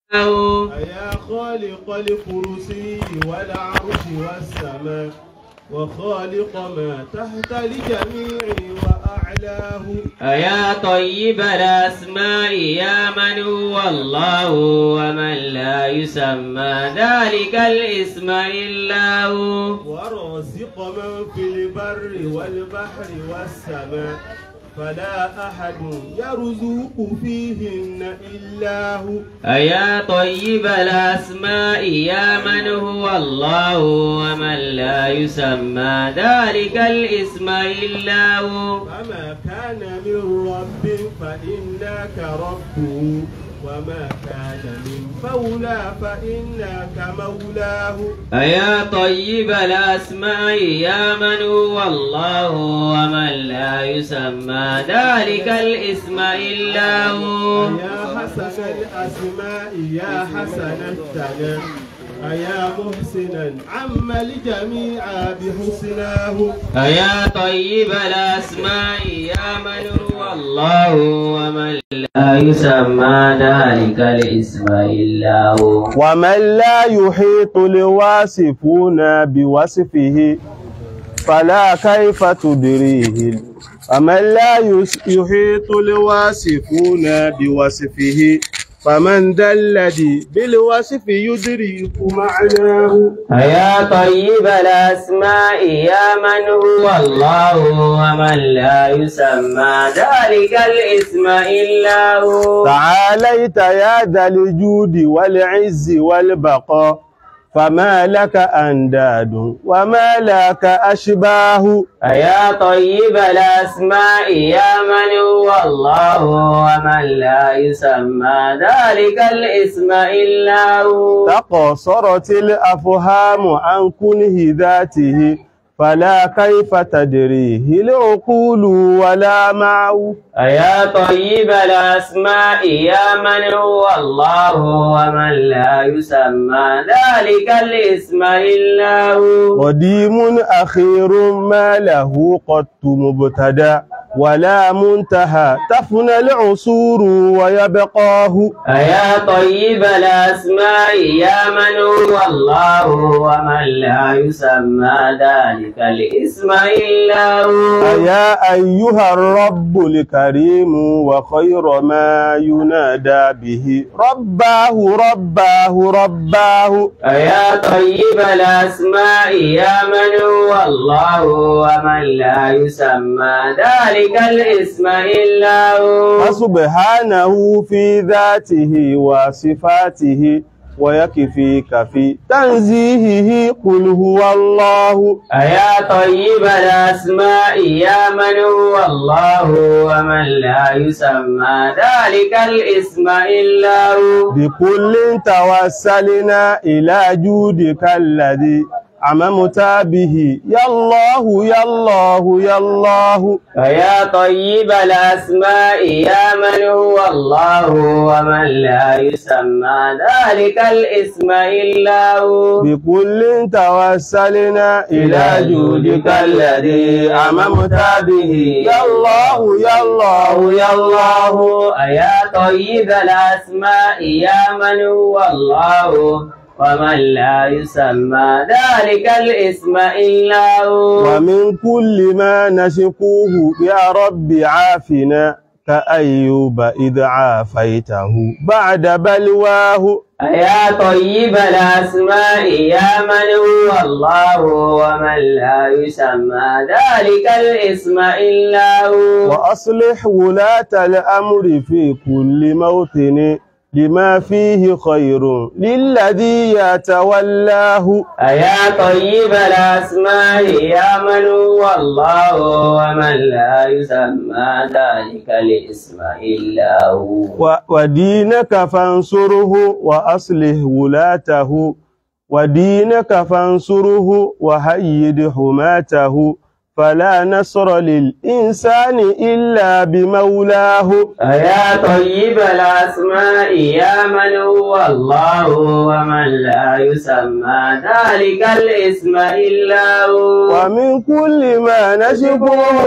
أيا خالق الكرسي والعرش والسماء وخالق ما تحت الجميع وأعلاه أيا طيب الأسماء يا من هو الله ومن لا يسمى ذلك الاسم إلا هو ورازق من في البر والبحر والسماء فلا أحد يرزق فيهن إلا هو أيا طيب الأسماء يا من هو الله ومن لا يسمى ذلك الاسم إلا هو فما كان من رب فإنك ربه وما كان من مولى فإنك مولاه أيا طيب الأسماء يا من هو الله ومن لا يسمى ذلك الاسم إلا هو يا حسن الأسماء يا حسن الثناء أيا محسنا عم الجميع بحسناه أيا طيب الأسماء يا من هو الله ومن لا يسمى ذلك الاسم إلا هو ومن لا يحيط الواصفون بوصفه فلا كيف تدريه ومن لا يس- يحيط الواصفون بوصفه فمن ذا الذي بالوصف يدرك معناه أيا طيب الأسماء يا من هو الله ومن لا يسمى ذلك الاسم إلا هو تعاليت يا ذا الجود والعز والبقاء فما لك أنداد وما لك أشباه أيا طيب الأسماء يا من هو الله ومن لا يسمى ذلك الاسم إلا هو تقصرت الأفهام عن كنه ذاته فلا كيف تدريه العقول ولا معه أيا طيب الأسماء يا من هو الله ومن لا يسمى ذلك الاسم إلا هو قديم أخير ما له قط مبتدى ولا منتهى تفنى العصور ويبقاه أيا طيب الأسماء يا من هو الله ومن لا يسمى ذلك الاسم إلا هو أيا أيها الرب الكريم وخير ما ينادى به رباه رباه رباه أيا طيب الأسماء يا من هو الله ومن لا يسمى ذلك الاسم إلا هو فسبحانه في ذاته وصفاته ويكفيك في تنزيهه قل هو الله أيا طيب الأسماء يا من هو الله ومن لا يسمى ذلك الاسم إلا هو بكل توسلنا إلى جودك الذي عممت به يا الله يا الله يا الله فيا طيب الأسماء يا من هو الله ومن لا يسمى ذلك الاسم إلا هو بكل توسلنا إلى جودك الذي عممت به يا الله يا الله يا الله أيا طيب الأسماء يا من هو الله ومن لا يسمى ذلك الاسم إلا هو ومن كل ما نشكوه يا رب عافنا كأيوب إذ عافيته بعد بلواه أيا طيب الأسماء يا من هو الله ومن لا يسمى ذلك الاسم إلا هو وأصلح ولاة الأمر في كل موطن لما فيه خير للذي يتولاه أيا طيب الأسماء يا من هو الله ومن لا يسمى ذلك الاسم إلا هو و- ودينك فانصره وأصلح ولاته ودينك فانصره وهيد حماته فلا نصر للإنسان إلا بمولاه أيا طيب الأسماء يا من هو الله ومن لا يسمى ذلك الاسم إلا هو ومن كل ما نشكوه يا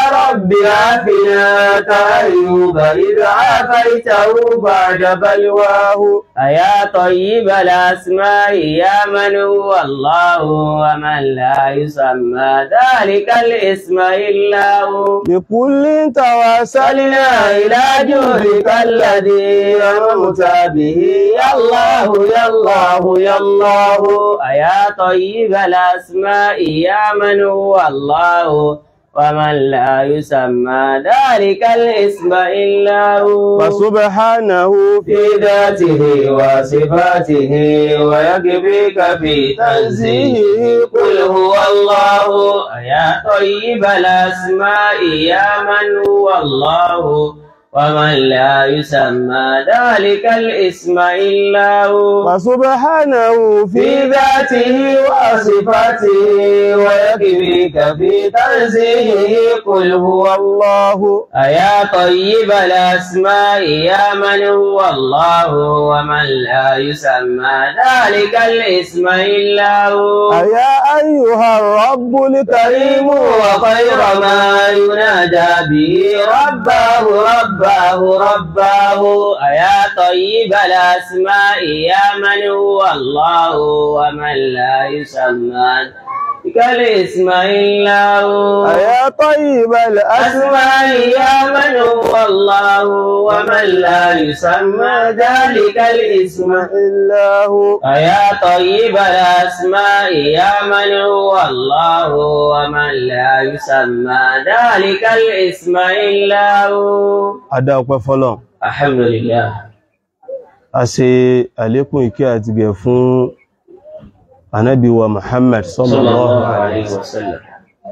رب عافنا كأيوب إذ عافيته بعد بلواه أيا طيب الأسماء يا من هو الله ومن لا يسمى ذلك الاسم إلا هو بكل توسل صلنا إلى جودك الذي أنعمت به يا الله يا الله يا الله أيا طيب الأسماء يا من هو الله ومن لا يسمى ذلك الاسم إلا هو فسبحانه في ذاته وصفاته ويكفيك في تنزيهه قل هو الله يا طيب الأسماء يا من هو الله ومن لا يسمى ذلك الاسم إلا هو فسبحانه في في ذاته وصفاته ويكفيك في تنزيهه قل هو الله أيا طيب الأسماء يا من هو الله ومن لا يسمى ذلك الاسم إلا هو أيا أيها الرب الكريم كريم وخير ما ينادى به رباه رباه رباه أيا طيب الأسماء يا من هو الله ومن لا يسمى ذلك الاسم إلا هو أيا طيب الأسماء أسماء يا من هو الله ومن لا يسمى ذلك الاسم إلا هو أيا طيب الأسماء يا من هو الله ومن لا يسمى ذلك الاسم إلا هو Adá ọpẹ́ fọ́lọ́run. الحمد لله A ṣe àlékún ìkẹ́ àti gẹ̀ fún Ànábì wa Muhammad صلى sallallahu الله alaihi عليه wasallam. وسلم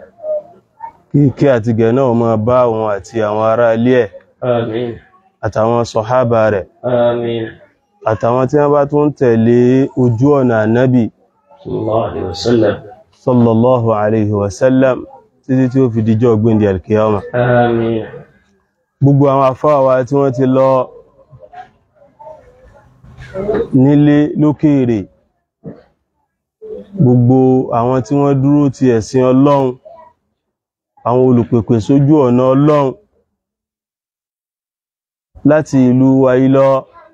Kí ìkẹ́ àti gẹ̀ náà máa bá òun àti àwọn ará ilé ẹ̀ آمين àtàwọn sọ̀hábà rẹ̀ آمين àtàwọn tí wọ́n bá tún tẹ̀lé ojú ọ̀nà Ànábì صلى الله عليه وسلم sallallahu alaihi wasallam títí tí ó fi dijọ́ gbíndì alkiyama. آمين Gbogbo àwọn àfáà wa tí wọ́n ti lọ nílé lókèèrè gbogbo àwọn tí wọ́n dúró ti ẹ̀sìn Ọlọ́run àwọn olùpèpè sójú ọ̀nà Ọlọ́run láti ìlú Àìlọ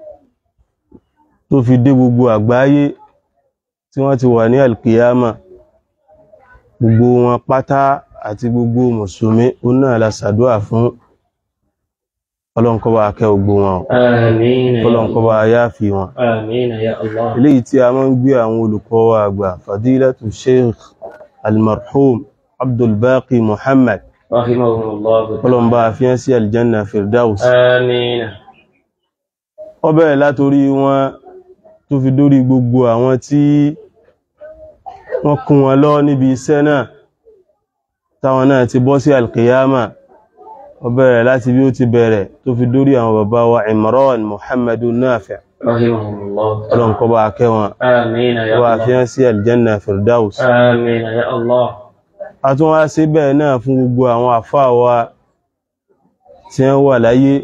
tó fi dé gbogbo àgbáyé tí wọ́n ti wà ní alkiyama gbogbo wọn pátá àti gbogbo mùsùlùmí ó náà la ṣàdúà fún Ọlọ́run kó bá kẹ́ gbogbo wọn o. آمين يا Ọlọ́run kó الله bá yáàfi wọn آمين يا الله eléyìí tí a máa ń gbé àwọn olùkọ́ wa àgbà fadilatu sheikh almarhum abdulbaqi muhammad رحمه الله Ọlọ́run bá fi hàn sí aljanna firdaus آمين ó bẹ̀rẹ̀ látorí wọn tó fi dórí gbogbo àwọn tí wọ́n kún wọn lọ níbi iṣẹ́ náà táwọn náà ti bọ́ sí alkiyama ó bẹ̀rẹ̀ láti bí ó ti bẹ̀rẹ̀ tó fi dórí àwọn bàbá wa imran muhammadu nafi رحمه الله Ọlọ́run kó bá kẹ́ wọn آمين يا wá fi الله hàn sí aljanna firdaus آمين يا الله a tún wá sí bẹ́ẹ̀ náà fún gbogbo àwọn àfáà wa tí wọ́n wà láyé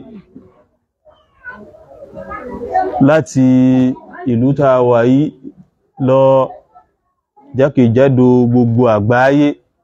láti ìlú tá a wà yìí lọ jákèjádò gbogbo àgbáyé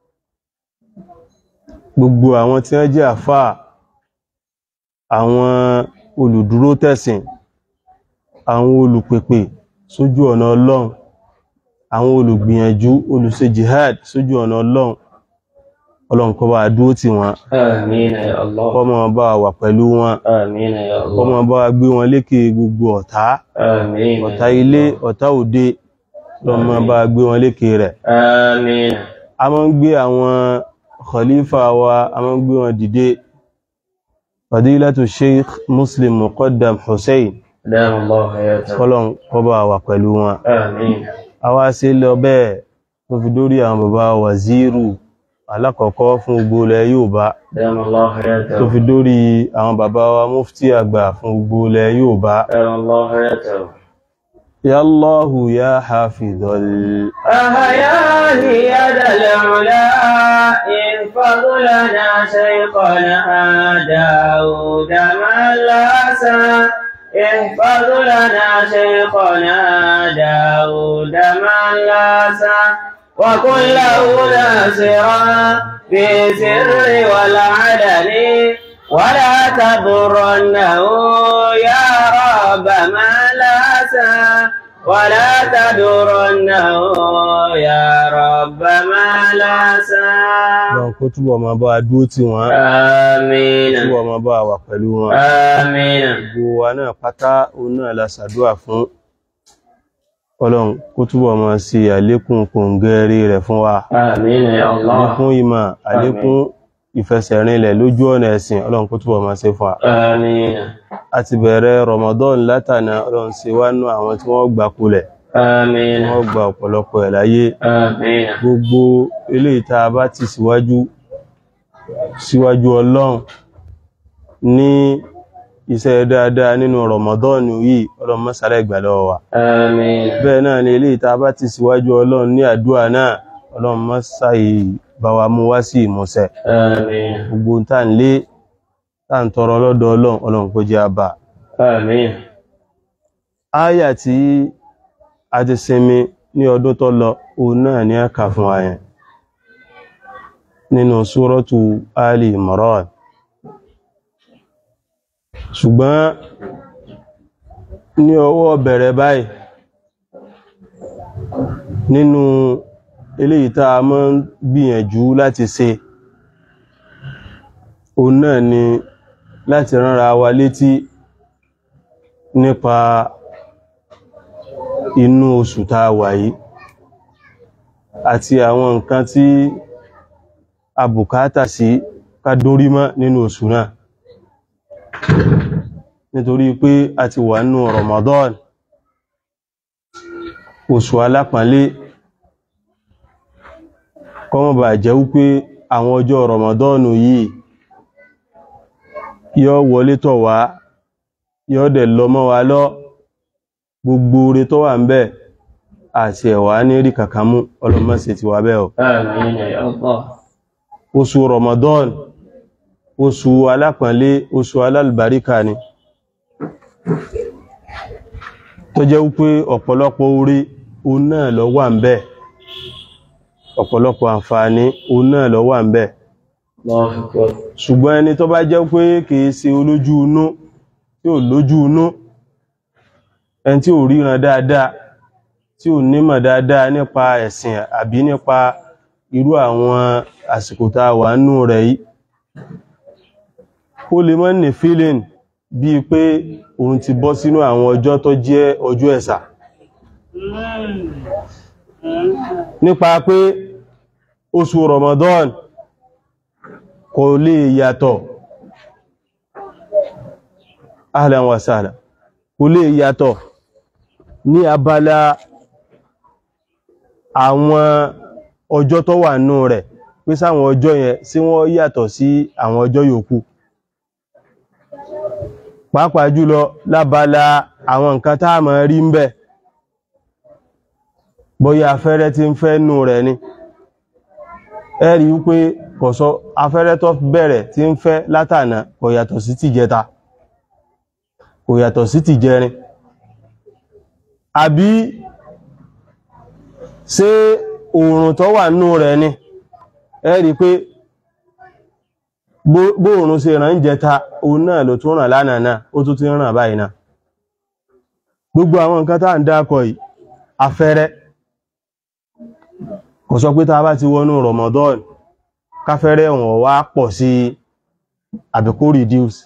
gbogbo àwọn tí wọ́n jẹ́ àfáà àwọn olùdúró tẹ̀sìn àwọn olùpèpè sójú ọ̀nà Ọlọ́run àwọn olùgbìyànjú olùṣe jihad sójú ọ̀nà Ọlọ́run Ọlọ́run kó bá dúró tì wọ́n آمين يا الله kó máa bá wà pẹ̀lú wọn آمين يا kó الله máa bá gbé wọn lékè gbogbo ọ̀tá آمين ọ̀tá ilé ọ̀tá òde ló máa bá gbé wọn lékè rẹ̀ آمين a máa ń gbé àwọn khalifa wa a máa ń gbé wọn dìde fadilatu sheikh muslim muqaddam hussein دام الله حياته kọ́lọ́n kó bá wà pẹ̀lú wọn آمين a wá sí lọ bẹ́ẹ̀ tó fi dórí àwọn bàbá wàzírù alákọ̀ọ́kọ́ fún gbogbo ilẹ̀ Yorùbá دام الله tó حياته fi dórí àwọn bàbá wa mufti àgbà fún gbogbo ilẹ̀ Yorùbá دام الله حياته ya Allahu ya hafidhal أحياني يد العلا احفظ لنا شيخنا داود ملاسا احفظ لنا شيخنا داود ملاسا وكن له ناصرا في سر والعلن ولا تضرنه يا رب ما لاسا ولا تضرنه يا رب ما لاسا Ọlọ́run kó túbọ̀ máa bá wa dúró tì wọ́n آمين túbọ̀ máa bá wa pẹ̀lú wọn آمين gbogbo wa náà pátá òun náà la ṣàdúrà fún Ọlọ́run kó túbọ̀ máa ṣe àlékún kòǹgẹ́rí rẹ̀ fún wa آمين يا الله àlékún ìmọ̀ àlékún ìfẹsẹ̀rinlẹ̀ lójú ọ̀nà ẹ̀sìn Ọlọ́run kó túbọ̀ máa ṣe fún wa آمين a ti bẹ̀rẹ̀ Ramadan látànà Ọlọ́run ṣe wá nú àwọn tí wọ́n gbà kulẹ̀ آمين wọ́n gba ọ̀pọ̀lọpọ̀ ẹ̀ láyé آمين gbogbo eléyìí tá a bá ti síwájú síwájú Ọlọ́run ní iṣẹ́ dáadáa nínú Ramadan yìí Ọlọ́run má ṣàlẹ̀ gbà lọ́wọ́ wa آمين bẹ́ẹ̀ náà ni eléyìí tá a bá ti síwájú Ọlọ́run ní àdúrà náà Ọlọ́run má ṣàì bá wa mú wá sí ìmúṣẹ آمين gbogbo tá ń lé tá ń tọrọ lọ́dọ̀ Ọlọ́run Ọlọ́run kó jẹ́ àbá آمين áyà tí a ti sinmi ní ọdún tó lọ òun náà ní a kà fún wa yẹn nínú súrọ́tù Ali Imran ṣùgbọ́n ní ọwọ́ bẹ̀rẹ̀ báyìí nínú eléyìí tá a máa ń gbìyànjú láti ṣe òun náà ni láti ránra wa létí nípa inú oṣù tá a wà yìí àti àwọn nǹkan tí a bùkátà sí ká dórí mọ́ nínú oṣù náà nítorí pé a ti wà nínú Ramadan oṣù alápọ̀nlé kọ́mọ̀ bà jẹ́ wípé àwọn ọjọ́ Ramadan yìí yóò wọlé tọ̀ wá yóò dẹ̀ lọ mọ́ wa lọ gbogbo oore tó wà ń bẹ àti ẹ̀wà ní rí kàkàmú ọlọ́mọ́sẹ̀ ti wà bẹ́ẹ̀ o آمين يا الله oṣù Ramadan oṣù alápọ̀nlé oṣù alálùbáríkà ni tó jẹ́ wípé ọ̀pọ̀lọpọ̀ oore òun náà ló wà ń bẹ ọ̀pọ̀lọpọ̀ àǹfààní òun náà ló wà ń bẹ الله أكبر ṣùgbọ́n ẹni tó bá jẹ́ pé kìí ṣe olójú inú tí ò lójú inú ẹni tí ò ríran dáadáa tí ò nímọ̀ dáadáa nípa ẹ̀sìn àbí nípa irú àwọn àsìkò tá a wà nínú rẹ̀ yìí ó lè mọ́ ní feeling bíi pé òun ti bọ́ sínú àwọn ọjọ́ tó jẹ́ ọjọ́ ẹ̀sà nípa pé oṣù Ramadan kò lè yàtọ̀ ahlan wa sahlan kò lè yàtọ̀ ní abala àwọn ọjọ́ tó wà nù rẹ̀ pé sáwọn ọjọ́ yẹn sí wọ́n yàtọ̀ sí àwọn ọjọ́ yòókù pàápàá jùlọ lábala àwọn nǹkan tá a máa rí ń bẹ̀ bóyá afẹ́rẹ́ tí ń fẹ́ nù rẹ̀ ni ẹ rí wípé kò sọ afẹ́rẹ́ tó bẹ̀rẹ̀ tí ń fẹ́ látànà kò yàtọ̀ sí tìjẹta kò yàtọ̀ sí tìjẹrin àbí ṣé oòrùn tó wà nínú rẹ̀ ni ẹ rí pé bóòrùn ṣe ràn ń jẹta òun náà ló tún ràn lánàá náà ó tún ti ràn báyìí náà gbogbo àwọn nǹkan tá à ń dákọ̀ yìí afẹ́rẹ́ kò sọ pé tá a bá ti wọnú Ramadan káfẹ́rẹ́ wọn wá pọ̀ sí àbíkó reduce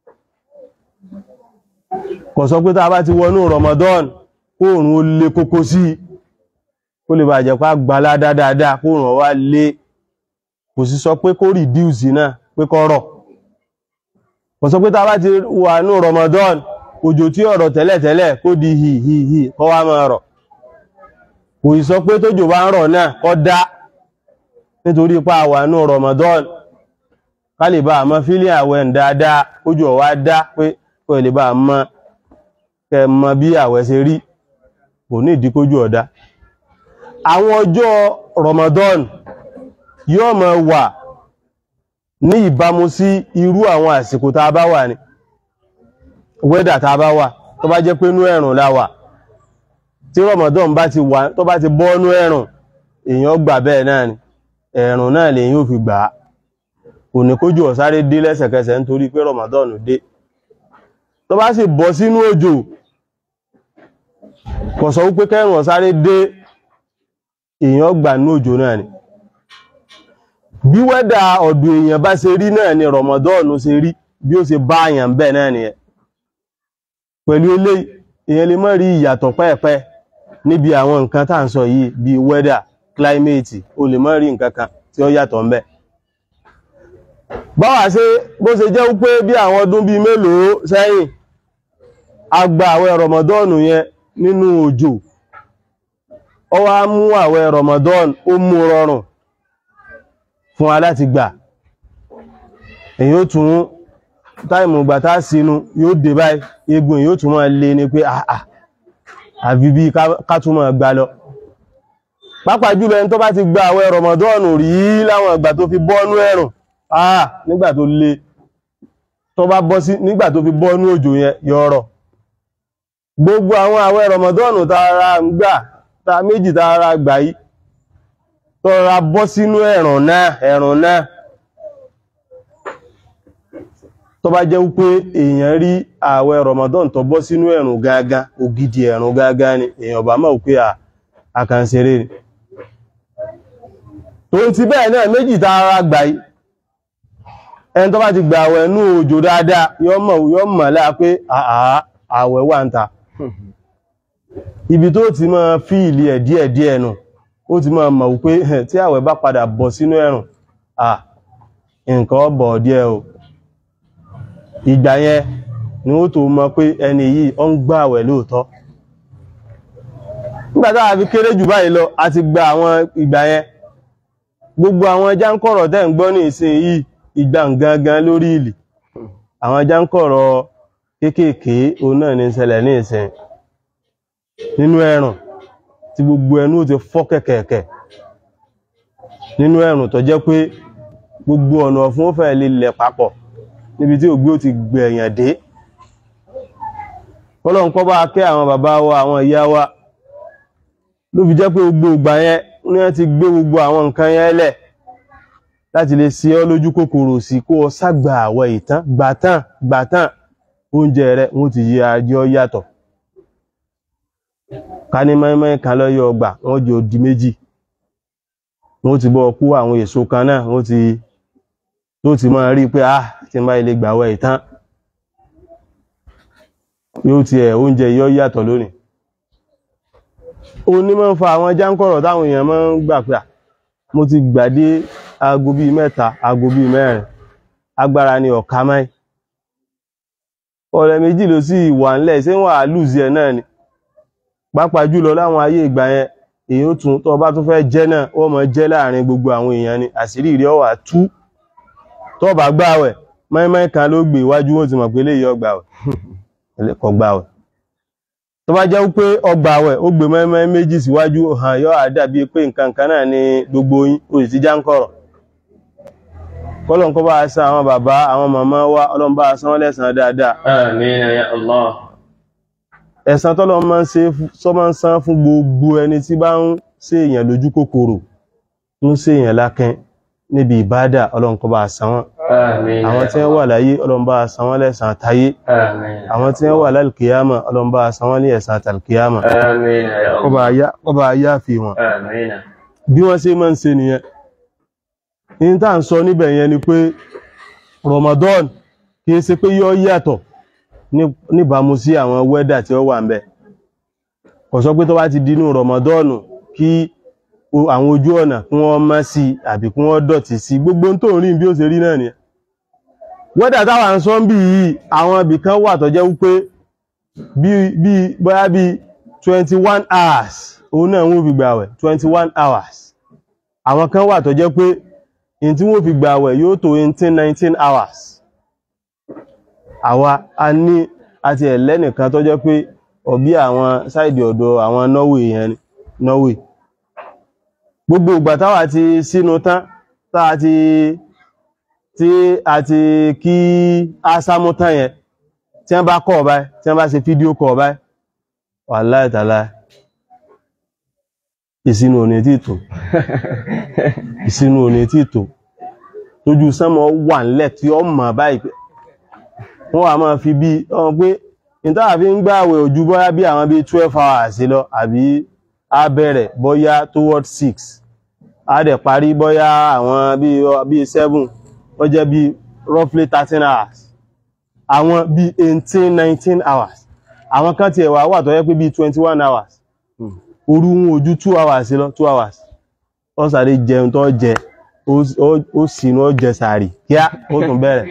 kò sọ pé tá a bá ti wọnú Ramadan kóòrùn ó lé kókó sí kó lè bàjẹ́ pá gbalá dáadáa kóòrùn wá lé kò sí sọ pé kó reduce náà pé kó rọ̀ kò sọ pé tá a bá ti wà ní Ramadan òjò tí ọ̀rọ̀ tẹ́lẹ̀tẹ́lẹ̀ kó di hì hì hì kó wá máa rọ̀ kò ì sọ pé tójò bá ń rọ̀ náà kó dá nítorí pa àwà ní Ramadan ká lè bá àmọ́ fílì àwẹ̀ ń dáadáa kójú ọ̀wá dá pé kó lè bá àmọ́ kẹ mọ bí àwẹ̀ ṣe rí kò ní ìdí kójú ọ̀dá àwọn ọjọ́ Ramadan yóò máa wà ní ìbámu sí irú àwọn àsìkò tá a bá wà ní wẹ́dà tá a bá wà tó bá jẹ́ pé inú ẹ̀rùn la wà tí Ramadan bá ti wà tó bá ti bọ́ inú ẹ̀rùn èèyàn gbà bẹ́ẹ̀ náà ni ẹ̀rùn náà lèyìn ò fi gbà á kò ní kójú ọ̀sáré dé lẹ́sẹ̀kẹsẹ̀ nítorí pé Ramadan dé tó bá sì bọ́ sínú òjò kò sọ wípé kẹrùn ọ̀sáré dé èèyàn gbà ní òjò náà ni bí wẹ́dà ọ̀dọ̀ èèyàn bá ṣe rí náà ni Ramadan ṣe rí bí ó ṣe bá àyàn bẹ́ẹ̀ náà nìyẹn pẹ̀lú eléyìí èèyàn lè má rí ìyàtọ̀ pẹ́ẹ̀pẹ́ níbi àwọn nǹkan tá à ń sọ yìí bí wẹ́dà climate o lè má rí nǹkan kan tí ó yàtọ̀ ń bẹ báwa ṣe bó ṣe jẹ́ wípé bí àwọn ọdún bíi mélòó sẹ́yìn a gba àwẹ̀ Ramadan yẹn nínú òjò ó wá mú àwẹ̀ Ramadan ó mú rọrùn fún wa láti gbà èyí ó tún táìmù ìgbà tá sínú yóò dé báyìí egun yóò tún máa lé ní pé àà àfi bí ká tún máa gbà lọ pàápàá jùlọ ẹni tó bá ti gba àwẹ̀ Ramadan rí láwọn ìgbà tó fi bọ́nú ẹ̀rùn àà nígbà tó lé tó bá bọ́ sí nígbà tó fi bọ́nú òjò yẹn yọrọ gbogbo àwọn àwẹ̀ Ramadan tààrà ń gbà ta méjì tààrà gbà yìí tọ́ra bọ́ sínú ẹ̀rùn náà ẹ̀rùn náà tó bá jẹ́ wípé èèyàn rí ààwẹ̀ Ramadan tó bọ́ sínú ẹ̀rùn gágá ògidì ẹ̀rùn gágá ni èèyàn bá mọ̀ pé àkànṣeré ni tó ń ti bẹ́ẹ̀ náà méjì tààrà gbà yìí ẹni tó bá ti gbà àwẹ̀ nú òjò dáadáa yọ́ mọ̀ yọ́ mọ̀ láà pé ààwẹ̀ wà ń ta ibi tó ti máa fíìlì ẹ̀ díẹ̀díẹ̀ nù ó ti máa mọ̀ wípé tí àwẹ̀ bá padà bọ̀ sínú ẹ̀rùn à nǹkan bọ̀ díẹ̀ o ìgbà yẹn ni ó tó mọ̀ pé ẹni yìí ó ń gbà àwẹ̀ lóòótọ́ nígbà tá a fi kéré jù báyìí lọ a ti gba àwọn ìgbà yẹn gbogbo àwọn jáǹkọ̀rọ̀ tẹ́ ń gbọ́ ní ìsìn yìí ìgbà gangan lórí ìlì àwọn jáǹkọ̀rọ̀ kéékèèké òun náà ní ṣẹlẹ̀ ní ìsìn nínú ẹ̀rùn tí gbogbo ẹnu ti fọ́ kẹ̀kẹ̀kẹ̀ nínú ẹ̀rùn tó jẹ́ pé gbogbo ọ̀nà fún ó fẹ́ lè lẹ̀ papọ̀ níbi tí ògbé ó ti gbẹ̀yàn dé Ọlọ́run kó bá kẹ́ àwọn bàbá wa àwọn ìyá wa ló fi jẹ́ pé gbogbo ìgbà yẹn ní wọ́n ti gbé gbogbo àwọn nǹkan yẹn lẹ̀ láti lè ṣe ọ́ lójú kòkòrò sí kó o ságbà àwẹ̀ ìtàn gbàtàn gbàtàn oúnjẹ rẹ̀ wọ́n ti yí ajọ́ yàtọ̀ ká ní mẹ́mẹ́ kan lọ́yọ̀ ọgbà wọ́n jẹ́ odi méjì wọ́n ti bọ́ kú àwọn èso kan náà wọ́n ti tó ti máa rí pé ah tí n bá ilé gbàwẹ̀ ìtàn yóò ti ẹ̀ oúnjẹ yọ yàtọ̀ lónìí ó ní máa ń fa àwọn jáǹkọ̀rọ̀ táwọn èèyàn máa ń gbà pé mo ti gbà dé aago bíi mẹ́ta aago bíi mẹ́rin agbára ni ọ̀ka máì ọ̀rẹ́ méjì ló sì wà ńlẹ̀ ṣé wọ́n á lùzí ẹ̀ náà ni pàápàá jùlọ láwọn ayé ìgbà yẹn èyí ó tún tó bá tún fẹ́ jẹ́ náà ó mọ̀ jẹ́ láàrin gbogbo àwọn èèyàn ni àṣírí rí ọwà tú tó bá gbààwẹ̀ mọ́ínmọ́ín kan ló gbé iwájú wọn ti mọ̀ pé léyìí ọgbààwẹ̀ kò gbààwẹ̀ tó bá jẹ́ pé ọgbààwẹ̀ ó gbé mọ́ínmọ́ín méjì síwájú hàn yọ àdàbí pé nǹkan kan náà ni gbogbo yín ó sì ti já ń kọ̀rọ̀ kọ́lọ̀ kó bá a san àwọn bàbá àwọn màmá wa ọlọ́run bá a san wọ́n lẹ́san dáadáa Àmín ya Allah. ẹ̀san tọ́lọ́ máa ń ṣe sọ máa ń san fún gbogbo ẹni tí bá ń ṣe èèyàn lójú kòkòrò ń ṣe èèyàn lákẹ́ níbi ìbádà ọlọ́run kó bá a san wọ́n Àmín ya àwọn tí wọ́n wà láyé ọlọ́run bá a san wọ́n lẹ́san táyé Àmín. àwọn tí wọ́n wà lálùkìyàmà ọlọ́run bá a san wọ́n ní ẹ̀san tàlùkìyàmà Àmín ya kó Allah. bá a yá kó bá a yá fi wọn Àmín. bí wọ́n ṣe máa ń ṣe nìyẹn ní tá à ń sọ níbẹ̀ yẹn ni pé Ramadan kì í ṣe pé yọ yàtọ̀ ní- níbàámu sí àwọn wẹ́dà tí ó wà ń bẹ̀ kò sọ pé tó bá ti dínú Ramadan kí o- àwọn ojú ọ̀nà kí wọ́n má sí àbí kí wọ́n dọ̀tí sí gbogbo tó ń rí bí ó ṣe rí náà nìyẹn wẹ́dà táwa ń sọ ń bì yìí àwọn ibì kan wà tó jẹ́ wípé bí bí bóyá bí twenty one hours òun náà wọ́n fi gbààwẹ̀ twenty one hours àwọn kan wà tó jẹ́ pé in tí wọ́n fi gbààwẹ̀ yóò tó eighteen nineteen hours àwa a ní àti ẹ̀lẹ́nìkan tó jẹ́ pé ọ̀bí àwọn sáìdì ọ̀dọ̀ àwọn Norway yẹn ni Norway gbogbo ìgbà táwa ti sínú tán táwa ti tí a ti kí ásámú tán yẹn tí wọ́n bá kọ̀ báyìí tí wọ́n bá ṣe fídíò kọ̀ báyìí wàláhì tàláhì ìsinú òní tí tò ìsinú òní tí tò tójú sánmọ̀ wà nílẹ̀ tí ó mọ̀ báyìí pé wọ́n wà máa fi bí ọmọ pé ìtàwà fi ń gbààwẹ̀ ojú bọ́yá bí àwọn bí 12 hours lọ àbí á bẹ̀rẹ̀ bọ́yá towards 6 á dẹ̀ parí bọ́yá àwọn bí bí 7 ó jẹ́ bí roughly 13 hours àwọn bí 18 19 hours àwọn kan tiẹ̀ wà wà tó yẹ pé bí 21 hours òru wọn ojú 2 hours lọ 2 hours ó sáré jẹun tó jẹ ó- ó- ó sínú ó jẹ sàárì kíá ó tún bẹ̀rẹ̀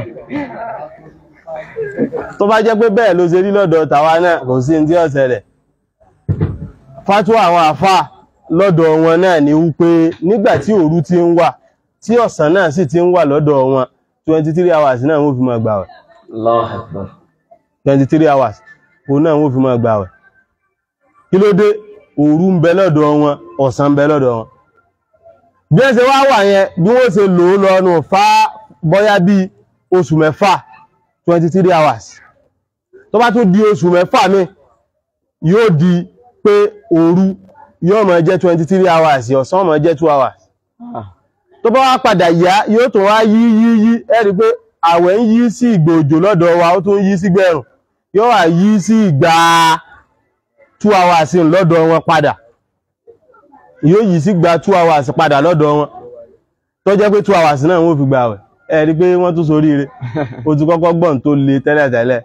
tó bá jẹ́ pé bẹ́ẹ̀ ló ṣe rí lọ́dọ̀ tàwa náà kò sí ní tí ó ṣẹlẹ̀ fátúwà àwọn àfà lọ́dọ̀ wọn náà ni wípé nígbà tí òru ti ń wà tí ọ̀sán náà sì ti ń wà lọ́dọ̀ wọn 23 hours náà wọ́n fi máa gbààwẹ̀ Allahu Akbar. 23 hours òun náà wọ́n fi máa gbààwẹ̀ kí ló dé òru ń bẹ lọ́dọ̀ wọn ọ̀sán ń bẹ lọ́dọ̀ wọn bí ẹ ṣe wá wà yẹn bí wọ́n ṣe lò ó lọ́nu fá bọ́yá bí oṣù mẹ́fà 23 hours tó bá tún di oṣù mẹ́fà mi yóò di pé òru yóò máa jẹ́ 23 hours ọ̀sán máa jẹ́ 2 hours tó bá wá padà yá yóò tún wá yí yí yí ẹ rí pé àwẹ̀ ń yí sí ìgbà òjò lọ́dọ̀ wa ó tún yí sí gbẹ̀rùn yóò wá yí sí ìgbà 2 hours lọ́dọ̀ wọn padà yóò yí sí gba 2 hours padà lọ́dọ̀ wọn tó jẹ́ pé 2 hours náà wọ́n fi gbà wẹ̀ ẹ rí pé wọ́n tún soríire ó ti kọ́kọ́ gbọ́n tó le tẹ́lẹ̀tẹ́lẹ̀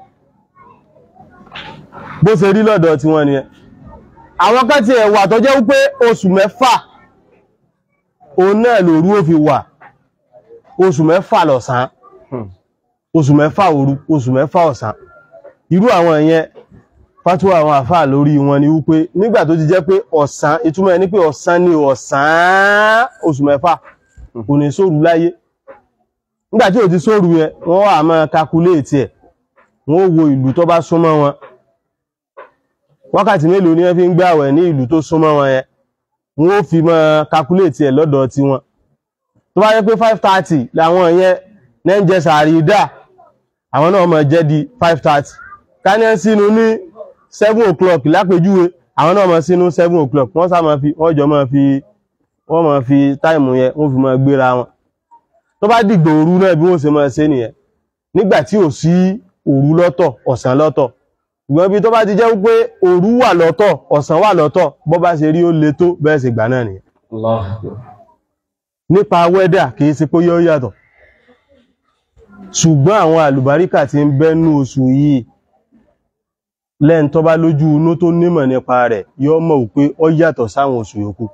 bó ṣe rí lọ́dọ̀ tí wọ́n nìyẹn àwọn kan ti ẹ̀wà tó jẹ́ wípé oṣù mẹ́fà òun náà lòru ó fi wà oṣù mẹ́fà lọ̀sán oṣù mẹ́fà òru oṣù mẹ́fà ọ̀sán irú àwọn ìyẹn fátúwà àwọn àfà lórí wọn ni wípé nígbà tó ti jẹ́ pé ọ̀sán ìtumọ̀ ẹ̀ ní pé ọ̀sán ni ọ̀sán oṣù mẹ́fà kò ní sóòrù láyé nígbà tí ò ti sóòrù yẹn wọ́n wà máa kakuléètì ẹ̀ wọ́n wo ìlú tó bá súnmọ́ wọn wákàtí mélòó ni wọ́n fi ń gbààwẹ̀ ní ìlú tó súnmọ́ wọn yẹn wọ́n ó fi máa kakuléètì ẹ̀ lọ́dọ̀ tí wọn tó bá yẹ pé 530 làwọn yẹn ní ń jẹ sàárì dà àwọn náà máa jẹ́ di 530 káníẹ́ sínú ní 7 o'clock lápèjúwe àwọn náà máa sínú 7 o'clock wọ́n sá máa fi wọ́n jọ máa fi wọ́n máa fi táìmù yẹn wọ́n fi máa gbéra wọn tó bá dìgbò òru náà bí wọ́n ṣe máa ṣe nìyẹn nígbà tí ò sí òru lọ́tọ̀ ọ̀sán lọ́tọ̀ ṣùgbọ́n bí tó bá ti jẹ́ wípé òru wà lọ́tọ̀ ọ̀sán wà lọ́tọ̀ bọ́ bá ṣe rí ó le tó bẹ́ẹ̀ ṣe gbà náà nìyẹn Allahu Akbar. nípa wẹ́dà kìí ṣe pé yóò yàtọ̀ ṣùgbọ́n àwọn àlùbáríkà tí ń bẹ́nu oṣù yìí lẹ́n tó bá lójú inú tó nímọ̀ nípa rẹ̀ yóò mọ̀ wípé ó yàtọ̀ sáwọn oṣù yòókù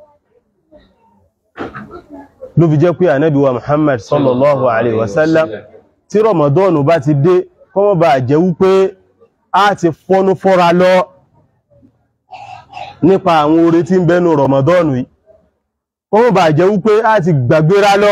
ló fi jẹ́ pé ànábì wa Muhammad sallallahu alaihi wasallam tí Ramadan bá ti dé kọ́mọ̀ bá jẹ́ wípé a ti fọ́nú fọ́ra lọ nípa àwọn oore tí ń bẹ́nu Ramadan yìí kọ́mọ̀ bá jẹ́ wípé a ti gbàgbéra lọ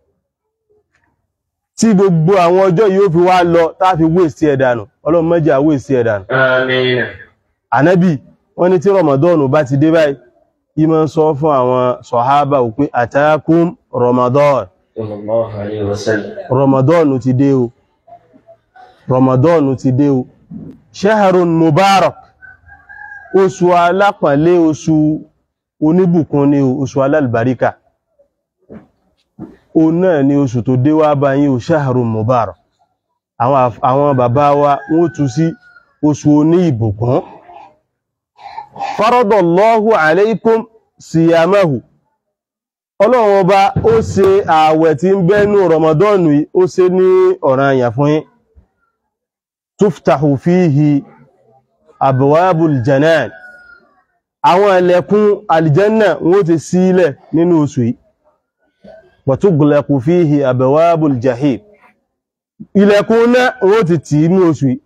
tí gbogbo àwọn ọjọ́ yìí ó fi wá lọ tá fi wéèsì ẹ̀dànù ọlọ́run má jẹ́ á wéèsì ẹ̀dànù Àmín. ànábì wọ́n ní tí Ramadan bá ti dé báyìí ìmọ̀ ń sọ fún àwọn sọ̀hábà wípé àtàkùn Ramadan Sallallahu alayhi wa sallam. Ramadan ti dé o Ramadan ti dé o shahrun mubarak oṣù alápọ̀nlé oṣù oníbùkún ni o oṣù alálùbáríkà o náà ni oṣù tó dé wá bá yín o shahrun mubarak àwọn àf- àwọn bàbá wa wọ́n tú sí oṣù oní ìbùkún faradallahu alaykum siyamahu ọlọ́run ọba ó ṣe ààwẹ̀ tí ń bẹ́nu rọmọdọ́nù yìí ó ṣe ní ọ̀ranyàn fún yín tuftahu fihi abwabul janan àwọn ẹlẹ́kùn aljanna wọ́n ti sílẹ̀ nínú oṣù yìí wa tughlaqu fihi abwabul jahim ilẹ̀kùn náà wọ́n ti tì í ní oṣù yìí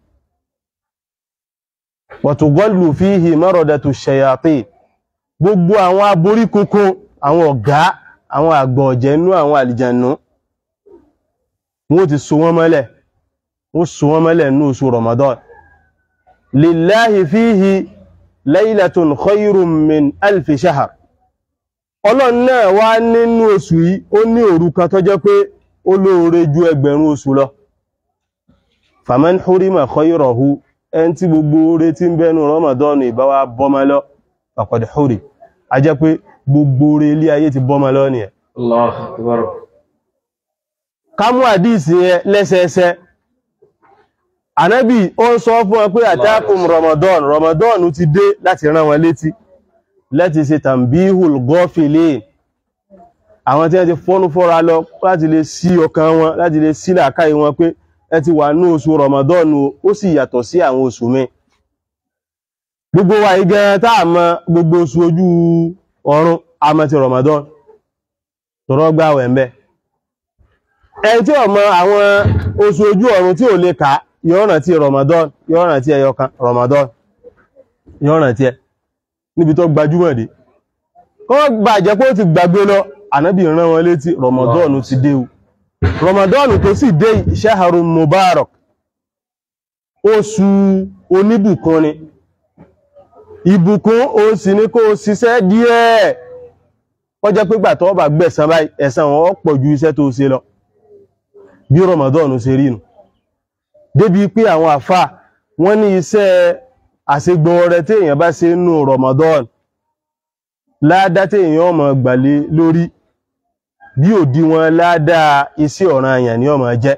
wa tughallu fihi maradatu shayatin gbogbo àwọn aborí kunkun àwọn ọ̀gá àwọn àgbọ̀ ọ̀jẹ̀nú àwọn àlìjànú wọ́n ti so wọ́n mọ́lẹ̀ wọ́n so wọ́n mọ́lẹ̀ ní oṣù Ramadan lillahi fihi laylatun khayrun min alfi shahar ọlọ́run náà wá nínú oṣù yìí ó ní òru kan tó jẹ́ pé ó lóore ju ẹgbẹ̀rún oṣù lọ faman hurima khayrahu ẹn tí gbogbo oore tí ń bẹnu Ramadan ìbáwá bọ́mọ lọ faqad huri a jẹ́ pé gbogbo orí ilé ayé ti bọ́mọ lọ nìyẹn الله أكبر ká mú àdíìsì yẹn lẹ́sẹẹsẹ ànábì ó ń sọ fún wọn pé àtàkùn ramadan ramadan ti dé láti rán wọn létí láti ṣe tàbíhùl gọ́fìlì àwọn tí wọ́n ti fọ́nú fọ́ra lọ láti lè sí ọkàn wọn láti lè sí làákàyè wọn pé ẹ ti wà ní oṣù ramadan o, ó sì yàtọ̀ sí àwọn oṣù mi gbogbo wa yìí gan tá a mọ gbogbo oṣù ojú ọ̀run a mọ̀ ti ramadan tọrọ gbààwẹ̀ ń bẹ ẹni tí ó mọ àwọn oṣù ojú ọ̀run tí ò lè kà yóò rántí ramadan yóò rántí ẹyọkan ramadan yóò rántí ẹ níbi tó gbajúmọ̀ dé kọ́ gbà jẹ́ pé ó ti gbàgbé lọ ànábì rán wọn létí ramadan ti dé o ramadan tó sì dé shahrun mubarak oṣù oníbùkún ni ìbùkún ó sì ní kó o ṣiṣẹ́ díẹ̀ ó jẹ́ pé gbà tó bá gbẹ̀san báyìí ẹ̀san wọn pọ̀ ju iṣẹ́ tó ṣe lọ bí ramadan ṣe rí nù débi pé àwọn àfà wọ́n ní iṣẹ́ àṣegbọn rẹ tí èèyàn bá ṣe nù ramadan ládá tí èèyàn ọmọ gbàlé lórí bí òdiwọ̀n ládá iṣẹ́ ọ̀ràn àyàn ni ọmọ jẹ́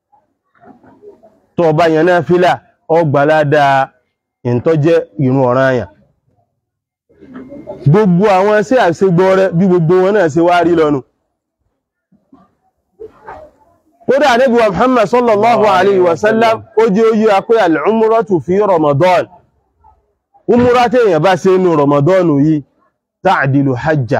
tó bá yẹn náà fílà ọgbà ládá ìntọ́jẹ́ ìrun ọ̀ràn àyàn gbogbo àwọn iṣẹ́ àṣegbọn rẹ bí gbogbo wọn náà ṣe wá rí lọ́nu kódà Ànábì wa Muhammad sallallahu alayhi wa sallam ó jẹ́ oyí apé al'umratu fi Ramadan umura tí èyàn bá ṣe inú Ramadan yìí ta'dilu hajja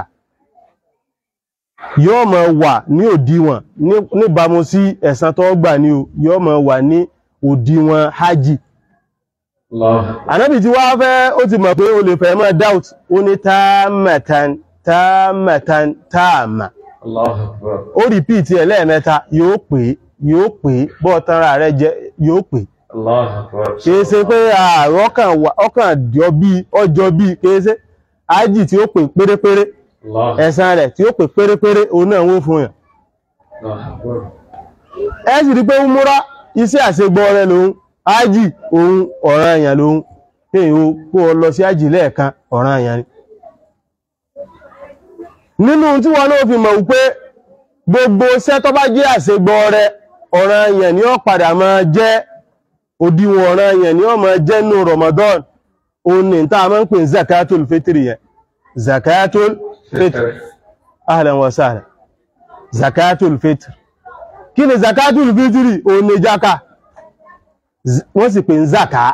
yóò máa wà ní òdiwọ̀n níbàmú sí ẹ̀san tó gbà ní o yóò máa wà ní òdiwọ̀n hajji Ànábì tí wá fẹ́ ó ti mọ̀ pé o lè fẹ́ máa doubt ó ní táàmàtàn táàmàtàn táàmà ó rìpíìtì ẹ̀ lẹ́ẹ̀mẹ́ta yóò pè yóò pè bọ́ tanra rẹ̀ jẹ́ yóò pè kìí ṣe pé ọkàn jọ bí ọjọ́ bí kìí ṣe ájì tí ó pè pérépéré ẹ̀san rẹ̀ tí ó pè pérépéré òun náà wó fún yàn ẹ sì rí pé ń múra iṣẹ́ àṣegbọ́ rẹ̀ lòun ájì òun ọ̀ràn èèyàn lòun kéèyàn kó o lọ sí ájì lẹ́ẹ̀kan ọ̀ràn èèyàn ni nínú tí wọ́n náà fi mọ̀ wípé gbogbo iṣẹ́ tó bá jẹ́ àṣegbọ́ rẹ̀ ọ̀ràn èèyàn ni ó padà máa jẹ́ òdiwọ̀n ọ̀ràn èèyàn ni ó máa jẹ́ nínú Ramadan òun ní tá a máa ń pè ní zakatul fitri yẹn zakatul fitri ahlan wa sahlan zakatul fitri kí ni zakatul fitri òun ní jaka wọ́n sì pè ní zaka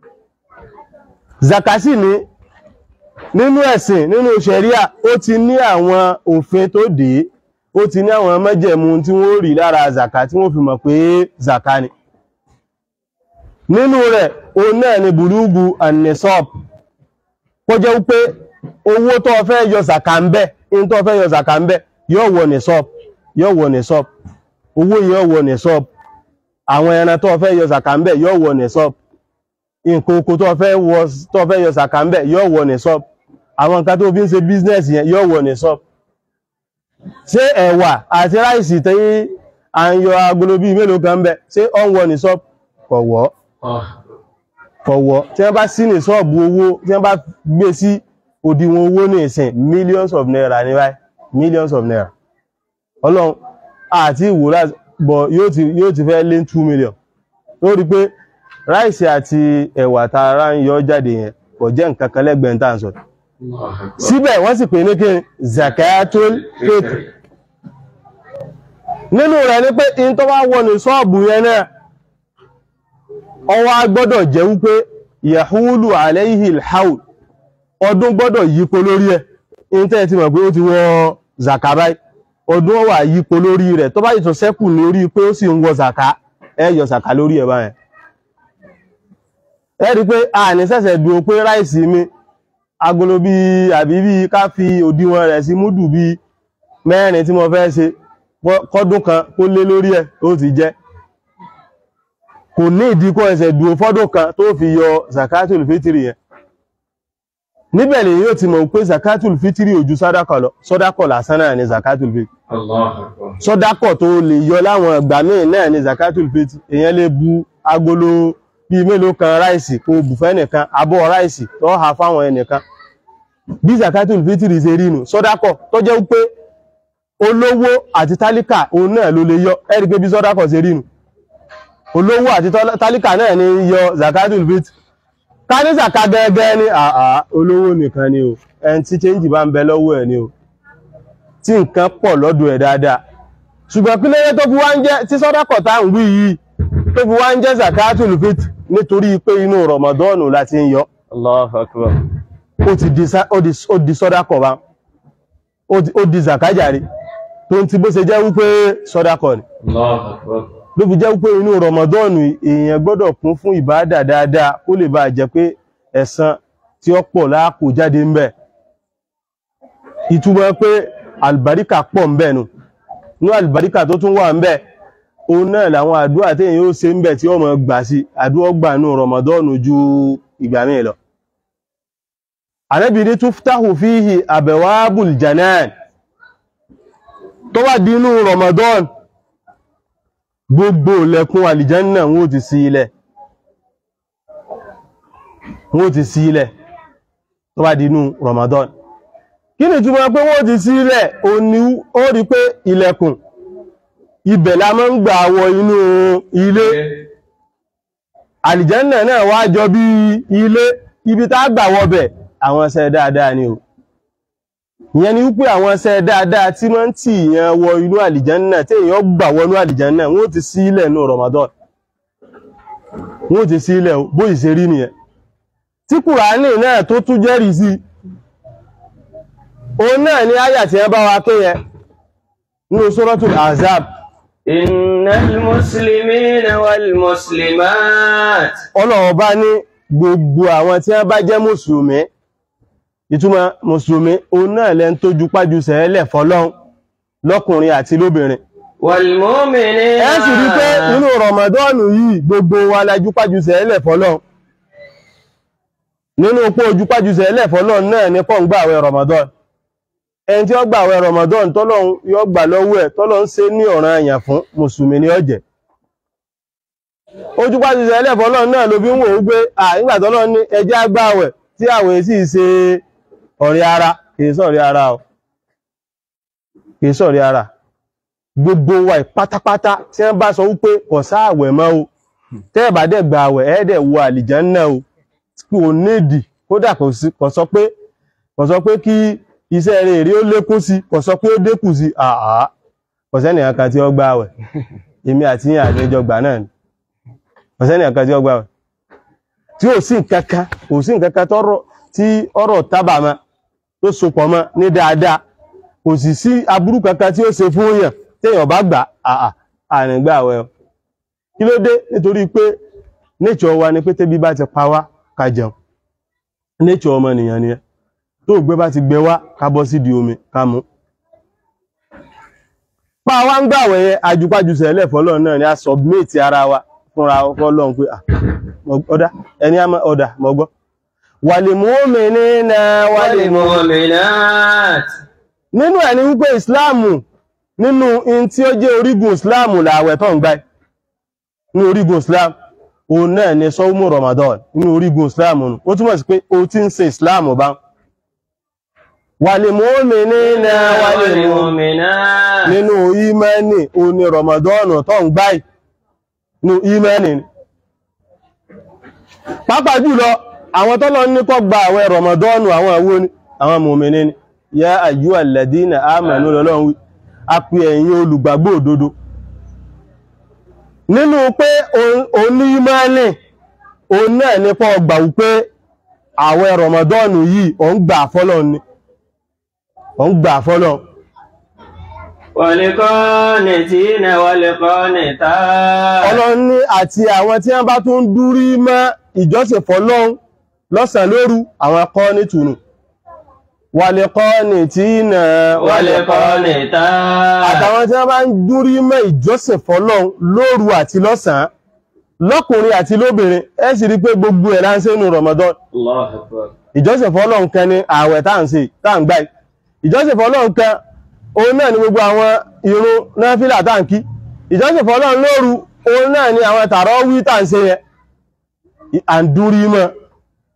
zaka sì ní nínú ẹ̀sìn nínú ṣẹ̀ríà ó ti ní àwọn òfin tó dé ó ti ní àwọn májẹ̀mú tí wọ́n rí lára zaka tí wọ́n fi mọ̀ pé zaka ni nínú rẹ̀ o náà ni bùrúgbù annisop kó jẹ́ wípé owó tó fẹ́ yọ zaka ń bẹ in tó fẹ́ yọ zaka ń bẹ yóò wọ nisop yóò wọ nisop owó yóò wọ nisop àwọn ẹran tó fẹ́ yọ zaka ń bẹ yóò wọ nisop nǹkan oko tó fẹ́ wọ tó fẹ́ yọ zaka ń bẹ yóò wọ nisop àwọn nǹkan tó fi ń ṣe business yẹn yóò wọ nisop ṣé ẹ̀wà àti ráìsì tí à ń yọ agolo bíi mélòó kan ń bẹ ṣé ó ń wọ nisop kọ̀wọ́ kọ̀wọ́ tí wọ́n bá sí ní ṣọ́ọ̀bù owó tí wọ́n bá gbé sí òdiwọ̀n owó ní ìsìn millions of naira ní báyìí millions of naira ọlọ́run àti ìwòrán bọ̀ yóò ti fẹ́ lé 2 million ó rí pé ráìsì àti ẹ̀wà tààrà ń yọ jáde yẹn kò jẹ́ nǹkan kan lẹ́gbẹ̀ẹ́ tá à ń sọ síbẹ̀ wọ́n sì pè ní kí zakatul fitr nínú rẹ̀ ní pé in tó bá wọ ní ṣọ́ọ̀bù yẹn náà ọwá gbọ́dọ̀ jẹ́ wípé yahulu alayhi alhaul ọdún gbọ́dọ̀ yípo lórí ẹ̀ intẹ́ ti mọ̀ pé ó ti wọ zaka báyìí ọdún wà yípo lórí rẹ̀ tó bá yìí tó sẹ́kù lórí pé ó sì ń wọ zaka ẹ yọ zaka lórí ẹ̀ báyẹn ẹ rí pé a ní ṣẹ̀ṣẹ̀ dúró pé ráìsì mi agolo bí àbí bí ká fi òdiwọ̀n rẹ̀ sí múdù bí mẹ́rin tí mo fẹ́ ṣe kọ́dún kan kó lé lórí ẹ̀ ó ti jẹ́ kò ní ìdíkọ́ ẹsẹ̀ dúró fọ́dún kan tó fi yọ zakatul fitri yẹn níbẹ̀ lè yóò ti mọ̀ pé zakatul fitri ojú sọ́dákọ̀ lọ sọ́dákọ̀ lásán náà ni zakatul fitri sọ́dákọ̀ tó lè yọ láwọn ìgbà míì náà ni zakatul fitri èyàn lè bu agolo bí mélòó kan ráìsì kó bù fẹ́ nìkan abọ́ ráìsì tó ha fáwọn ẹnìkan bí zakatul fitri ṣe rí nù sọ́dákọ̀ tó jẹ́ wípé olówó àti tálíkà òun náà ló lè yọ ẹ̀rí pé bí sọ́dákọ̀ ṣe rí nù olówó àti tálíkà náà ní yọ zakatul fitri ká ní zaka gẹ́gẹ́ ní àà olówó nìkan ni o ẹni tí change bá ń bẹ lọ́wọ́ ẹ̀ ni o tí nǹkan pọ̀ lọ́dọ̀ ẹ̀ dáadáa ṣùgbọ́n kí lóye tó fi wá ń jẹ́ tí sọ́dákọ̀ tá ń wí yìí tó fi wá ń jẹ́ zakatul fitri nítorí pé inú rọmọdọ́ọ̀nù láti ń yọ Allahu akbar. ó ti di sá- ó di- ó di sọ́dákọ̀ bá ó di- ó di zakajari tó ń ti bó ṣe jẹ́ wípé sọ́dákọ̀ ni Allahu akbar. ló fi jẹ́ wípé inú rọmọdọ́ọ̀nù èèyàn gbọ́dọ̀ kún fún ìbáàdà dáadáa kó lè bá jẹ́ pé ẹ̀san tí ó pọ̀ láàkó jáde ń bẹ̀ ìtumọ̀ pé àlùbáríkà pọ̀ ń bẹ̀ nù ní àlùbáríkà tó tún wà ń bẹ̀ òun náà làwọn àdúrà tí èèyàn ó ṣe ń bẹ̀ tí ó mọ̀ gbà sí àdúrà gbà nù rọmọdọ́ọ̀nù ju ìgbà míì lọ Ànábì ní tuftahu fihi abwabul janan tó wà dínú rọmọdọ́ọ̀nù gbogbo lẹ́kún àlìjánà wọ́n ti sí ilẹ̀ wọ́n ti sí ilẹ̀ tó bá dínú Ramadan kí ni túnmọ̀ pé wọ́n ti sí ilẹ̀ o ní ó rí pé ilẹ̀kùn ibẹ̀ la máa ń gbà wọ inú ilé àlìjánà náà wá jọ bí ilé ibi tá gbà wọbẹ̀ àwọn ṣẹ́ dáadáa ni o ìyẹn ni wípé àwọn ṣẹ́ dáadáa tí máa ń tì yẹn wọ inú àlìjánà tí èèyàn gbà wọnú àlìjánà wọ́n ti sí ilẹ̀ nù Ramadan wọ́n ti sí ilẹ̀ bó ìṣe rí nìyẹn tí kùránì náà tó tún jẹ́rìí sí òun náà ni áyà tí ẹ bá wa ké yẹn nínú Suratul Ahzab إن المسلمين والمسلمات Ọlọ́run bá ní gbogbo àwọn tí wọ́n bá jẹ́ mùsùlùmí ìtumọ̀ mùsùlùmí òun náà lẹ́n tó ju pájú sẹ́ẹ̀lẹ̀ fọ́lọ́run lọ́kùnrin àti lóbìnrin والمؤمنين ẹ sì rí pé nínú rọmọdọ́ọ̀nù yìí gbogbo wa la jupájú sẹ́ẹ̀lẹ̀ fọ́lọ́run nínú pé ojúpájú sẹ́ẹ̀lẹ̀ fọ́lọ́run náà ní kọ́ ń gbà àwẹ̀ rọmọdọ́ọ̀nù ẹni tí ó gbà àwẹ̀ rọmọdọ́ọ̀nù tọ́lọ́run yóò gbà lọ́wọ́ ẹ̀ tọ́lọ́run ṣe ní ọ̀ràn àyàn fún mùsùlùmí ní ọ̀jẹ̀ ojúpájú sẹ́ẹ̀lẹ̀ fọ́lọ́run náà ló fi ń wò ó pé à nígbà tọ́lọ́run ní ẹjẹ́ àgbà àwẹ̀ tí àwẹ̀ sì ṣe ọ̀rẹ́ ara kì í sọ̀rẹ́ ara o kì í sọ̀rẹ́ ara gbogbo wa pátápátá tí wọ́n bá sọ wípé kò sáàwẹ̀ mọ́ o tẹ́ ẹ̀ bá dẹ̀ gba àwẹ̀ ẹ̀ dẹ̀ wo àlìjánná o kí o nídì kódà kò sí- kò sọ pé kò sọ pé kí iṣẹ́ rẹ̀ rí ó lékún sí kò sọ pé ó dínkù sí àá kò sẹ́ni kan tí ó gba àwẹ̀ èmi àti yín àjọjọ gbà náà ni kò sẹ́ni kan tí ó gba àwẹ̀ tí ò sí nǹkankan kò sí nǹkankan tọ́rọ̀ tí ọ̀rọ̀ tábà mọ́ tó sopọ̀ mọ́ ní dáadáa kò sì sí aburú kankan tí ó ṣe fún yàn téèyàn bá gbà àà àrìn gbà àwẹ̀ o kí ló dé nítorí pé nature wa ni pé tẹ́bí bá ti pa wá ká jẹun nature ọmọnìyàn nìyẹn tó gbé bá ti gbé wá ká bọ́ sí di omi ká mú pa wá ń gbàwẹ̀ yẹn ajupájusẹ̀ ẹlẹ́fọ́lọ́ náà ni a submit ara wa fúnra fọ́lọ́n pé ah, mo- ọ̀dà ẹni a máa ọ̀dà mọ́gbọ́ wàlìmọ́mìnínà wàlìmọ́ والمؤمنات nínú ẹ̀ ni wípé ìsìláàmù nínú in tí ó jẹ́ orígun ìsìláàmù làwẹ̀ tó ń gbá ní orígun ìsìláàmù òun náà ni sọ́wọ́mù Ramadan ní orígun ìsìláàmù nù ó túnmọ̀ sí pé o ti ń ṣe ìsìláàmù bá wàlìmọ́mìnínà wàlìmọ́ والمؤمنات nínú ìmẹ́ni o ní Ramadan tó ń gbá ní ìmẹ́ni ni pàápàá jùlọ àwọn tọ́lọ ní kó gba àwẹ̀ Ramadan àwọn àwọ́ ni àwọn mùmìnì ni yá àyú alladhina amanu lọ́lọ́run wí a pè ẹ̀yin olùgbàgbọ́ òdodo nínú pé oní ìmẹ́ni òun náà ní kó gbà wípé àwẹ̀ Ramadan yìí ò ń gbà fọ́lọ́ ni ò ń gbà fọ́lọ́ والقانتين والقانتات ọlọ́run ní àti àwọn tí wọ́n bá tún dúrí mọ́ ìjọsìn fọ́lọ́run lọ́sàn lóru àwọn akọ́ ní tùnù wàlẹ̀kọ́ ní tí ìnà والقانتات àtàwọn tí wọ́n bá ń dúrí mọ́ ìjọsìn fọ́lọ́run lóru àti lọ́sàn lọ́kùnrin àti lóbìnrin ẹ sì rí pé gbogbo ẹ̀ láńṣẹ́ nù Ramadan الله أكبر ìjọsìn fọ́lọ́run kan ní ààwẹ̀ tá à ń ṣe tá à ń gbà yìí ìjọsìn fọ́lọ́run kan òun náà ni gbogbo àwọn ìrun náfílà tá à ń kí ìjọsìn fọ́lọ́run lóru òun náà ni àwọn tààrọ́ wí tá à ń ṣe yẹn à ń dúrí mọ́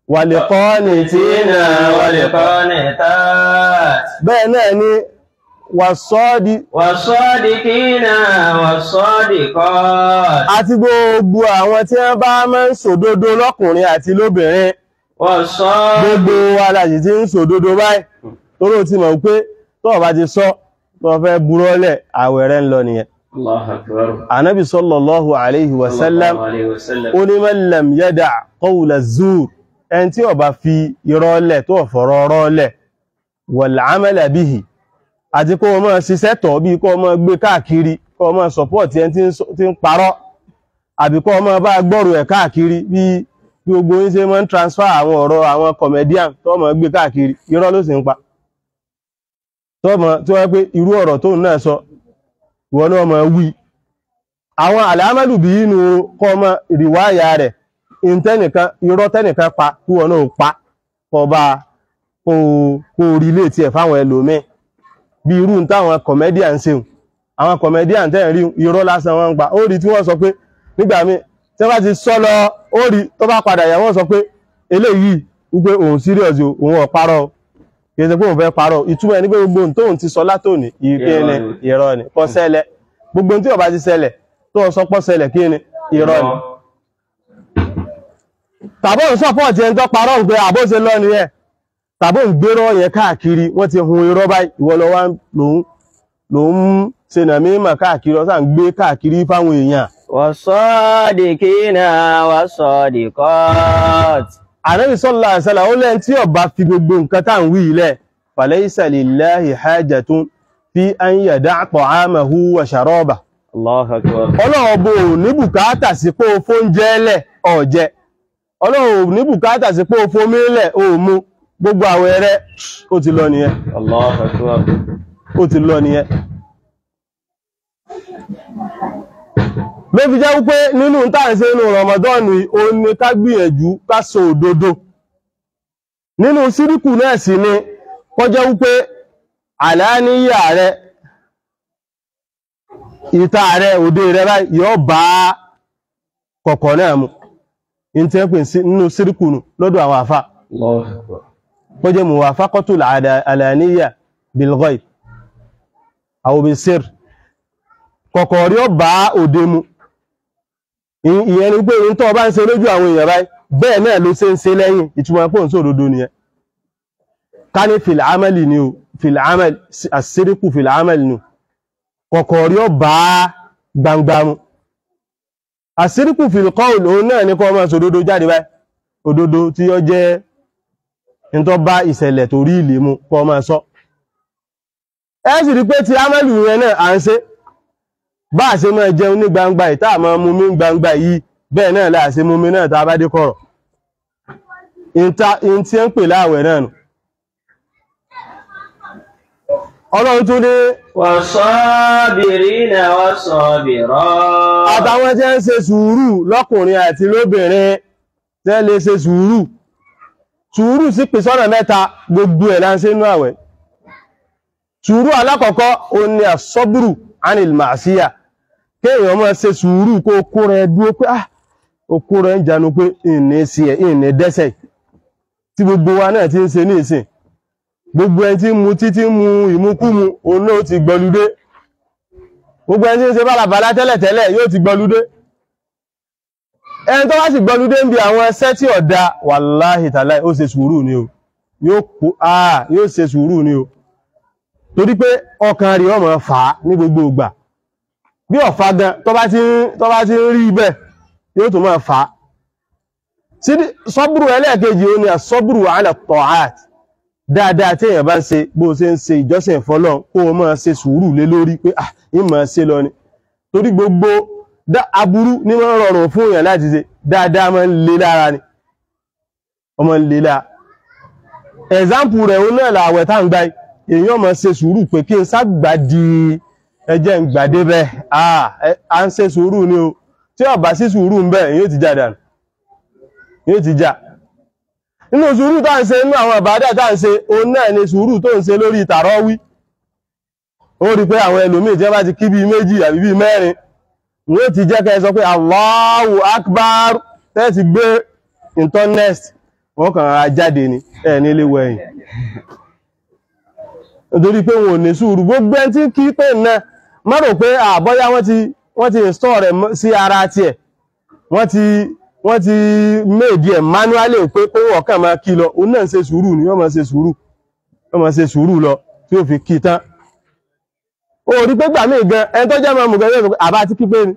wàlẹ̀kọ́nìtínà والقانتات bẹ́ẹ̀ náà ni wàsọ́ọ̀dì والصادقين والصادقات àti gbogbo àwọn tí wọ́n bá máa ń sòdodo lọ́kùnrin àti lóbìnrin والصادقين gbogbo wa la sì ti ń sòdodo báyìí tóró ti mọ̀ pé tó o bá ti sọ tó o fẹ́ burọ́lẹ̀ àwẹ̀ rẹ̀ ń lọ nìyẹn الله أكبر anabi sallallahu alaihi wasallam الله عليه وسلم ó ní man lam yada qawla zur ẹni tí ó bá fi irọ́ lẹ̀ tó fọ̀rọ̀ ọ̀rọ̀ lẹ̀ wal amala bihi àti kó o máa ṣiṣẹ́ tọ̀ bí kó o máa gbé káàkiri kó o máa support ẹni tí ń sọ- tí ń parọ́ àbí kó o máa bá gbọ́rù ẹ̀ káàkiri bí bí gbogbo yín ṣe máa ń transfer àwọn ọ̀rọ̀ àwọn comedian tó máa gbé káàkiri irọ́ ló sì ń pa tó máa tí wọ́n pé irú ọ̀rọ̀ tóun náà sọ ìwọ náà máa wí àwọn àlàámàlù bí inú kọ́ ọmọ ìrìwáyà rẹ̀ ìntẹ́nìkan irọ́ tẹ́nìkan pa kí wọn náà pa kọ bá kó kó rí ilé tí ẹ̀ fáwọn ẹlòmíì bí irú ń táwọn comedian ń ṣeun àwọn comedian tẹ́ rí irọ́ lásán wọn ń pa ó rí tí wọ́n sọ pé nígbà míì tí wọ́n bá ti sọ lọ ó rí tó bá padà yà wọ́n sọ pé eléyìí wípé òun serious o òun ò parọ́ o kì í ṣe pé òun fẹ́ parọ́ ìtumọ̀ ẹni pé gbogbo ohun tóun ti sọ látòní ìkéne Irọ́ ni. irọ́ ni kò ṣẹlẹ̀ gbogbo ohun tí ó bá ti ṣẹlẹ̀ tó sọ pọ́ ṣẹlẹ̀ kí ni irọ́ ni tàbí òun sọ́pọ̀tì ẹni tó parọ́ ń pé àbóṣe lọ ni ẹ̀ tàbí òun gbérọ́ yẹn káàkiri wọ́n ti hun irọ́ báyìí ìwọ lọ wá lòun lòun ṣe nà mímọ̀ káàkiri ọ̀sán gbé káàkiri fáwọn èèyàn والصادقين والصادقات ànábì sallallahu alaihi wasallam ó lẹ́yìn tí ó bá fi gbogbo nǹkan tá à ń wí ilẹ̀ falaysa lillahi hajatun fi an yada'a ta'amahu wa sharabahu الله أكبر ọlọ́run bò ní bùkátà sí pé o fóúnjẹ lẹ̀ ọ̀jẹ́ ọlọ́run ò ní bùkátà sí pé o fomi lẹ̀ o mu gbogbo àwẹ̀ rẹ̀ ó ti lọ nìyẹn الله أكبر ó ti lọ nìyẹn ló fi jẹ́ wípé nínú táàṣe inú rọmọdọ́ọ̀nù ó ní ká gbìyànjú ká sọ òdodo nínú síríkù náà sì ni kọjá wípé àlàáníyà rẹ ìta rẹ òde rẹ báyìí yóò bá kọ̀kọ̀ náà mu in tí wọ́n pè sí nínú síríkù nù lọ́dọ̀ àwọn àfà الله أكبر kọjá muwafaqatul àlàáníyà bil ghaib aw bis sirr kọ̀kọ̀ rí ó bá òde mu Ì- ìyẹn ni pé in tó bá ń ṣe lójú àwọn èèyàn báyìí bẹ́ẹ̀ náà ló ṣe ń ṣe lẹ́yìn ìtumọ̀ pọ̀ ń sòdodo nìyẹn ká ní fil amali ni o fil amali àṣíríkù fil amali ni o kọ̀kọ̀ rí ó bá gbangba mu àṣíríkù fil qawl òun náà ní kọ́ máa sòdodo jáde báyìí òdodo tí ó jẹ́ in tó bá ìṣẹ̀lẹ̀ tó rí ìlé mu kọ́ máa sọ ẹ sì rí pé ti amali yẹn náà à ń ṣe bá a ṣe máa jẹun ní gbangba ìta àmọ́ mú mi gbangba yìí bẹ́ẹ̀ náà láà ṣe mú mi náà tá a bá dé kọ̀rọ̀ in tí ń pè láàwẹ̀ náà nù ọlọ́run tún ní والصابرين والصابرات àtàwọn tí ń ṣe sùúrù lọ́kùnrin àti lóbìnrin tí ń lè ṣe sùúrù sùúrù sí pè sọ́nà mẹ́ta gbogbo ẹ̀ là ń ṣe nínú àwẹ̀ sùúrù alákọ̀ọ́kọ́ ó ní àsọ́bùrù anil màásíyà kéèyàn máa ṣe sùúrù kó kó rẹ dúró pé ah ó kó rẹ ń janu pé ìní sí ẹ ìní dẹ́sẹ̀ tí gbogbo wa náà ti ń ṣe ní ìsìn gbogbo ẹni tí ń mu títí ń mu ìmukúmu òun náà ti gbọludé gbogbo ẹni tí ń ṣe bálabàlá tẹ́lẹ̀tẹ́lẹ̀ yóò ti gbọludé ẹni tó wá sì gbọludé ń bi àwọn ẹsẹ́ tí ọ̀dà wàláhì tàláì ó ṣe sùúrù ni o yóò kó ah yóò ṣe sùúrù ni o torí pé ọkàn rí ọmọ fà á ní gbogbo ìgbà bí ọ̀fà gan tó bá ti ń tó bá ti ń rí bẹ́ẹ̀ yóò tó máa fà á sí sọ́bùrù ẹlẹ́ẹ̀kejì ó ní àsọ́bùrù ala ta'at dáadáa tí èèyàn bá ń ṣe bó ṣe ń ṣe ìjọsìn fọ́lọ́run kó o máa ṣe sùúrù lé lórí pé ah ìmọ̀ ṣe lọ ni torí gbogbo dá aburú ní wọ́n rọrùn fún èèyàn láti ṣe dáadáa máa ń le lára ni ọmọ ń le lára ẹ̀zámpù rẹ̀ ó náà làwẹ̀ tá ń gbá èèyàn máa ṣe sùúrù pé kí n ságbà di ẹjẹ́ ń gbàdé bẹ́ẹ̀ ah ẹ- à ń ṣe sùúrù ni o tí ó bá sí sùúrù ń bẹ èyàn ti já dànù èyàn ti já nínú sùúrù tá ń ṣe nínú àwọn àbádà tá ń ṣe òun náà ni sùúrù tó ń ṣe lórí tàràwí ó rí pé àwọn ẹlòmíì jẹ́ bá ti kí bíi méjì àbí bíi mẹ́rin wọ́n ti jẹ́ kẹ́ sọ pé Allahu Akbar tẹ́ẹ̀sì gbé internet wọ́n kàn ra jáde ni ẹ̀ nílé wẹ̀yìn nítorí pé wọn ò ní sùúrù gbogbo ẹni tí kí pé náà má rò pé àbọ́yá wọ́n ti wọ́n ti install rẹ̀ mọ́- sí ara tiẹ̀ wọ́n ti wọ́n ti méèdì ẹ̀ manually pé pé wọ́n kàn máa kí lọ òun náà ń ṣe sùúrù ni wọ́n máa ṣe sùúrù wọ́n máa ṣe sùúrù lọ tí ó fi kí tán ó rí pé gbà míì gan ẹni tó jẹ́ máa mú gan yóò sọ pé àbá ti kí pé ni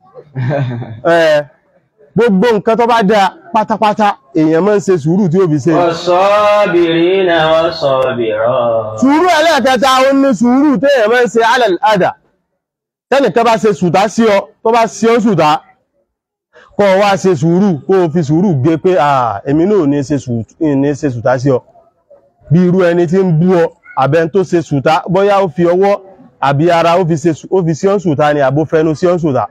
Ẹ̀, gbogbo nǹkan tó bá dáa pátápátá èèyàn máa ń ṣe sùúrù tí ó fi ṣe والصابرين والصابرات sùúrù ẹlẹ́ẹ̀kẹta ó ní sùúrù téèyàn máa ń ṣe alal ada tẹ́nìkan bá ṣe sùtá sí ọ tó bá sí ọ sùtá kọ́ ọ wá ṣe sùúrù kó o fi sùúrù gbé pé à èmi náà ò ní ṣe sù- ì ní ṣe sùtá sí ọ bí irú ẹni tí ń bú ọ àbẹ́ni tó ṣe sùtá bóyá ó fi ọwọ́ àbí ara ó fi ṣe sù- ó fi sí ọ sùtá ni àbó fẹnu sí ọ sùtá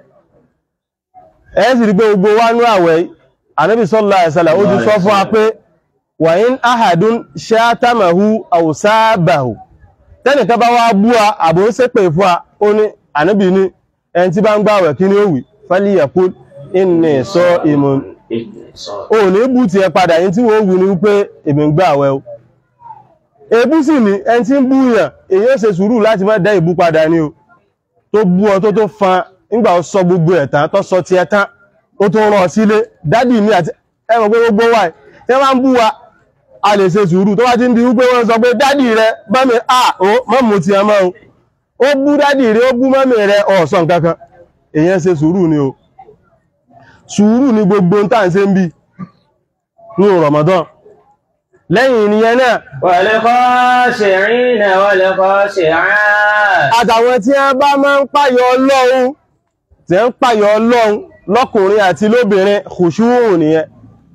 ẹ sì rí pé gbogbo wa nú àwẹ̀ yìí, ànábì sallallahu alaihi wasallam ó ti sọ fún wa pé wàyín ahadun ṣátàmàhú àwòsáàbàhù tẹ́nìkan bá wá bú a àbò ń ṣépè fún a ó ní ànábì ní ẹni tí bá ń gbàwẹ̀ kí ni ó wí fálíyàkú inni saimun ó ní bú ti ẹ padà yín tí wọ́n wù ní wípé èmi ń gbàwẹ̀ o èébú sì ní ẹni tí ń bú yàn èyí ó ṣe sùúrù láti má dá ìbú padà ní o tó bú ọ tó tó fan nígbà ó sọ gbogbo ẹ̀ tán tó sọ tiẹ̀ tán ó tó rán ọ sílé dádì mi àti ẹmọ̀ pé gbogbo wa tí wọ́n máa ń bú wa a lè ṣe sùúrù tó bá ti ń di wípé wọ́n sọ pé dádì rẹ bámi à ó mọ́ mú ti ẹmọ́ o ó bú dádì rẹ ó bú mọ́mì rẹ ọ̀sán kankan èyàn ṣe sùúrù ni o sùúrù ni gbogbo ń tàn ṣe ń bí ní Ramadan lẹ́yìn ìnìyẹn náà والخاشعين والخاشعات àtàwọn tí wọ́n bá máa ń pàyọ ọlọ́run tí ń pàyọ ọlọ́run lọ́kùnrin àti lóbìnrin khushu' nìyẹn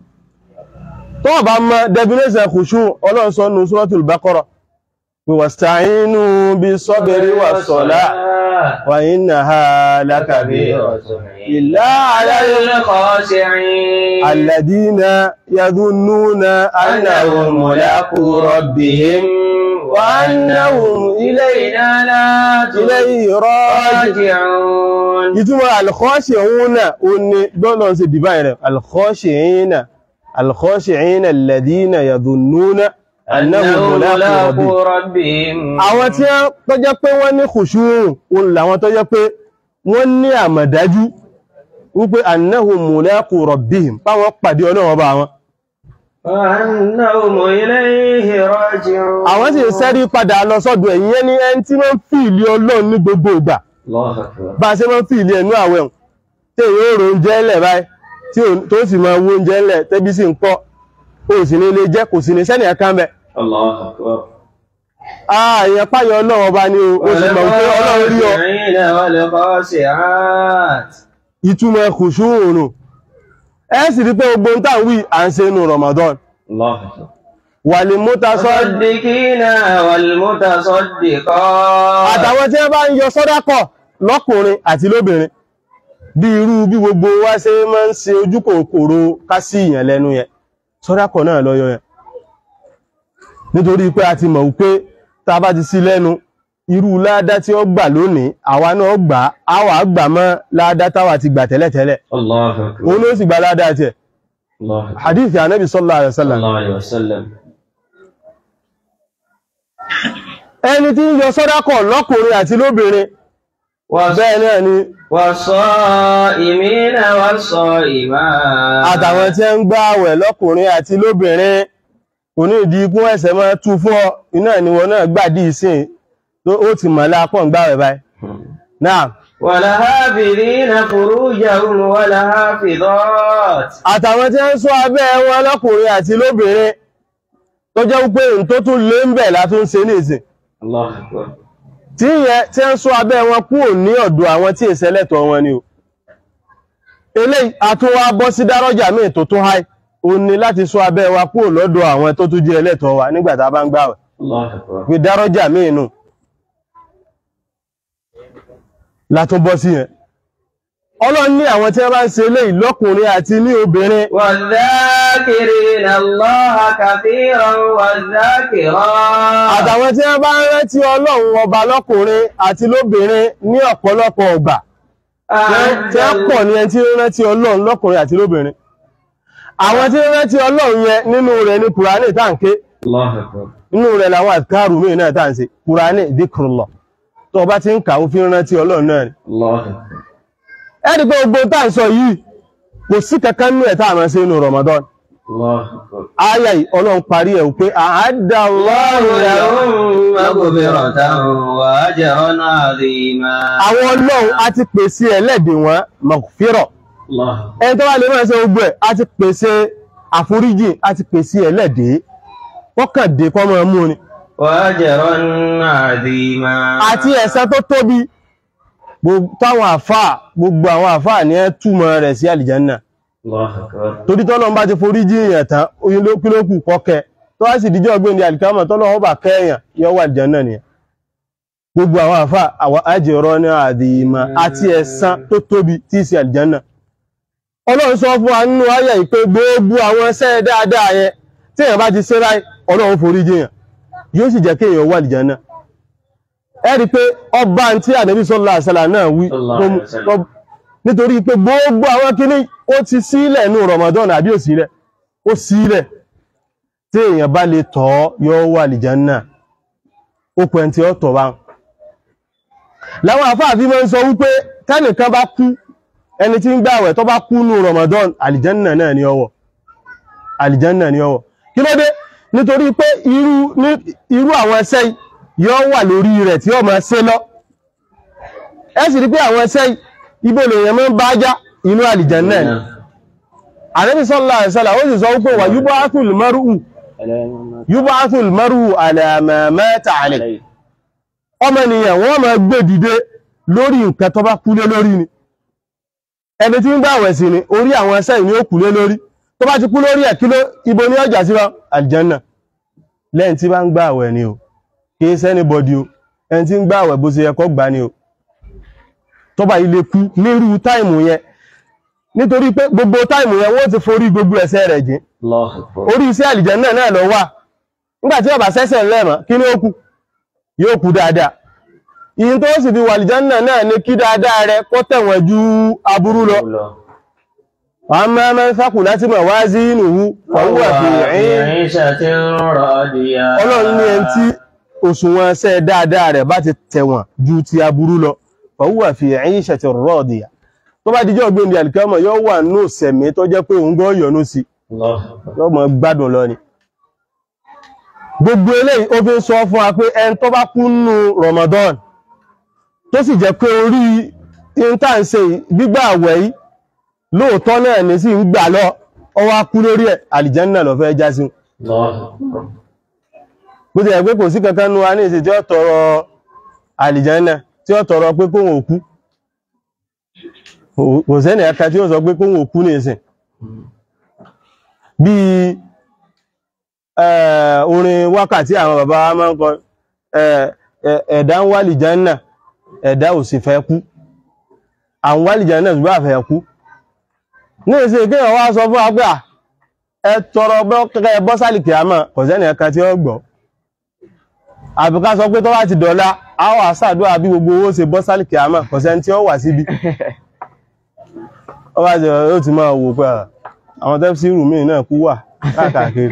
tó wọ́n bá mọ̀ definition khushu' ọlọ́run sọ nù Suratul Baqara pé wasta'inu bis-sabri was-salah wa innaha lakabiratun illa 'alal الخاشعين alladhina yadhunnuna annahum mulaqu rabbihim wa annahum إلينا لا ilayhi raji'un راجعون ìtumọ̀ alkhọ́ṣìína ó ní bọ́lọ̀ sí divine rẹ̀ alkhọ́ṣìína alkhọ́ṣìína alladhina yadhunnuna annahum mulaqu rabbihim ربهم àwọn tí wọ́n tó jẹ́ pé wọ́n ní khushu' òun làwọn tó jẹ́ pé wọ́n ní àmọ̀dájú wípé annahum mulaqu rabbihim báwọn pàdé ọlọ́run ọba wọn وأنهم إليه راجعون àwọn sì ń sẹ́rí padà lọ sọ́dọ̀ ẹ̀yìn ẹni ẹni tí wọ́n fi ìlú ọlọ́run ní gbogbo ìgbà الله أكبر bá a ṣe máa ń fi ìlú ẹ̀nú àwẹ̀ hàn tí èyí ó ro oúnjẹ ńlẹ̀ báyìí tí ò- tó sì máa wo oúnjẹ ńlẹ̀ tẹ́bí sì ń pọ̀ ó sì ní ilé jẹ́ kò sì ní sẹ́nì ẹ̀kan bẹ̀. الله أكبر ààyàn páyọ ọlọ́run ọba ni o ó sì mọ̀ pé ọlọ́run rí ọ والخاشعين والخاشعات ìtumọ̀ khushu òrùn ẹ sì rí pé gbogbo ń tàn wí à ń ṣe inú Ramadan الله أكبر wal mutasad المصدقين والمتصدقات àtàwọn tí wọ́n bá ń yọ sọ́dákọ̀ lọ́kùnrin àti lóbìnrin bí irú bí gbogbo wa ṣe máa ń ṣe ojú kòkòrò ká sí ìyàn lẹ́nu yẹn sọ́dákọ̀ náà lọ́yọ yẹn nítorí pé a ti mọ̀ wípé tá a bá ti sí lẹ́nu irú ládá tí ó gbà lónìí àwa náà gbà á wà á gbà mọ́ ládá táwa ti gbà tẹ́lẹ̀tẹ́lẹ̀ الله أكبر òun ló sì gba ládá tiẹ̀ الله أكبر hadith anabi sallallahu alaihi صلى wasallam الله عليه وسلم ẹni tí ń yọ sọ́dákọ̀ lọ́kùnrin àti lóbìnrin bẹ́ẹ̀ náà ni والصائمين والصائمات àtàwọn tí ń gbá àwẹ̀ lọ́kùnrin àti lóbìnrin kò ní ìdí ikú ẹ̀sẹ̀ máa tú fún ọ iná ni wọn náà gbàdí ìsìn tó ó ti mọ̀ lápọ̀ ń gbáwẹ̀ báyìí náà والحافظين فروجهم والحافظات àtàwọn tí ń ṣọ́ abẹ́ wọn lọ́kùnrin àti lóbìnrin tó jẹ́ wípé n tó tún lé ń bẹ̀ látún ṣe ní ìsìn الله أكبر tí yẹn tí ń ṣọ́ abẹ́ wọn kúrò ní ọ̀dọ̀ àwọn tí ìṣẹ́lẹ̀tọ̀ wọn ni o eléyìí àtúnwá bọ́ sí dárọ́jà míì tó tún háì ó ní láti ṣọ́ abẹ́ wa kúrò lọ́dọ̀ àwọn tó tún jẹ́ ẹlẹ́tọ̀ wa nígbà tá a bá ń gbààwẹ̀ الله أكبر pé dárọ́jà míì nù látún bọ́ sí yẹn ọlọ́run ní àwọn tí wọ́n bá ń ṣe eléyìí lọ́kùnrin àti ní obìnrin والذاكرين الله كثيرا والذاكرات àtàwọn tí wọ́n bá ń rántí ọlọ́run ọba lọ́kùnrin àti lóbìnrin ní ọ̀pọ̀lọpọ̀ ọgbà tí wọ́n pọ̀ ní ẹni tí ń rántí ọlọ́run lọ́kùnrin àti lóbìnrin àwọn tí ń rántí ọlọ́run yẹn nínú rẹ̀ ní kùránì táǹké الله أكبر nínú rẹ̀ làwọn àkárù míì náà táǹsì kùránì dhikrullah tó bá ti ń kà ó fi ń rántí ọlọ́run náà ni الله أكبر ẹni pé gbogbo tá à ń sọ yìí kò sí kankan nínú ẹ̀ tá à máa ṣe nínú Ramadan الله أكبر áyà yìí ọlọ́run parí ẹ̀ pé àádá الله لهم مغفرة وأجرا عظيما àwọn ọlọ́run a ti pèsè ẹlẹ́dẹ̀ wọn maghfirah الله ẹni tó wá lè máa ṣe gbogbo ẹ̀ a ti pèsè àforíjì a ti pèsè ẹlẹ́dẹ̀ wọ́n kàn dé kọ́ máa mú ni وأجرا عظيما àti ẹ̀san tó tóbi gbogbo táwọn àfáà gbogbo àwọn àfáà ní ẹ túmọ̀ rẹ̀ sí àlìjánà الله أكبر torí tọ́lọ́run bá ti forí jí èèyàn tán oyin ló kí ló kù kọ́kẹ́ tó wá sì díjọ́ ọgbẹ́ ní àlìkámọ̀ tọ́lọ́run bá kẹ́yàn yọ wà àlìjánà nìyẹn gbogbo àwọn àfáà àwọn àjẹrọ ní àdìmọ̀ àti ẹ̀san tó tóbi tí í ṣe àlìjánà ọlọ́run sọ fún wa nínú ayé yìí pé gbogbo àwọn ẹsẹ̀ dáadáa yẹn tí èèyàn bá ti ṣe báyìí ọlọ́run forí jí èèyàn yóò sì jẹ́ kéèyàn wà àlìjánà ẹ rí i pé ọba tí ànábì sọ́lá àṣàlà náà wí Sallallahu tó alaihi mú- wasallam. tó- nítorí pé gbogbo àwọn kíní ó ti sílẹ̀ ní Ramadan àbí ò sílẹ̀ ó sílẹ̀ tí èèyàn bá lè tọ́ yóò wà àlìjánà ó pẹ́ tí ó tọ̀ bá láwọn àfáàfí máa ń sọ wípé tẹ́nìkan bá kú ẹni tí ń gbààwẹ̀ tó bá kú ní Ramadan àlìjánà náà ní ọwọ́ àlìjánà ní ọwọ́ kí ló dé nítorí pé irú ní- irú àwọn ẹsẹ́ yìí yóò wà lórí rẹ̀ tí ó máa ṣe lọ ẹ sì rí pé àwọn ẹsẹ́ yìí ibo lèèyàn máa ń bá já inú àlìjánà ni Ànábì sallallahu alaihi wasallam ó sì sọ wípé wà yub'athul mar'u yub'athul mar'u ala ma mata alayhi ọmọnìyàn wọ́n máa gbé dìde lórí nǹkan tó bá kúlé lórí ni ẹni tí ń gbààwẹ̀ sí ni orí àwọn ẹsẹ̀ ìní ó kúlé lórí tó bá ti kú lórí ẹ̀ kí ló ibo ní ọjà sí wa aljanna lẹ́yìn tí bá ń gbààwẹ̀ ni o kì í sẹ́ni bọ́dí o ẹni tí ń gbààwẹ̀ bó ṣe yẹ kó gbà ni o tó bá ilé kú nírú táìmù yẹn nítorí pé gbogbo táìmù yẹn wọ́n ti forí gbogbo ẹ̀ṣẹ̀ rẹ̀ jìn الله أكبر orí iṣẹ́ àlìjẹ́nà náà lọ wà nígbàtí ọba sẹ́sẹ̀ lẹ́mọ̀ kí ní ó kù yóò kú dáadáa ìyìn tó sì fi wà àlìjẹ́nà náà ní kí dáadáa rẹ kó tẹ̀wọ̀n ju aburú lọ àmọ́ ẹmẹ́ sákù láti mọ̀ wá sí ìnùwú ọwọ́ àfihàn عيشة راضية ọlọ́run ní ẹni tí òṣùwọ̀n ṣẹ́ dáadáa rẹ̀ bá ti tẹ̀wọ̀n ju ti aburú lọ ọwọ́ àfihàn ẹ̀yìn ṣẹ̀tì rọ́ọ̀dìyà tó bá dijọ́ gbé ní àlìkámọ̀ yóò wà nù sẹ̀mí tó jẹ́ pé òun gan yọ̀nú sí الله أكبر yóò mọ̀ gbádùn lọ ni gbogbo eléyìí ó fi ń sọ fún wa pé ẹni tó bá kú nínú Ramadan tó sì jẹ́ pé orí intanse gbígbà àwẹ̀ yìí lóòótọ́ náà ní sí ń gbà lọ ó wá kú lórí ẹ̀ àlìjánná lọ fẹ́ já sí الله أكبر bó ti yẹ pé kò sí kankan nu wa ní ìsìn tí ó tọrọ àlìjánná tí ó tọrọ pé kóhun òkú kò sẹ́ni ẹ̀ka tí ó sọ pé kóhun òkú ní ìsìn bí eh, orin wákàtí àwọn bàbá wa máa ń kọ eh, eh, ẹ̀dá ń wá lìjánà ẹ̀dá ò sì fẹ́ kú àwọn wá lìjánà ṣùgbọ́n àfẹ́ kú ní ìsìn kí wọ́n wá sọ fún wa pé à, ẹ tọrọ kẹ́kẹ́ bọ́sálì kìámọ̀ kò sẹ́ni ẹ̀ka tí ó gbọ́ àbíká sọ pé tó bá ti dọ̀la àwọn àṣàdúrà bí gbogbo owó ṣe bọ́sálì kìámọ̀ kò sẹ́ni tí ó wà síbi ó bá jẹ́ ó ti máa wò pé à, àwọn tẹ́fsìrù míì náà kú wà káàkiri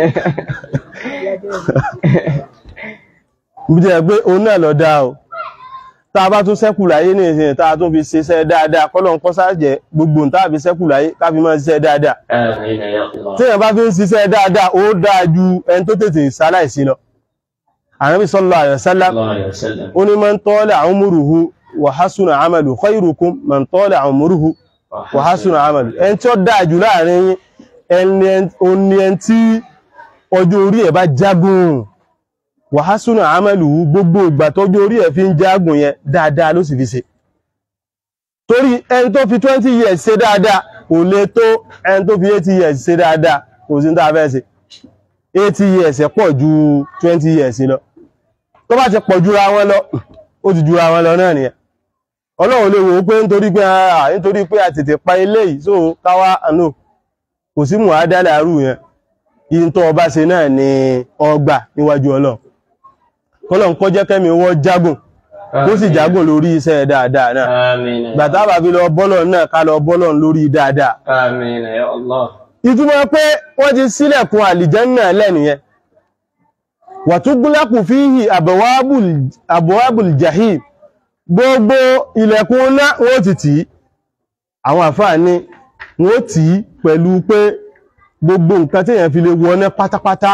bí jẹ́ pé òun náà lọ dáa o tá a bá tún sẹ́kù láyé ní ìsìn tá a tún fi ṣiṣẹ́ dáadáa kọ́lọ̀ ń kọ́sá jẹ́ gbogbo tá a fi sẹ́kù láyé ká fi máa ṣiṣẹ́ dáadáa آمين يا الله tí èèyàn bá fi ń ṣiṣẹ́ dáadáa ó dáa ju ẹni tó tètè ṣaláìsí lọ Ànábì sallallahu alaihi wasallam الله عليه وسلم ó ní man tala umruhu wa hasuna amalu khairukum man tala umruhu wa hasuna amalu ẹni tí ó dáa jù láàrin yín ẹni oní ẹni tí ọjọ́ orí ẹ̀ bá jágùn wa hasuna amalu gbogbo ìgbà tọ́jọ́ orí ẹ̀ fi ń jágùn yẹn dáadáa ló sì fi ṣe torí ẹni tó fi 20 years ṣe dáadáa kò lè tó ẹni tó fi 80 years ṣe dáadáa kò sí ní tá a fẹ́ ṣe 80 years ẹ̀ pọ̀ ju 20 years lọ tó bá ti pọ̀ jura wọn lọ ó ti jura wọn lọ náà nìyẹn ọlọ́run lè wò ó pé nítorí pé a nítorí pé a tètè pa ilé yìí so káwá àánú kò sí mù àádálẹ̀ àrù yẹn yìí tó ọba ṣe náà ni ọgbà níwájú ọlọ́run kọ́lọ́run kó jẹ́ kẹ́mi wọ́n jágùn kó sì jágùn lórí iṣẹ́ dáadáa náà آمين يا gbàtà bàbí lọ bọ́lọ̀ náà ká lọ bọ́lọ̀ lórí dáadáa آمين يا الله ìtumọ̀ pé wọ́n ti sílẹ̀kùn àlìjẹ́nà lẹ́nìyẹn wàtúgbúlákù fíhì àbọ̀wábùl jahim gbogbo ilẹ̀kùn ńlá wọ́n ti tì í àwọn àfáà ní wọ́n tì í pẹ̀lú pé gbogbo nǹkan tí èèyàn fi lè wọná pátápátá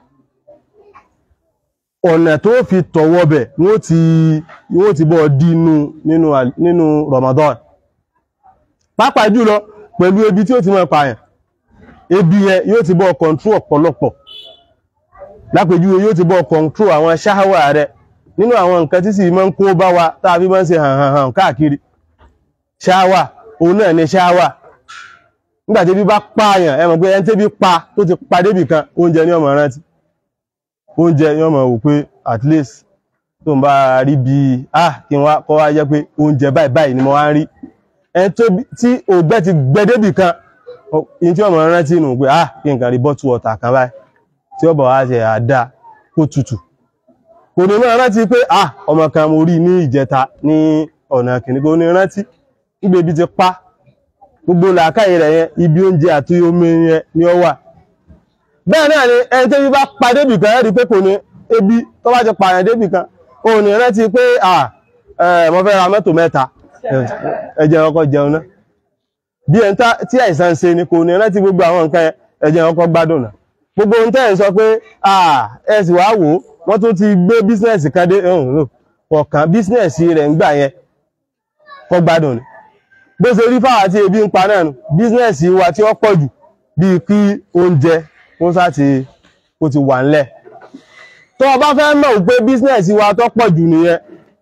ọ̀nà tó fi tọ̀wọ́ bẹ̀ wọ́n ti wọ́n ti bọ́ dínú nínú nínú Ramadan pàápàá jùlọ pẹ̀lú ebi tí ó ti mọ́ pààyàn ebi yẹn yóò ti bọ́ kọ̀ntró ọ̀pọ̀lọpọ̀ lápèjúwe yóò ti bọ́ kọ̀ntró àwọn ṣáháwà rẹ nínú àwọn nǹkan tí sì máa ń kó bá wa tá a fi máa ń ṣe hàn hàn hàn káàkiri ṣáháwà òun náà ni ṣáháwà nígbà tí ebi bá pààyàn ẹ mọ̀ pé ẹni tí ebi pa tó ti pa débì kan oúnjẹ ní ọmọ rántí oúnjẹ ní ọmọ wò pé at least tó ń bá rí bí ah kí n wá kọ́ wá jẹ́ pé oúnjẹ báyìí báyìí ni mo wá ń rí ẹni tí ògbẹ́ ti gbẹ débì kan in tí ọmọ rántí nù pé ah kí n kàn rí bottle water kan báyìí tí ó bọ̀ wá ṣe àdá kó tutù kò ní máa rántí pé ah ọmọ kan mo rí ní ìjẹta ní ọ̀nà kìíní kò ní rántí nígbà ebi ti pa gbogbo làákàyè rẹ̀ yẹn ibi oúnjẹ àti omi yẹn ni ó wà bẹ́ẹ̀ náà ni ẹni tẹ́bí bá pa débì kan rí pé kò ní ebi tó bá ti pààyàn débì kan ò ní rántí pé ah mo fẹ́ ra mọ́tò mẹ́ta ẹ jẹ́ ọkọ̀ jẹun náà bí ẹn tí àìsàn ṣe ni kò ní rántí gbogbo àwọn nǹkan ẹ jẹ́ ọkọ̀ gbádùn náà gbogbo ohun tẹ́ ẹ̀ sọ pé ẹ sì wá wò ó wọ́n tún ti gbé bísínẹ̀sì kan dé ọ̀kan bísínẹ̀sì rẹ̀ ń gbà yẹn kọ́ gbádùn ni bó ṣe rí fáwọn àti ebi ń pa náà nù bísínẹ̀sì wa tí ó pọ̀ jù bíi kí oúnjẹ kó sáti kó ti wà ńlẹ̀ tó o bá fẹ́ mọ̀ pé bísínẹ̀sì wa tó pọ̀ jù nìyẹn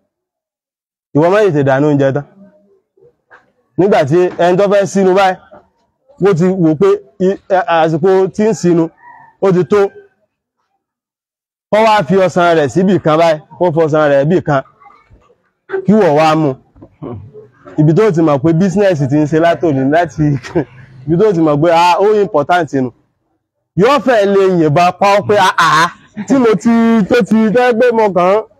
ìwọ má tètè dànù oúnjẹ tán nígbàtí ẹni tó fẹ́ sínú báyìí ó ti wò pé àsìkò tí ń sínú ó ti tó kó wá fi ọsàn rẹ̀ síbì kan báyìí kó fọsàn rẹ̀ bì kan kí wọ̀ wá mú ibi tó ti mọ̀ pé bísínẹ̀sì ti ń ṣe látòní láti ibi tó ti mọ̀ pé ah ó important nù yóò fẹ́ lè yìnbọn pa ọ́ pé àá tí mo ti tó ti tẹ́ pé mo kàn án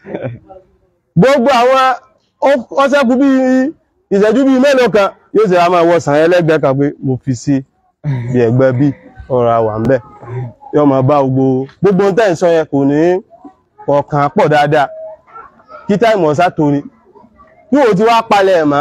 gbogbo àwọn ọ́sẹ́kù bí ìṣẹ́jú bí mélòó kan yóò ṣe àmà wọ́sàn ẹlẹ́gbẹ́ kan pé mo fi sí bí ẹgbẹ́ bí ọ̀rọ̀ àwà ń bẹ̀ yóò máa bá gbogbo gbogbo tẹ́ ń sọ yẹn kò ní ọ̀kan pọ̀ dáadáa kí táìmù ọ̀sá torí bí o ti wá palẹ̀ ẹ̀mọ́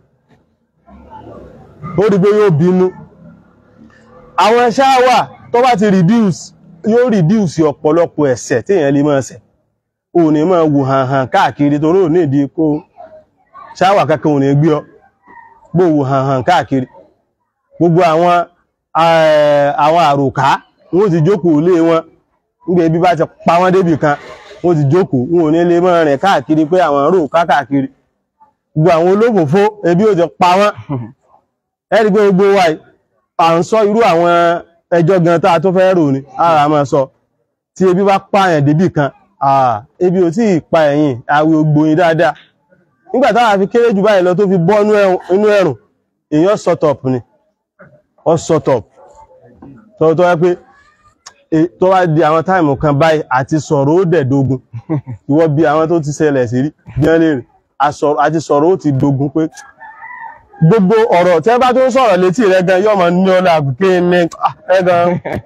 ó rí pé yóò bínú àwọn ṣáwà tó bá ti reduce yóò reduce ọ̀pọ̀lọpọ̀ ẹ̀ṣẹ̀ tí èèyàn lè máa ṣẹ̀ ò ní máa wù hàn hàn káàkiri tó ní òní ìdí kó ṣáwà kankan ò ní gbé ọ gbó wù hàn hàn káàkiri gbogbo àwọn àwọn àròká wọ́n ti jókòó lé wọn nígbà ibi bá ti pa wọ́n débì kan wọ́n ti jókòó wọn ò ní lè máa rìn káàkiri pé àwọn àròká káàkiri gbogbo àwọn olófòfó ebi ò ti pa wọ́n ẹ̀rí pé gbogbo wa à ń sọ irú àwọn ẹjọ́ gan tá a tó fẹ́ rò ní ara máa sọ tí ebi bá pààyàn débì kan ebi ò tí ì pa ẹ̀yìn àwẹ̀ ògbòyìn dáadáa nígbà táwa fi kéré jù báyìí lọ tó fi bọ́ inú ẹ̀rùn èèyàn sọtọ̀pù ni ọ sọtọ̀pù tó tó wá pé tó wá di àwọn táìmù kan báyìí àti sọ̀rọ̀ ó dẹ̀ dogun ìwọ bí àwọn tó ti ṣẹlẹ̀ sí rí bí wọ́n lè rí àti sọ̀rọ̀ ó ti dogun pé gbogbo ọ̀rọ̀ tẹ́ bá tó ń sọ̀rọ̀ létí rẹ̀ gan yọ́ mọ̀ ní ọlá àgùké ní ẹgan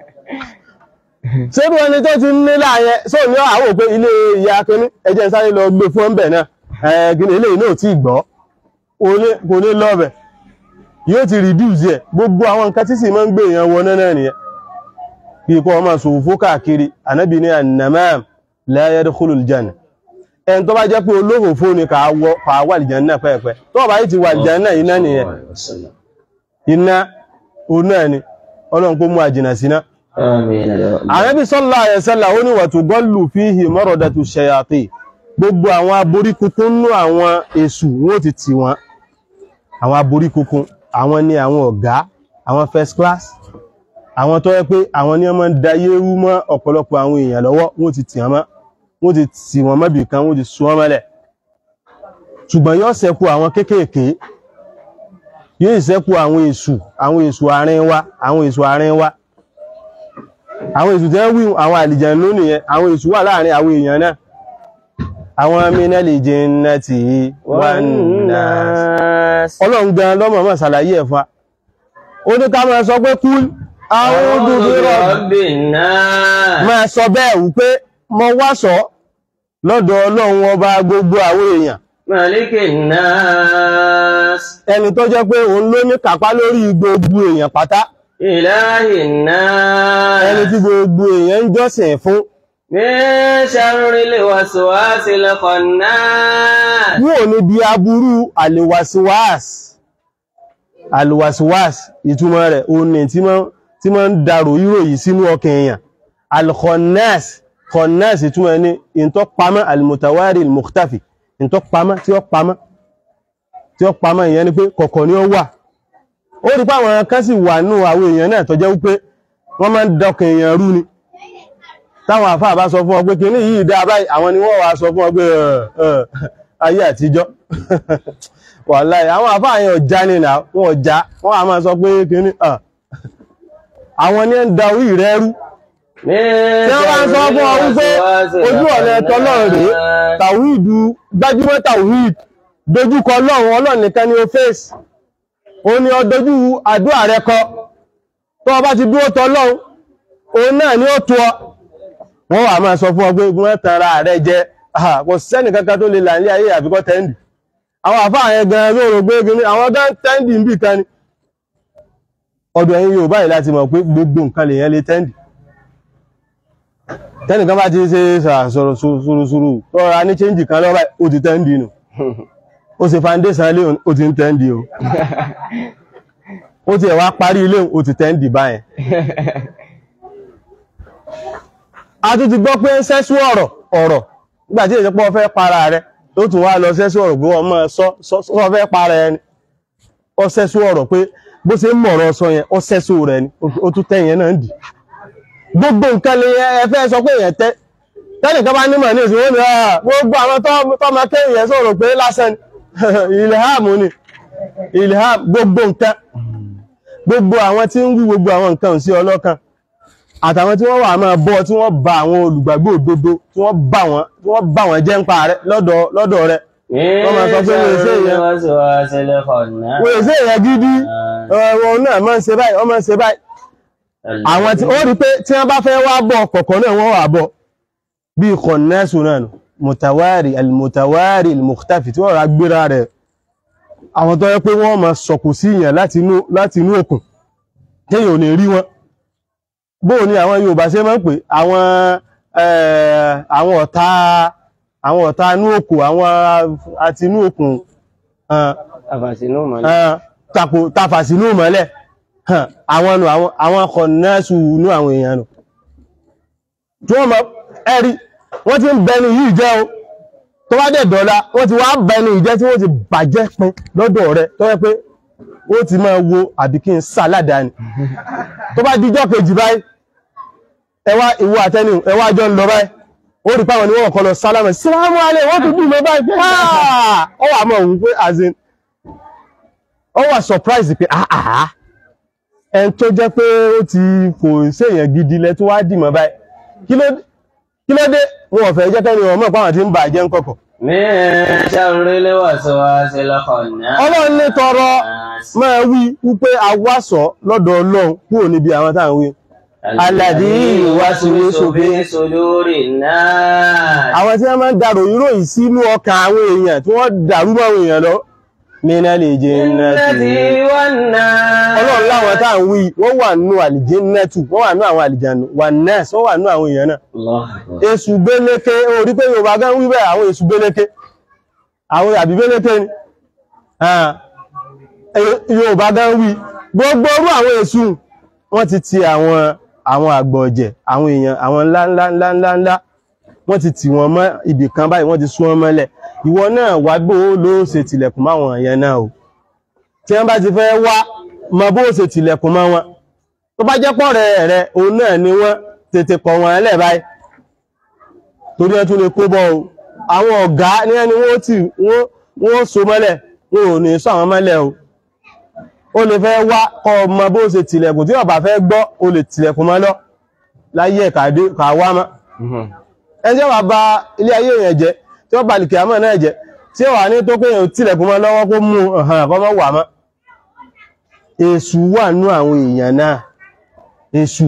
ṣébí ẹni tó ti ní láàyẹ só ní àwò pé ilé ìyá akíní ẹjẹ́ sáré lọ gbé fún ọ̀bẹ̀ náà ẹgbìn ilé náà tí gbọ́ kò ní lọ́bẹ̀ yóò ti reduce ẹ̀ gbogbo àwọn nǹkan tí sì máa ń gbé èèyàn wọ náà nìyẹn bí kọ́ ọmọ sòfò káàkiri ànábì ní annamam la yadkhulul janna ẹn tó bá jẹ́ pé olófòfó ni kà wà lìjànnà pẹ́ẹ̀pẹ́ tó bá yìí ti wà lìjànnà iná nìyẹn iná oná ni ọlọ́run kó mú àjìnà síná Ànábì sallallahu alaihi wasallam ó ní wa tughallu fihi maradatu shayatin gbogbo àwọn aborí kúkún nú àwọn èṣù wọ́n ti tì wọ́n àwọn aborí kúkún àwọn ni àwọn ọ̀gá àwọn first class àwọn tó yẹ pé àwọn ní ọmọ dayé rú mọ́ ọ̀pọ̀lọpọ̀ àwọn èèyàn lọ́wọ́ wọ́n ti tì wọ́n mọ́ wọ́n ti tì wọ́n mọ́bì kan wọ́n ti sún wọ́n mọ́lẹ̀ ṣùgbọ́n yóò ṣẹ́kù àwọn kéékèèké yóò ṣẹ́kù àwọn èṣù àwọn èṣù àárín wa àwọn èṣù àárín wa àwọn èṣù tẹ́ wí àwọn àlìjàn lónìí yẹn àwọn èṣù wà láàrin àwọn èèyàn náà àwọn minal jinnati wan nas ọlọ́run gan lọ́mọ̀ mọ̀ ṣàlàyé ẹ̀fà ó ní ká máa sọ pé kúl a'udhu bi rabbi rabbin nas. máa sọ bẹ́ẹ̀ wípé mo wá sọ lọ́dọ̀ ọlọ́run ọba gbogbo àwọn èèyàn malikin nas. ẹni tó jẹ́ pé òun ló ní kápá lórí gbogbo èèyàn pátá ilahin nas. ẹni tí gbogbo èèyàn ń jọ́sìn fún min sharril waswasil khannas. yóò ní bí aburú àlèwàsíwáàs àlèwàsíwáàs ìtumọ̀ rẹ̀ òun ni tí máa tí máa ń darò ìròyìn sínú ọkàn èèyàn alkhonnas khonnas ìtumọ̀ ní ìntọ́ pamọ́ almutawari almukhtafi ìntọ́ pamọ́ tí ó pamọ́ tí ó pamọ́ ìyẹn ni pé kọ̀kọ̀ ni ó wà ó rí pé àwọn kan sì wà nù àwọn èèyàn náà tó jẹ́ wípé wọ́n máa ń dọkàn èèyàn rú ni táwọn àfáà bá sọ fún ọ pé kìíní yìí dá báyìí àwọn ni wọ́n wá sọ fún ọ pé ẹ̀, ẹ̀, ayé àtijọ́ wàláhì àwọn àfáà yẹn ọjà ni nà wọn ọjà wọn a máa sọ pé kìíní ẹ̀, àwọn ní ń da orí rẹ rú tí wọ́n bá ń sọ fún ọ wípé ojú ọ̀nà ẹ̀tọ́ náà rèé tàwíìdù gbájúmọ́ tàwíìd dojúkọ ọlọ́run ọlọ́run nìkan ni ó fèsì ó ní ọ dojú àdúrà rẹ kọ tó o bá ti dúró tọ ọlọ́run òun náà ni ó tó ọ wọ́n wà máa sọ fún ọ pé wọ́n tanra rẹ jẹ Ah, kò sẹ́nì kankan tó lè là ní ayé àbíkọ́ tẹ́ndì àwọn àfáà yẹn gan lóòrò gbé gini àwọn gan tẹ́ndì ń bì kan ni ọdún ẹ̀yin Yorùbá yìí láti mọ̀ pé gbogbo nǹkan lèyàn lè tẹ́ndì tẹ́nìkan bá ti ṣe sọ̀rọ̀ ṣùrùṣùrù tọ́ra ní chẹ́ǹjì kan lọ́wọ́ ó ti tẹ́ǹdì nù ó ṣe foundation ilé ó ti ń tẹ́ǹdì o ó ti ẹ̀wà parí ilé ó ti tẹ́ǹdì báyẹn a tún ti gbọ́ pé ń sẹ́sú ọ̀rọ̀ ọ̀rọ̀ nígbà tí ìjọpọ̀ fẹ́ para rẹ tó tún wá lọ sẹ́sú ọ̀rọ̀ pé wọ́n máa sọ sọ fẹ́ para ẹni ó sẹ́sú ọ̀rọ̀ pé bó ṣe ń mọ̀rọ̀ sọ yẹn ó sẹ́sú rẹ ni ó tún tẹ́yìn náà ń dì gbogbo nǹkan lè ẹ fẹ́ sọ pé èèyàn tẹ́ tẹ́nìkan bá nímọ̀ ní ìsìn wọ́n ni ah gbogbo àwọn tọ́mọ kéèyàn yẹn sọ̀rọ̀ pé lásán ni ilham ni ilham gbogbo nǹkan gbogbo àwọn tí ń wí gbogbo àwọn nǹkan sí ọlọ́kan àtàwọn tí wọ́n wà máa bọ́ tí wọ́n bá àwọn olùgbàgbọ́ òdodo tí wọ́n bá wọn tí wọ́n bá wọn jẹ́ ń pa rẹ lọ́dọ̀ lọ́dọ̀ rẹ wọ́n máa sọ pé wọ́n èsè èèyàn wọ́n èsè èèyàn gidi wọn náà máa ń ṣe báyìí wọ́n máa ń ṣe báyìí àwọn tí ó rí pé tí wọ́n bá fẹ́ wá bọ̀ kọ̀kọ̀ náà wọ́n wà bọ̀ bí kọ̀nẹ́sù náà nù mùtàwárì alìmùtàwárì alìmùkútàfì tí wọ́n rà gbéra rẹ̀ àwọn tó yẹ pé wọ́n máa sọ̀kù sí ìyàn láti inú òkun téèyàn ò ní rí wọn bóò ni àwọn Yorùbá ṣe máa ń pè àwọn àwọn ọ̀tá àwọn ọ̀tá inú òkun àwọn àti inú òkun tàfàsínú mọ́lẹ̀ àwọn nù àwọn kọ̀nẹ́sù nú àwọn èèyàn nù tí wọ́n mọ̀ ẹ̀rí wọ́n ti ń bẹnu yìí jẹ́ o tó bá dẹ̀ dọ́lá wọ́n ti wá bẹnu ìjẹ́ tí wọ́n ti bàjẹ́ pin lọ́dọ̀ rẹ̀ tó yẹ pé ó ti máa wo àbí kí n sàládà ni tó bá díjọ́ kejì báyìí ẹwà ìwọ àtẹni ẹwà jọ ń lọ báyìí ó rí páwọn ni wọ́n kọ́ lọ sálámà sílámù alẹ́ wọ́n tún dùn lọ báyìí pé ó wà mọ̀ òun pé azin ó wà surprise pé àhàhà ẹn tó jẹ́ pé ó ti kò séèyàn gidi lẹ tó wá dìmọ̀ báyìí kí ló dé wọn ò fẹ́ jẹ́ kẹ́ni ọmọ ìpáwọn tí ń bà jẹ́ ń kọ̀kọ̀. ọlọ́run ní tọrọ máa wí wípé awásọ lọ́dọ̀ ọlọ́run kúrò níbi àwọn táwọn wí. aládì ìwáṣíwíṣò bí sódórì náà. àwọn tí wọ́n máa ń darò ìròyìn sínú ọkàn àwọn èèyàn tí wọ́n dàrú mọ́ àwọn èèyàn lọ nínú àlìjẹ́nàtì ọlọ́run láwọn tá à ń wí wọ́n wà nínú àlìjẹ́nàtù wọ́n wà nínú àwọn àlìjànù wà nẹ́ẹ̀sì wọ́n wà nínú àwọn èèyàn náà èṣù gbéléké orí pé yorùbá gan wí bẹ́ẹ̀ àwọn èṣù gbéléké àwọn àbí gbéléké ni yorùbá gan wí gbogbo orú àwọn èṣù wọ́n ti ti àwọn àwọn àgbọ̀jẹ̀ àwọn èèyàn àwọn ńláńláńláńlá wọ́n ti tì wọ́n mọ́ ibì kan báyìí wọ́n ti sún wọn mọ́lẹ̀ ìwọ náà wá bó ló ṣe tìlẹ̀kùn máwọn èèyàn náà o tí wọ́n bá ti fẹ́ wá mọ bó ṣe tìlẹ̀kùn mọ́ wọn tó bá jẹ́ pọ̀ rẹ̀ rẹ̀ òun náà ni wọ́n tètè kọ̀ wọ́n lẹ̀ báyìí torí ẹ tún lè kó bọ́ o àwọn ọ̀gá ní ẹni wọ́n ti wọ́n so mọ́lẹ̀ wọn ò ní sọ àwọn mọ́lẹ̀ o ó lè fẹ́ wá kọ́ mọ bó ṣe tìlẹ̀kùn tí ó bá fẹ́ gbọ́ ó lè tìlẹ̀kùn mọ́ lọ láyé ẹ̀ka wá mọ́ ẹjẹ́ wà bá ilé ayé èèyàn jẹ́ tí ó bá lè kìámọ̀ náà jẹ́ tí ó wà ní tó kéèyàn tilẹ̀kùn mọ́ lọ́wọ́ kó mú ọ̀hàn àkọ́mọ́ wà mọ́ èṣù wà nú àwọn èèyàn náà èṣù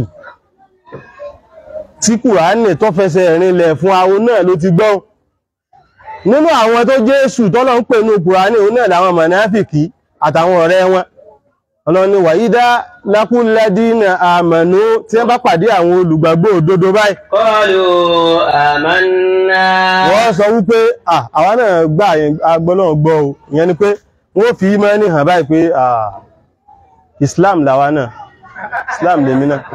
tí kùránì tó fẹsẹ̀ rinlẹ̀ fún àwọn náà ló ti gbọ́n nínú àwọn tó jẹ́ èṣù tọ́lọ̀ ń pè ní kùránì òun náà làwọn mọ̀náfìkì àtàwọn ọ̀rẹ́ wọn ọlọ́ni wàyídá lákúnlẹ́dínà àmànú tí wọ́n bá pàdé àwọn olùgbàgbọ́ òdodo báyìí قالوا آمنا wọ́n sọ wípé "Ah, àwa náà gbà agbọ́nà gbọ́ o ìyẹn ni pé wọ́n fi ìmánì hàn báyìí pé "Ah, Islam làwa náà Islam lèmi náà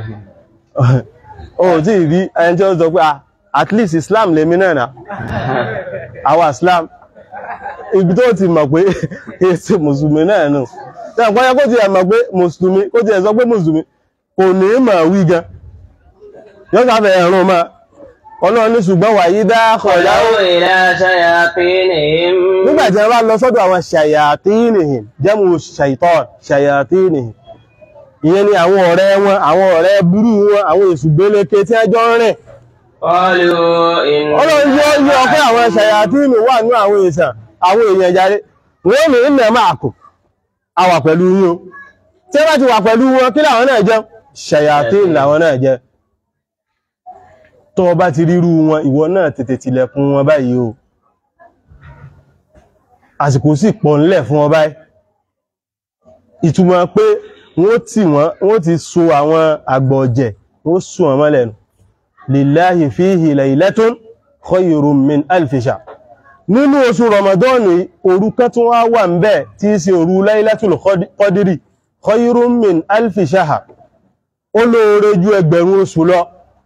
o tí ì rí ẹni tí ó sọ pé "Ah, at least Islam lèmi náà náà àwa Islam ibi tó ti mọ̀ pé èsì mùsùlùmí náà nù tí àpọ̀ yẹ kó ti ẹ̀ mọ̀ pé mùsùlùmí kó ti ẹ̀ sọ pé mùsùlùmí kò ní mọ̀ wí gan yóò sáfẹ́ ẹ̀rùn máa ọlọ́run ní ṣùgbọ́n wàyí dá ọ̀lá خلوا إلى شياطينهم nígbàtí ẹ bá lọ sọ́dọ̀ àwọn ṣàyàtínìhìn jẹ́mù ṣàìtọ́n ṣàyàtínìhìn ìyẹn ni àwọn ọ̀rẹ́ wọn àwọn ọ̀rẹ́ burú wọn àwọn èṣù gbéléke tí ẹjọ́ ń rìn قالوا إن ọlọ́run yóò yọ pé àwọn ṣàyàtínì wà ní àwọn èèyàn àwọn èèyàn jáde wọ́n mi ń nà máa kù a wà pẹ̀lú yín o tí ẹ bá ti wà pẹ̀lú wọn kí làwọn náà jẹ́ ṣàyàtínì làwọn náà jẹ́ tó o bá ti rírú wọn ìwọ náà tètè tilẹ̀kùn wọn báyìí o àsìkò sì pọ̀ ńlẹ̀ fún wọn báyìí ìtumọ̀ pé wọ́n ti wọ́n wọ́n ti so àwọn àgbọ̀jẹ̀ wọ́n so wọn mọ́lẹ̀ nù lillahi fihi laylatun khayrun min alfi shahr nínú oṣù rọmọdọ́ọ̀nù òru kan tún wá wà ń bẹ̀ tí í ṣe òru laylatul qadri khayrun min alfi shahr ó lóore ju ẹgbẹ̀rún oṣù lọ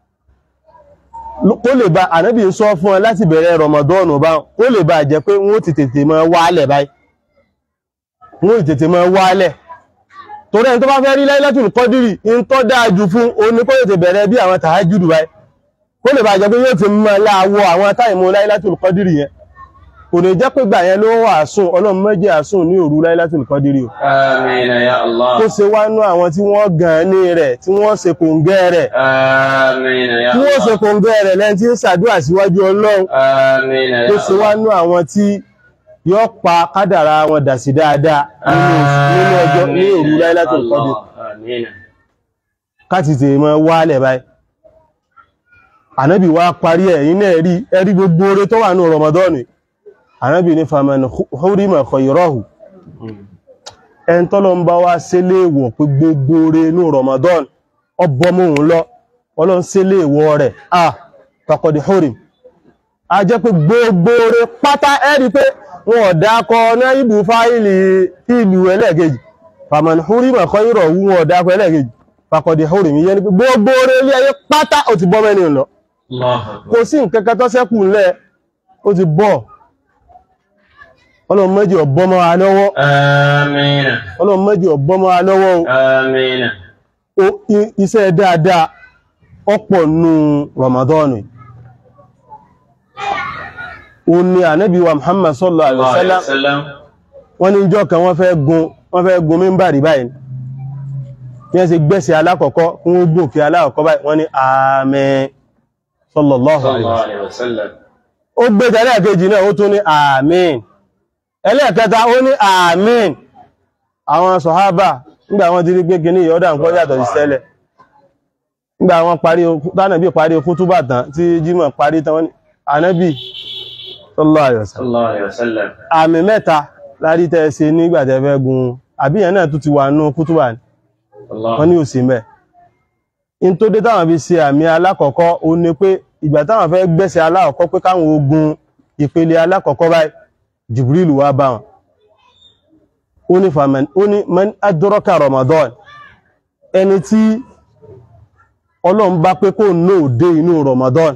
kó lè bá ànábì ń sọ fún ẹ láti bẹ̀rẹ̀ rọmọdọ́ọ̀nù bá kó lè bá jẹ́ pé wọ́n ti tètè máa wálẹ̀ báyìí wọ́n ti tètè máa wálẹ̀ torí ẹni tó bá fẹ́ rí Laylatul Qadri ń tọ́ dáa jù fún oní kó tètè bẹ̀rẹ̀ bí àwọn tàájùdù báyìí kó lè bá jẹ́ pé yóò ti máa láàwọ̀ àwọn táìmù Laylatul Qadri yẹn kò ní jẹ́ pé gbà yẹn ló wà sùn ọlọ́run méjì àsùn ní òru Laylatul Qadri o آمين يا kó الله ṣe wá nú àwọn tí wọ́n gan ní rẹ̀ tí wọ́n ṣe kòǹgẹ́ rẹ̀ آمين يا tí wọ́n ṣe الله kòǹgẹ́ rẹ̀ lẹ́ni tí ń ṣàdúrà síwájú ọlọ́run آمين tó يا ṣe wá الله nú àwọn tí yóò pa kádàrá wọn dà sí dáadáa nínú nínú ọjọ́ ní òru Laylatul Qadr آمين káti tèè mọ́ wálẹ̀ báyìí ànábì wá parí ẹ̀ yìí náà rí ẹrí gbogbo oore tó wà ní Ramadan ànábì ní faman hurima khayrahu ẹn tọ́lọ ń bá wá sílé ìwọ̀ pé gbogbo oore ní Ramadan ọbọmọ òun lọ ọlọ́n sílé ìwọ̀ rẹ̀ ah faqad hurim a jẹ́ pé gbogbo oore pátá ẹ́rí pé wọn ò dákọ náà ibù fáìlì ìlú ẹlẹ́gẹ̀ẹ́jì faman hurima khayrahu wọn ò dákọ ẹlẹ́gẹ̀ẹ́jì faqad hurim yẹn ni pé gbogbo oore ilé ayé pátá ó ti bọ́ mẹ́ni lọ الله kò sí nǹkan kan tó ṣẹ́kù ńlẹ̀ ó ti bọ́ ọlọ́run méjì ọ̀bọ́mọ́ wa lọ́wọ́ آمين ọlọ́run méjì ọ̀bọ́mọ́ wa lọ́wọ́ o. آمين o i- iṣẹ́ dáadáa ọ̀pọ̀ nù Ramadan o ní ànábì wa Muhammad sallallahu alaihi الله عليه wasallam وسلم wọ́n ní ìjọ́ kan wọ́n fẹ́ gun wọ́n fẹ́ gun mímbàrí báyìí bí wọ́n ṣe gbẹ́sẹ̀ alákọ̀ọ́kọ́ kún ó gòkè alákọ̀ọ́kọ́ báyìí wọ́n ní àmín sallallahu صلى alaihi الله wasallam عليه وسلم ó gbé tẹ́lẹ̀kejì náà ó tún ní àmín ẹlẹ́ẹ̀kẹta ó ní àmín àwọn sọ̀hábà nígbà wọ́n ti rí pé kìíní ìyọ́dà nǹkan yàtọ̀ sí tẹ́lẹ̀ nígbà wọ́n parí tánàbí parí kútúbà tán tí jímọ̀ parí tán wọ́n ní ànábì sallallahu alaihi wasallam صلى الله عليه وسلم àmì mẹ́ta lárí tẹ́ ṣe nígbà tẹ́ fẹ́ gun àbíyàn náà tún ti wà nú kútúbà ní الله wọ́n ní òsì mẹ́ in tó dé táwọn fi ṣe àmì alákọ̀ọ́kọ́ ó ní pé ìgbà táwọn fẹ́ gbẹ́sẹ̀ alákọ̀ọ́kọ́ pé káwọn ogun ìpele alákọ̀ọ́kọ́ báyìí Jibril wá bá wọn ó ní faman ó ní man adraka Ramadan ẹni tí Ọlọ́run bá pé kó náà dé inú Ramadan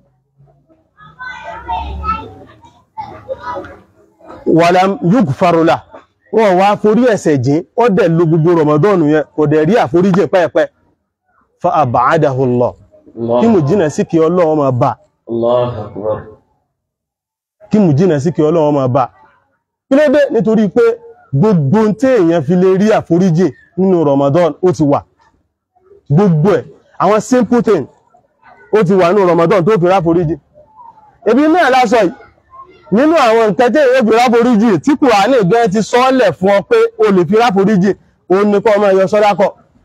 wàlám yúgfarula wọ́n wá forí ẹ̀ṣẹ̀ jìn ó dẹ̀ ló gbogbo Ramadan yẹn kò dẹ̀ rí àforíjìn pẹ́ẹ̀pẹ́ fa àbáadáhu Allah kí mù jìnà sí kí Ọlọ́run máa bá الله أكبر kí mù jìnà sí kí Ọlọ́run máa bá kí ló dé nítorí pé gbogbo tí èèyàn fi lè rí àforíjìn nínú Ramadan ó ti wà gbogbo ẹ̀ àwọn simple thing ó ti wà nínú Ramadan tó fi ráforíjìn ebi náà lásọ yìí nínú àwọn nǹkan tí èèyàn fi ráforíjìn tí Kùránì gan ti sọ́ọ́lẹ̀ fún ọ pé o lè fi ráforíjìn òun ni kọ́ ọmọ ẹ̀yọ sọ́dákọ̀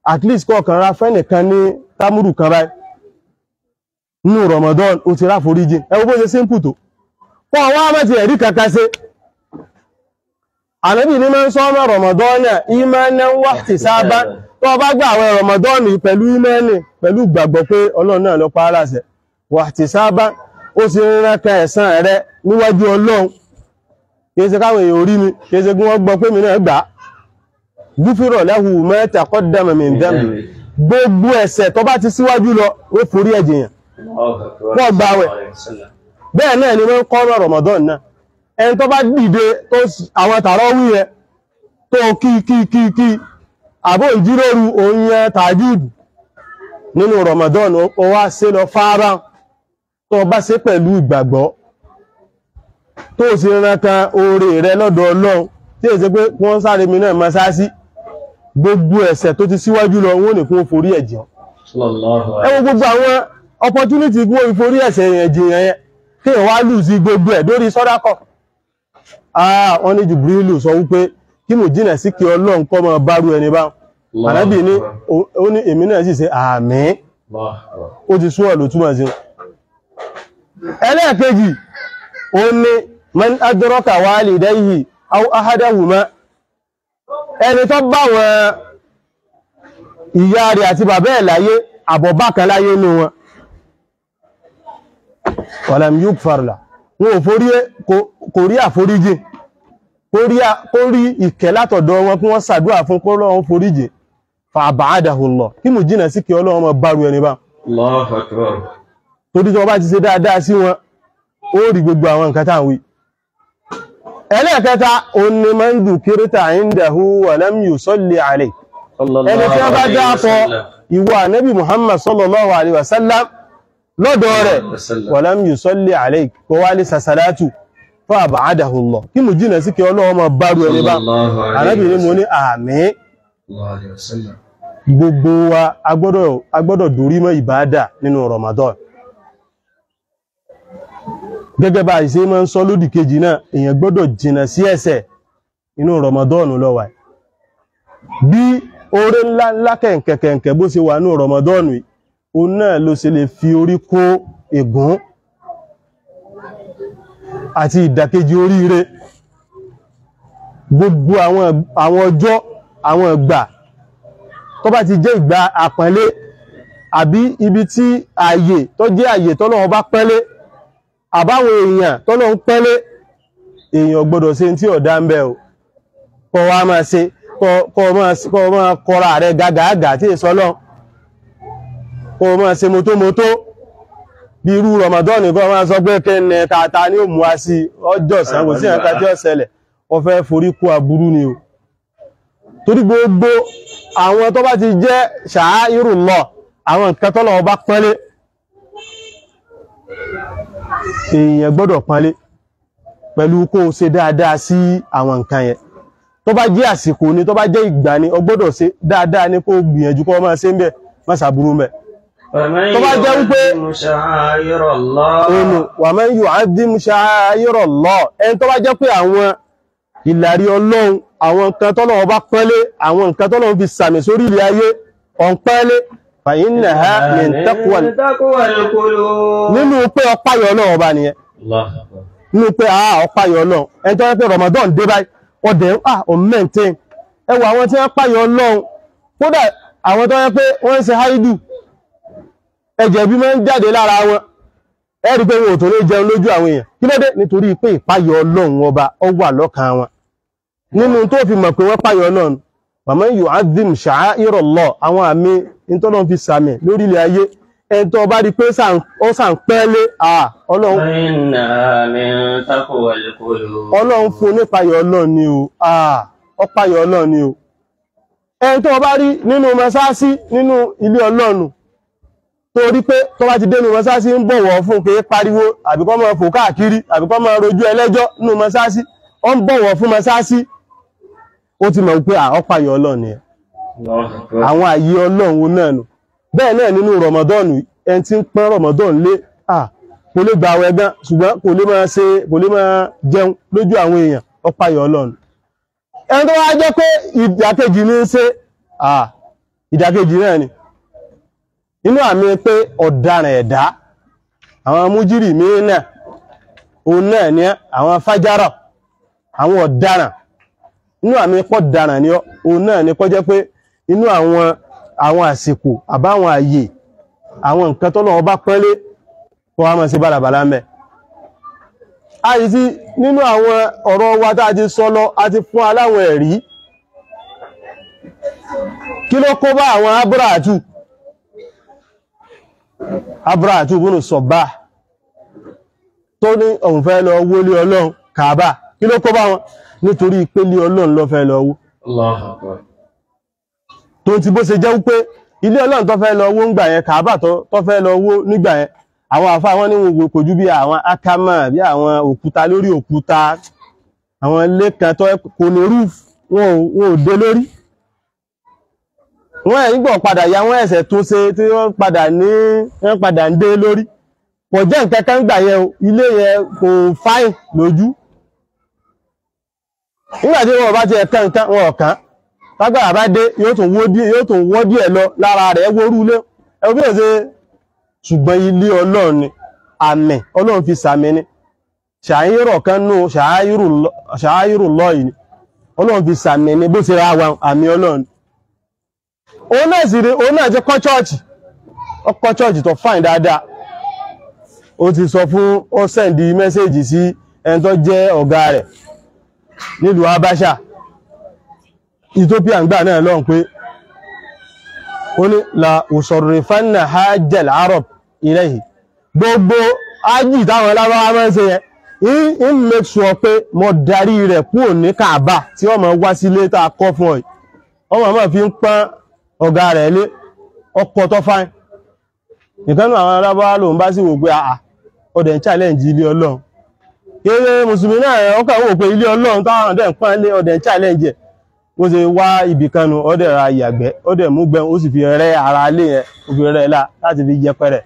at least kọ̀ọ̀kan ra fẹ́nìkan ní támúrù kan báyìí nínú Ramadan ó ti ráforíjì ẹ wo bó ṣe simple tó kọ́ wá mẹ́tì ẹ̀rí kankan ṣe ànábì ní máa ń sọ́mọ́ Ramadan náà imanan wa ihtisaban tó bá gbà àwọn Ramadan pẹ̀lú imani pẹ̀lú gbàgbọ́ pé ọlọ́run náà ló pa á láṣẹ wa ihtisaban ó sì ń ránkà ẹ̀san rẹ níwájú ọlọ́run kìí ṣe káwọn èèyàn orí mi kìí ṣe kí wọ́n gbọ́ pé mi náà gbà á gúfúrọ̀ lahu ma taqaddama min dhanbi gbogbo ẹ̀ṣẹ̀ tó bá ti síwájú lọ ó forí ẹ̀jẹ̀ yàn Wọ́n gba àwẹ̀. bẹ́ẹ̀ náà ni wọ́n kọ́ ọ̀rọ̀ Ramadan náà ẹni tó bá dìde tó s- àwọn tààrọ́ wí yẹn tó kí kí kí kí àbò ìjíròrò òun yẹn tàjúdù nínú Ramadan ó ó wá ṣe lọ fárá tó bá ṣe pẹ̀lú ìgbàgbọ́ tó sì rántán oore rẹ lọ́dọ̀ Ọlọ́run tí èsì pé wọ́n sáré mi náà máa sáásí gbogbo ẹ̀ṣẹ̀ tó ti síwájú lọ wọ́n ní kún forí ẹ̀jẹ̀ ẹ wo gbogbo àwọn opportunity kí wọ́n fi forí ẹ̀ṣẹ̀ yẹn jìyàn yẹn kí wọ́n wá lù sí gbogbo ẹ̀ lórí sọ́dákọ̀ ah wọ́n ní Jibrilu sọ wípé kí mo jìnà sí kí Ọlọ́run kọ́ mọ bárú ẹni bá ànábì ní ó- ó ní èmi náà sì ṣe àmín ó ti sún ọ̀lù túmọ̀ sí ẹlẹ́ẹ̀kejì ó ní man adraka walidayhi aw ahadahuma ẹni tó bá wọn ìyá rẹ̀ àti bàbá ẹ̀ láyé àbọ̀bákan láyé nú wọn walam yukfar la wọn ò forí kò- kò rí àforíjì kó rí à- kó rí ìkẹ́ látọ̀dọ̀ wọn kí wọ́n ṣàdúrà fún kó lọ́wọ́ foríjì fa aba'adahu Allah kí mú jìnà sí kí Ọlọ́run mọ bárú ẹni bá torí tí wọ́n bá ti ṣe dáadáa sí wọn ó rí gbogbo àwọn nǹkan táwọn wí ẹlẹ́ẹ̀kẹta òun ni man dhukirta indahu wa lam yusalli alayh ẹni tí wọ́n bá dáàpọ̀ ìwọ ànábì Muhammad sallallahu alaihi wasallam lọ́dọ̀ rẹ̀ wa lam yusalli alayh kó wá lè sàṣàlátù fa aba'adahu Allah kí mú jìnà sí kí Ọlọ́run mọ bárú ẹni bá ànábì ní mo ní àmín gbogbo wa agbọ́dọ̀ agbọ́dọ̀ dorí mọ́ ìbáadà nínú Ramadan gẹ́gẹ́ bá ìṣe máa ń sọ lódì kejì náà èèyàn gbọ́dọ̀ jìnà sí ẹ̀ṣẹ̀ inú Ramadan ló wà bí oore ńlá ńlá kẹ̀kẹ̀kẹ̀ bó ṣe wà ní Ramadan yìí òun náà ló ṣe lè fi orí kó ègún àti ìdàkejì oríire gbogbo àwọn àwọn ọjọ́ àwọn ìgbà tó bá ti jẹ́ ìgbà àpọ́nlé àbí ibi tí ààyè tó jẹ́ ààyè tọ́lọ́run bá pẹ́lé àbáwọn èèyàn tọ́lọ́run pẹ́lé èèyàn gbọ́dọ̀ ṣe tí ọ̀dá ń bẹ o kọ́ wá máa ṣe kọ́- kọ́ máa kọ́ máa kọ́ra rẹ̀ gàgàgà tí èso lọ kọ́ máa ṣe mọ́tómọ́tó bí irú Ramadan nìkan máa sọ pé kẹ́ni tata ni ó mú wa sí ọjọ́ ìsàn kò sí ẹ̀ka tí ó ṣẹlẹ̀ wọ́n fẹ́ forí kó aburú ni o torí gbogbo àwọn tó bá ti jẹ́ ṣàáìrù lọ àwọn nǹkan tọ́lọ̀ ọba pọ́nlé èèyàn gbọ́dọ̀ pọ́nlé pẹ̀lú kó o ṣe dáadáa sí àwọn nǹkan yẹn tó bá jẹ́ àsìkò ni tó bá jẹ́ ìgbà ni o gbọ́dọ̀ ṣe dáadáa ní kó o gbìyànjú kó o máa ṣe ń bẹ̀ má ṣàbúrú mẹ́ tó bá jẹ́ wípé ònù wà man yu'azzim sha'aira Allah ẹni tó bá jẹ́ pé àwọn ìlàrí ọlọ́run àwọn nǹkan tọ́lọ́run bá pẹ́lé àwọn nǹkan tọ́lọ́run fi sàmì sórí ilẹ̀ ayé ọ̀npẹ́lé fa innaha min taqwal nínú pé ọpáyọ ọlọ́run ọba nìyẹn nínú pé àá ọpáyọ ọlọ́run ẹni tó yẹ pé Ramadan dé báyìí ọdẹ ń ah on maintain ẹ wo àwọn tí wọ́n páyọ ọlọ́run kódà àwọn tó yẹ pé wọ́n ń ṣe haidu ẹ̀jẹ̀ bí máa ń jáde lára wọn ẹ rí pé wọn ò tó lè jẹun lójú àwọn èèyàn kí ló dé nítorí pé ìpáyọ ọlọ́run ọba ọ wà lọ́kàn wọn nínú tó fi mọ̀ pé wọ́n páyọ ọlọ́run màmá yóò azim sha'aira Allah àwọn àmì ìtọ́lọ́run fi sàmì lórílẹ̀ ayé ẹni tó bá rí pé sàn- ó sàn pẹ́lé à ọlọ́run ọlọ́run fún nípayọ ọlọ́run ni o à ọpayọ ọlọ́run ni o ẹni tó bá rí nínú mọ́sáàsí nínú ilé ọlọ́run tó rí pé tó bá ti dénú mọ́sáàsí ń bọ̀wọ̀ fún pé pariwo àbíkọ́ máa fò káàkiri àbíkọ́ máa rojú ẹlẹ́jọ́ nínú mọ́sáàsí ó ń bọ̀wọ̀ fún mọ́sáàsí ó ti mọ̀ pé à ọpayọ ọlọ́run ni ẹ àwọn àyè ọlọ́run wo náà nù bẹ́ẹ̀ náà nínú rọmọdọ́ọ̀nù ẹni tí ń pọ́n rọmọdọ́ọ̀nù lé à kò lè gba àwẹ̀ gan ṣùgbọ́n kò lè máa ṣe kò lè máa jẹun lójú àwọn èèyàn ọpayọ ọlọ́run ẹni tó wá jẹ́ pé ìdàkejì ní í ṣe à ìdàkejì náà ni inú àmì pé ọ̀daràn ẹ̀dá àwọn mújírì mìíràn òun náà ni àwọn fájárà àwọn ọ̀daràn inú àmì pọ̀ daràn ni òun náà ni kọ́ jẹ́ pé inú àwọn àwọn àsìkò àbáwọn àyè àwọn nǹkan tó lọ́wọ́ bá pẹ́lé kọ́ wá máa sí bálabàlá mẹ́ a yìí tí nínú àwọn ọ̀rọ̀ wa tá a ti sọ lọ a ti fún aláwọn ẹ̀rí kí ló kó bá àwọn abúràtù abúràtù búnú sọ̀bá tó ní òun fẹ́ lọ wólé ọlọ́run kàábà kí ló kó bá wọn nítorí pé lé ọlọ́run lọ fẹ́ lọ wó Allahu Akbar. tó ti bó ṣe jẹ́ wípé ilé ọlọ́run tó fẹ́ lọ wó ńgbà yẹn kàábà tó tó fẹ́ lọ wó nígbà yẹn àwọn àfa wọn ní wọn kò ju bí àwọn akama bí àwọn òkúta lórí òkúta àwọn ilé kan tó kò ní rúf wọn ò wọn ò dé lórí wọn ẹ̀ nígbà padà ya wọn ẹ̀sẹ̀ tó ṣe tí wọ́n padà ní wọ́n padà ń dé lórí kò jẹ́ nǹkan kan gbà yẹn o ilé yẹn kò fáìn lójú nígbà tí wọn bá ti ẹ̀kan nǹkan wọn ọ̀kan tágbàrà bá dé yóò tún wó díẹ̀ yóò tún wọ́ díẹ̀ lọ lára rẹ̀ wórú ilé ẹ̀wọ́n bí èsè ṣùgbọ́n ilé ọlọ́run ni àmì ọlọ́run fi sàmì ni ṣàáyírọ̀ kan nù ṣàáyírù lọ́yìn ni ọlọ́run fi sàmì ni bó ṣe ra wa àmì ọlọ́run òun náà sì rí òun náà ti kọ́ chọ́ọ̀chì ọkọ̀ chọ́ọ̀chì tó fáìn dáadáa ó ti sọ fún ó sẹ́ndì mẹ́sẹ̀jì sí ẹni tó jẹ́ ọ̀gá rẹ̀ nílùú Abáṣà Ethiopia ń gbà náà lọ́n pé ó ní la òṣòrìfánà hajjal arab ilayhi gbogbo ájì táwọn lábáwá máa ń ṣe yẹn in make sure pé mo darí rẹ̀ kúrò ní Kaaba tí wọ́n máa wá sílé tá a kọ́ fún ọ yìí wọ́n máa fi ń pọ́n ọ̀gá rẹ̀ lé ọkọ̀ tó fáìn ìkánú àwọn arábáwá lòun bá sì wò pé àà ọdẹ̀ ń challenge ilé ọlọ́run kéré mùsùlùmí náà ọkọ̀ wò pé ilé ọlọ́run táwọn ọdẹ̀ ń pọ́n lé ọdẹ̀ ń challenge ẹ̀ ó ṣe wá ibì kanu ọdẹ̀ ra ìyàgbẹ́ ọdẹ̀ mú gbẹ́ ó sì fi rẹ́ ara lé yẹn ó fi rẹ́ lá láti fi yẹpẹrẹ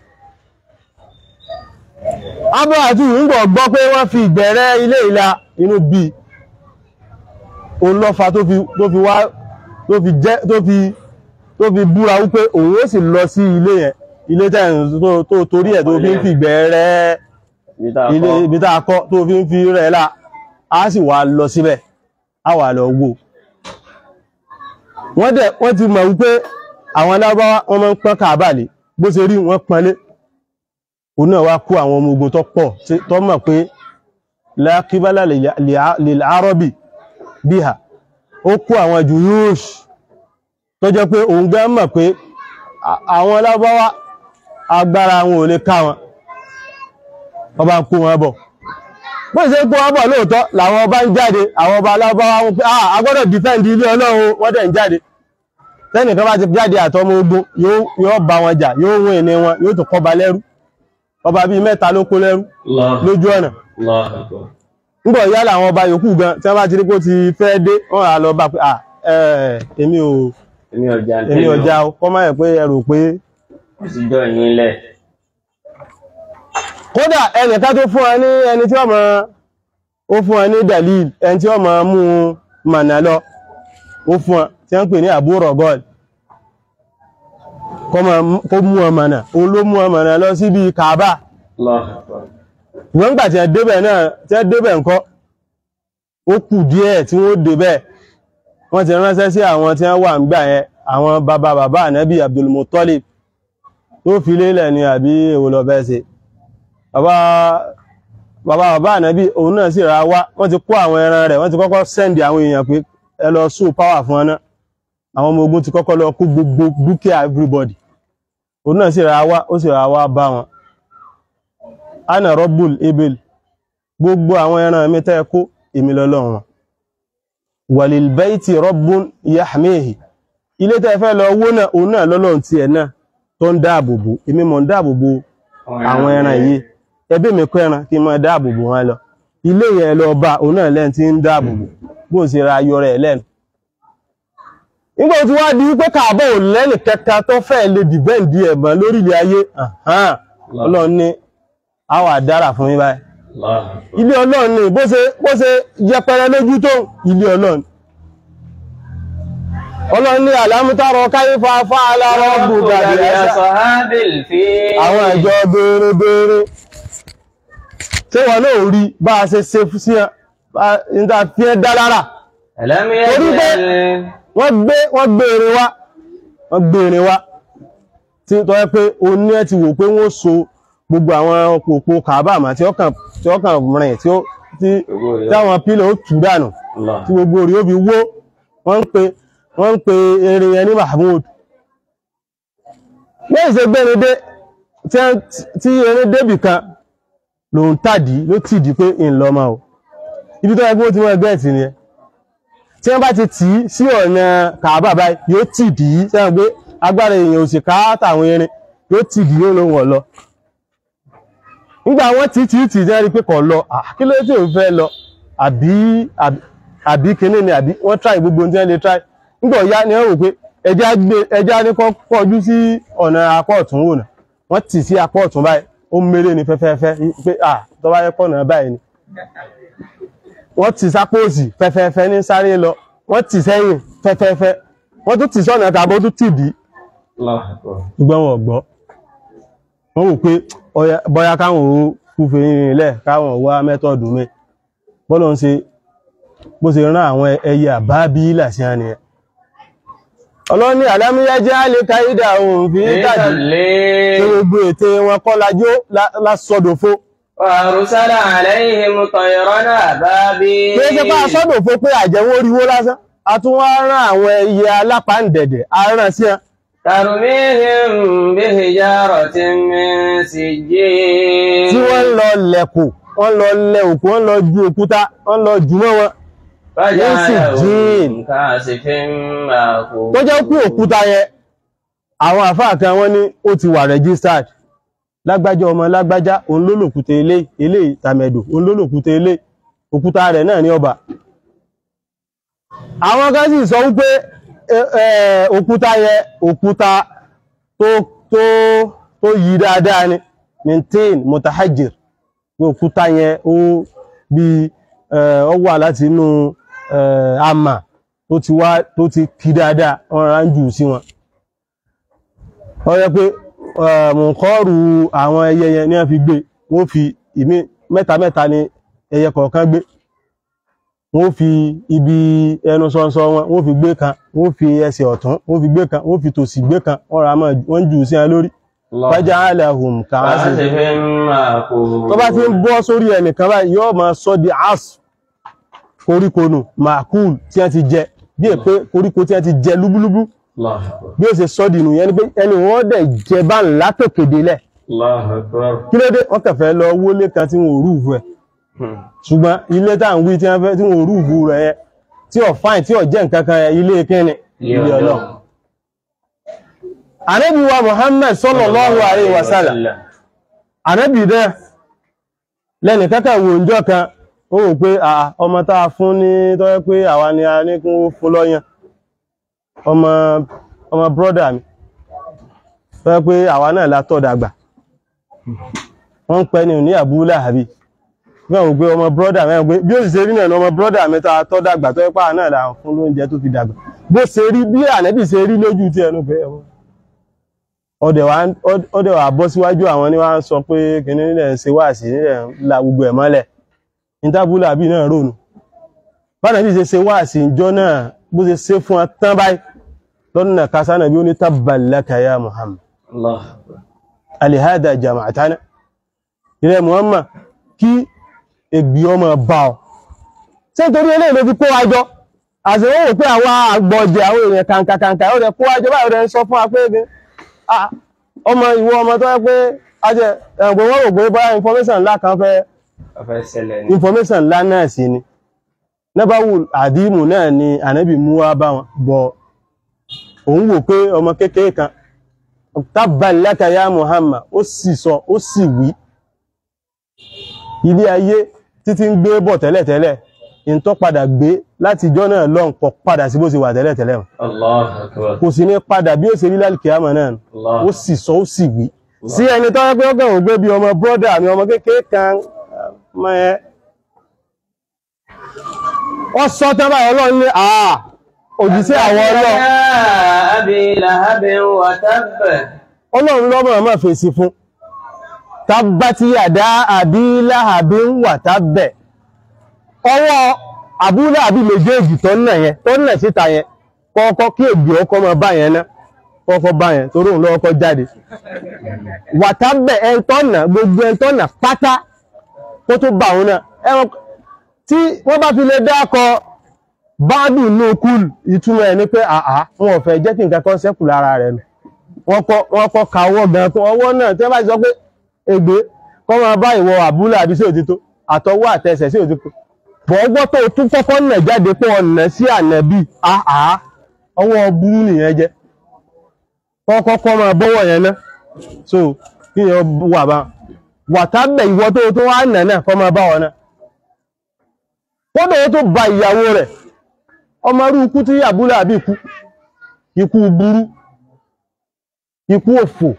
abúrátù ń gbọ́ gbọ́ pé wọ́n fi ìgbẹ̀rẹ́ ilé ìlà inú bí òun lọ́fà tó fi wá tó fi jẹ́ tó fi tó fi búra wípé òun ó sì lọ sí ilé yẹn ilé tẹ́yìn tó torí ẹ̀ tó fi ń fi ìgbẹ̀rẹ́ ilé ibi tá a kọ́ tó fi ń fi rẹ̀ lá a sì wá lọ síbẹ̀ a wà lọ wò wọ́n dẹ̀ wọ́n ti mọ̀ wípé àwọn alábáwá wọ́n máa ń pọ́n kàbàlì bó ṣe rí wọ́n pọ́nlé òun náà wá kó àwọn ọmọ ogun tó pọ̀ tó mọ̀ pé lákíbálà lil arabi bíhà ó kó àwọn jùyúùṣ tó jẹ́ pé òun gbá mọ̀ pé àwọn alábáwá agbára wọn ò lè ká wọn ọba ń kó wọn bọ̀ bó ṣe kó wọn bọ̀ lóòótọ́ làwọn ọba ń jáde àwọn ọba alábáwá wọn pé a gbọ́dọ̀ defend ilé ọlọ́run wọ́n dẹ̀ ń jáde tẹ́nìkan bá ti jáde àtọmọ ogun yóò bá wọn jà yóò wọ́n ìní wọn yóò tún kọba lẹ́rú ọba bíi mẹ́ta ló kó lẹ́rú lójú ọ̀nà ńgbọ̀ ìyá làwọn ọba yòókù gan tí wọ́n bá ti rí pé ó ti fẹ́ dé wọ́n á lọ bá pé à èmi ò èmi ò já o kọ́ máa yẹ pé ẹ rò pé Ìsìnjọ́ yín lẹ̀. kódà ẹnìkan tó fún ẹ ní ẹni tí ọmọ ó fún ẹ ní dalil ẹni tí ọmọ mú mànà lọ ó fún ẹ tí wọ́n ń pè ní àbúrò gọ́ọ̀lù kó mú ọmọ náà òun ló mú ọmọ náà lọ síbi Kaaba wọ́n gbà tí ẹ débẹ̀ náà tí ẹ débẹ̀ ńkọ́ ó kù díẹ̀ tí wọ́n débẹ̀ wọ́n ti ránṣẹ́ sí àwọn tí wọ́n wà ń gbà yẹn àwọn bàbá bàbá ànábì Abdul Muttalib tó fi lélẹ̀ ni àbí èwo lọ bẹ́ẹ̀ ṣe bàbá bàbá bàbá ànábì òun náà sì ra wá wọ́n ti kó àwọn ẹran rẹ̀ wọ́n ti kọ́kọ́ sẹ́ndì àwọn èèyàn pé ẹ lọ sùn power fún ọ náà àwọn ọmọ ogun ti kọ́kọ́ lọ kó gbogbo dúkìá everybody òun náà sì ra wá ó sì ra wá bá wọn ana rọ́bùl ebel gbogbo àwọn ẹran mi tẹ́ kó èmi lọ́lọ́run wọn wàlìlbẹ́ìtì rọ́bùn yahmehi ilé tẹ́ fẹ́ lọ owó náà òun náà lọ́lọ́run ti ẹ̀ náà tó ń dáàbòbò èmi mọ̀ ń dáàbòbò àwọn ẹran yìí ẹbí mi kọ́ ẹran kí n máa dáàbòbò wọn lọ ilé yẹn lọ bá òun náà lẹ́ni tí ń dáàbòbò bó ṣe ra ayọ̀ rẹ̀ lẹ́nu nígbà tí wá di wípé kààbọ̀ ò lẹ́nì kẹta tó fẹ́ lè dìbẹ́ǹdì ẹ̀mọ́ lórílẹ̀ ayé ọlọ́run ní àwà dára fún mi báyìí ilé ọlọ́run ní bó ṣe bó ṣe yẹpẹrẹ lójú tó ilé ọlọ́run ọlọ́run ní àlámútàrọ káyífà fa'ala rabbuka ربك bil ashabi بأصحاب الفيل àwọn ìjọ béèrè béèrè tí wọ́n náà rí bá a ṣe ṣe sí ẹ níta fi ẹ́ dá lára ألم torí pé يجعل wọ́n gbé wọ́n gbére wá wọ́n gbére wá tí tọ́ ẹ pé o ní ẹ ti wò pé wọ́n so gbogbo àwọn òpó kàbàmà tí ó kàn tí ó kàn rìn tí ó tí tí àwọn pílẹ̀ ó tù dànù الله tí gbogbo orí ó fi wó wọ́n ń pe wọ́n ń pe eré yẹn ní Mahmood ní ìṣe gbẹ́rẹ́dé tí wọ́n- tí eré débì kan lòun tàdí ló tìdí pé ìlọ́mọ o ibi tó yẹ kí wọ́n ti wọ́n ẹgbẹ́ ẹ̀tì nìyẹn tí wọ́n bá ti tì í sí ọ̀nà kàábà báyìí yóò tìdí sẹ́wọ̀n pé agbára èèyàn ò sì ká tàwọn erin yóò tìdí yóò lóun ọ̀ lọ nígbà wọ́n tí tí tí jẹ́ rí pé kọ̀ lọ ah, kí ló tí ò fẹ́ lọ àbí àbí- àbí kíní ni àbí wọ́n try gbogbo ohun tí wọ́n lè try nígbà ọ̀yá ni wọ́n rò pé ẹja gbé ẹja ní kọ́ kọjú sí ọ̀nà apá ọ̀tún wò náà wọ́n tì sí apá ọ̀tún báyìí ó méré ní fẹ́fẹ́fẹ́ pé à tó bá yẹ pọ̀nà báyìí ni wọ́n tì sápò òsì fẹ́fẹ́fẹ́ ní sáré lọ wọ́n tì sẹ́yìn fẹ́fẹ́fẹ́ wọ́n tún tì sọ́nà tàbí ó tún tì dí الله أكبر ṣùgbọ́n wọn ò gbọ́ wọ́n wò pé ọya- bọ́yá káwọn ò fúfe ilẹ̀ káwọn wá mẹ́tọ̀dù mi bọ́lọ̀ ń ṣe bó ṣe rán àwọn ẹyẹ àbábí làṣí àní ẹ̀ ọlọ́ni àlámíyá jẹ́ àlékà ìdà ohun fi ń tàbí tí الليل gbogbo ète wọn kọ́ lajó lásọdòfo وأرسل عليهم طيرا أبابيل kí ó ṣe pá sọ́dòfo pé àjẹwó oríwó lásán a tún wá rán àwọn ẹyẹ alápàǹdẹ̀dẹ̀ aràn sí ẹ ترميهم بحجارة من tí سجيل wọ́n lọ lẹ̀kù wọ́n lọ lẹ òkú wọ́n lọ ju òkúta wọ́n lọ jù mọ́ wọn فجعلهم كاسف مأكول tó jẹ́ kú òkúta yẹn àwọn àfáà kan wọ́n ní ó ti wà registered lágbájá ọmọ lágbájá òun ló lòkúta ilé ilé ìtàmẹ̀dò òun ló lòkúta ilé òkúta rẹ̀ náà ní ọba àwọn kan sì sọ wípé ẹ, ẹ, òkúta yẹn òkúta tó tó tó yí dáadáa ni maintain mutahajir pé òkúta yẹn ó bí ẹ, ó wà láti inú ẹ, àmà tó ti wá tó ti kí dáadáa wọ́n rán jù sí wọn ó yẹ pé mọ̀kọ́rù àwọn ẹyẹ yẹn ní wọ́n fi gbé wọ́n fi ìmí mẹ́ta mẹ́ta ni ẹyẹ kọ̀ọ̀kan gbé wọ́n fi ibi ẹnu sọ́nsọ́ wọn wọ́n fi gbé kan wọ́n fi ẹsẹ̀ ọ̀tún wọ́n fi gbé kan wọ́n fi tòsì gbé kan wọ́n ra mọ́ wọ́n jù sí wọn lórí الله wájá aláhùn kàásì كاسف مأكول tó bá ti ń bọ́ sórí ẹnìkan báyìí yóò máa sọ di as koríko nù màkúl tí wọ́n ti jẹ bí è pé koríko tí wọ́n ti jẹ lúbúlúbú الله أكبر bí ó ṣe sọ dìnù yẹn ni pé ẹni wọ́n dẹ̀ jẹ bá ńlá tòkèdè lẹ̀ الله أكبر kí ló dé wọ́n kẹfẹ́ lọ wólé kan tí wọ́n rúùfù ẹ̀ Hmm. ṣùgbọ́n ilé tá à ń wí tí wọ́n fẹ́ tí wọ́n rúùfù rẹ̀ yẹn tí ò fáìn tí ò jẹ́ nǹkan kan yẹn ilé kíni ilé ọlọ́run ànábì wa Muhammad sallallahu alaihi wasallam ànábì dẹ́ lẹ́nì kẹ́kẹ́ wo ìjọ kan ó wò pé à ọmọ tá a fún ní tọ́jọ́ pé àwa ni a ní kún fún lọ́yàn ọmọ ọmọ brọ́dà mi tọ́jọ́ pé àwa náà la tọ́ dàgbà wọ́n ń pẹ́ ní ní Abu Lahabi wọ́n wò pé ọmọ brọ́dà mẹ́rin pé bí ó sì ṣe rí náà ni ọmọ brọ́dà mi tá a tọ́ dàgbà tọ́jọ́ pé àwa náà la fún lóúnjẹ tó fi dàgbà bó ṣe rí bí ànẹ́bì ṣe rí lójú tí ẹnu pé ẹwọ́n ọdẹ̀ wa ọdẹ̀ wa bọ́ síwájú àwọn ní wọ́n sọ pé kìnní nílẹ̀ ń ṣe wáàsí nílẹ̀ ń la gbogbo ẹ̀ mọ́lẹ̀ ìtàbúlà bí náà rónù bánà bí ṣe ṣe wáàsí ìjọ náà bó ṣe ṣe fún tán báyìí lọ́dún náà kásánà bí ó ní tabban laka ya Muhammad الله أكبر alihada jama'atana ilẹ̀ Muhammad kí ègbì ọmọ bá ọ ṣé nítorí eléyìí ló fi kó wájọ àṣìwọ́n wò pé àwọn àgbọ̀jẹ̀ àwọn èèyàn kàǹkàkàǹkà ó rẹ̀ kó wájọ báyìí rẹ̀ ń sọ fún wa pé ah, ọmọ ìwọ ọmọ tó yẹ pé ajẹ ẹ̀gbọ́n wọ́n rò pé báyà information ńlá kan fẹ́ أفẹ́ سẹlẹ̀ ni information ńlá náà sí ni nẹ́bàwù àdìmù náà ni ànábì mú wá bá wọn bọ̀ òun wò pé ọmọ kékeré kan tabban laka ya Muhammad ó sì sọ ó sì wí ilé ayé títí ń gbé bọ̀ tẹ́lẹ̀tẹ́lẹ̀ ìntọ́ padà gbé láti ìjọ́ náà lọ́n kọ padà sí bó ṣe wà tẹ́lẹ̀tẹ́lẹ̀ الله أكبر kò sí ní padà bí ó ṣe rí lálìkìyàmọ̀ náà الله ó sì sọ ó sì wí sí ẹni tó rẹ́ pé ó kàn gbé bí ọmọ brọ́dà mi ọmọ kékeré kan mọ́ ẹ ọ sọ tán báyìí ọlọ́run ní àà òjíṣẹ́ àwọn ọlọ́run أبي لهب وتب ọlọ́run lọ́mọ̀ ọmọ fèsì fún tabbati yàdá àbí láhàbí ń wà tábẹ̀ ọwọ́ àbúlé àbí méjèèjì tó nà yẹn tó nà síta yẹn kọ́kọ́ kí ègbè ọkọ́ mọ bá yẹn ná kọ́kọ́ bá yẹn torí òun lọ́kọ́ jáde wà tábẹ̀ ẹn tó nà gbogbo ẹn tó nà pátá kó tó bá òun náà ẹran tí wọ́n bá fi lè dákọ báàdù ní kúl ìtumọ̀ ẹ̀ ní pé àá wọn ò fẹ́ jẹ́ kí nǹkan kan ṣẹ́kù lára rẹ̀ nù wọ́n kọ́ wọ́n kọ́ ka ọwọ́ gan tó ọwọ́ náà tí wọ́n bá ti sọ pé ègbé kọ́ máa bá ìwọ àbúlé àbí sí òtítọ́ àtọwọ́ àtẹsẹ̀ sí òtítọ́ bọ̀ ọgbọ́ tó tún kọ́kọ́ nà jáde pé ọ̀nà sí ànàbí àá ọwọ́ burú nìyẹn jẹ́ kọ́kọ́ kọ́ máa bọ́wọ́ yẹn ná so kí yẹn wà bá wàtábẹ̀ ìwọ tó tó wá nà náà kọ́ máa bá wọn náà kódà ó tó ba ìyàwó rẹ̀ ọmọ rú ikú tí àbúlé àbí ikú ikú burú ikú òfò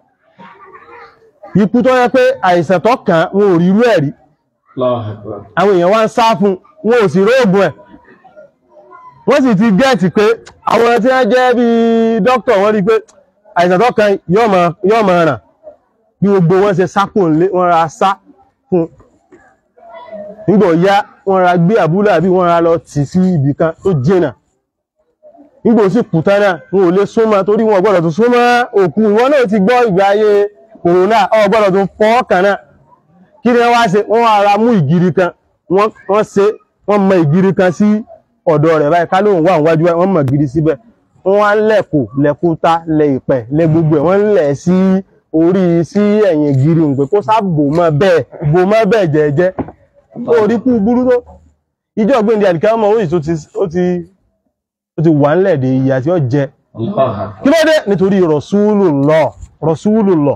ikú tó yẹ pé àìsàn tó kàn wọn ò rí irú ẹ̀ rí àwọn èèyàn wá ń sá fún wọn ò sì róògùn ẹ̀ wọ́n sì ti gẹ́ẹ̀tì pé àwọn tí wọ́n jẹ́ bí dókítà wọ́n rí pé àìsàn tó kàn yóò máa yóò máa ràn bí gbogbo wọn ṣe sápò ńlé wọ́n ra sá fún nígbà ọ̀yá wọ́n ra gbé àbúlé àbí wọ́n ra lọ tì sí ibì kan tó jìnà nígbà ó sì kù tán náà wọn ò lè súnmọ́ torí wọn ò gbọ́dọ̀ tó súnmọ́ òkú ìwọ náà ti gbọ́ ìgbà ayé kòrónà ò gbọ́dọ̀ tó fọ́ kàn náà kí ni wọ́n wá ṣe wọ́n wá ra mú ìgiri kan wọ́n wọ́n ṣe wọ́n mọ ìgiri kan sí ọ̀dọ̀ rẹ̀ báyìí ká lóun wà níwájú báyìí wọ́n mọ ìgiri síbẹ̀ wọ́n wá lẹ̀kù lẹ̀kúta lẹ ìpẹ̀ lẹ gbogbo ẹ̀ wọ́n lẹ̀ sí orí sí ẹ̀yìn ìgiri ń pé kó sá bò mọ́ bẹ́ẹ̀ bò mọ́ bẹ́ẹ̀ jẹ́jẹ́ orí kú burú tó ìjọ ọ̀gbìn àdìkà ọmọ òyìn tó ti ó ti ó ti wà ńlẹ̀ dé ìyà tí ó jẹ kí ló dé nítorí Rasulullah Rasulullah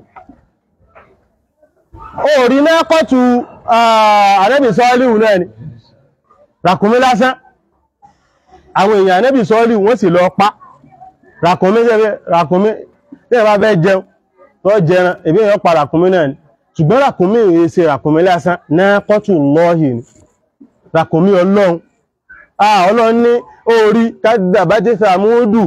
ó rí náà kọ́tù ànẹ́bì sọ́ọ́líhù náà ni ràkúnmí lásán àwọn èèyàn ànẹ́bì sọ́ọ́líhù wọ́n sì lọ pa ràkúnmí ràkúnmí tí ẹ bá fẹ́ jẹun tó jẹran èbí èèyàn pa ràkúnmí náà ni ṣùgbọ́n ràkúnmí ìrìn ṣe ràkúnmí lásán náà kọ́tù lọ́ọ̀hì ni ràkúnmí ọlọ́run ah ọlọ́run ní orí kádàbájẹ́ sàmúdù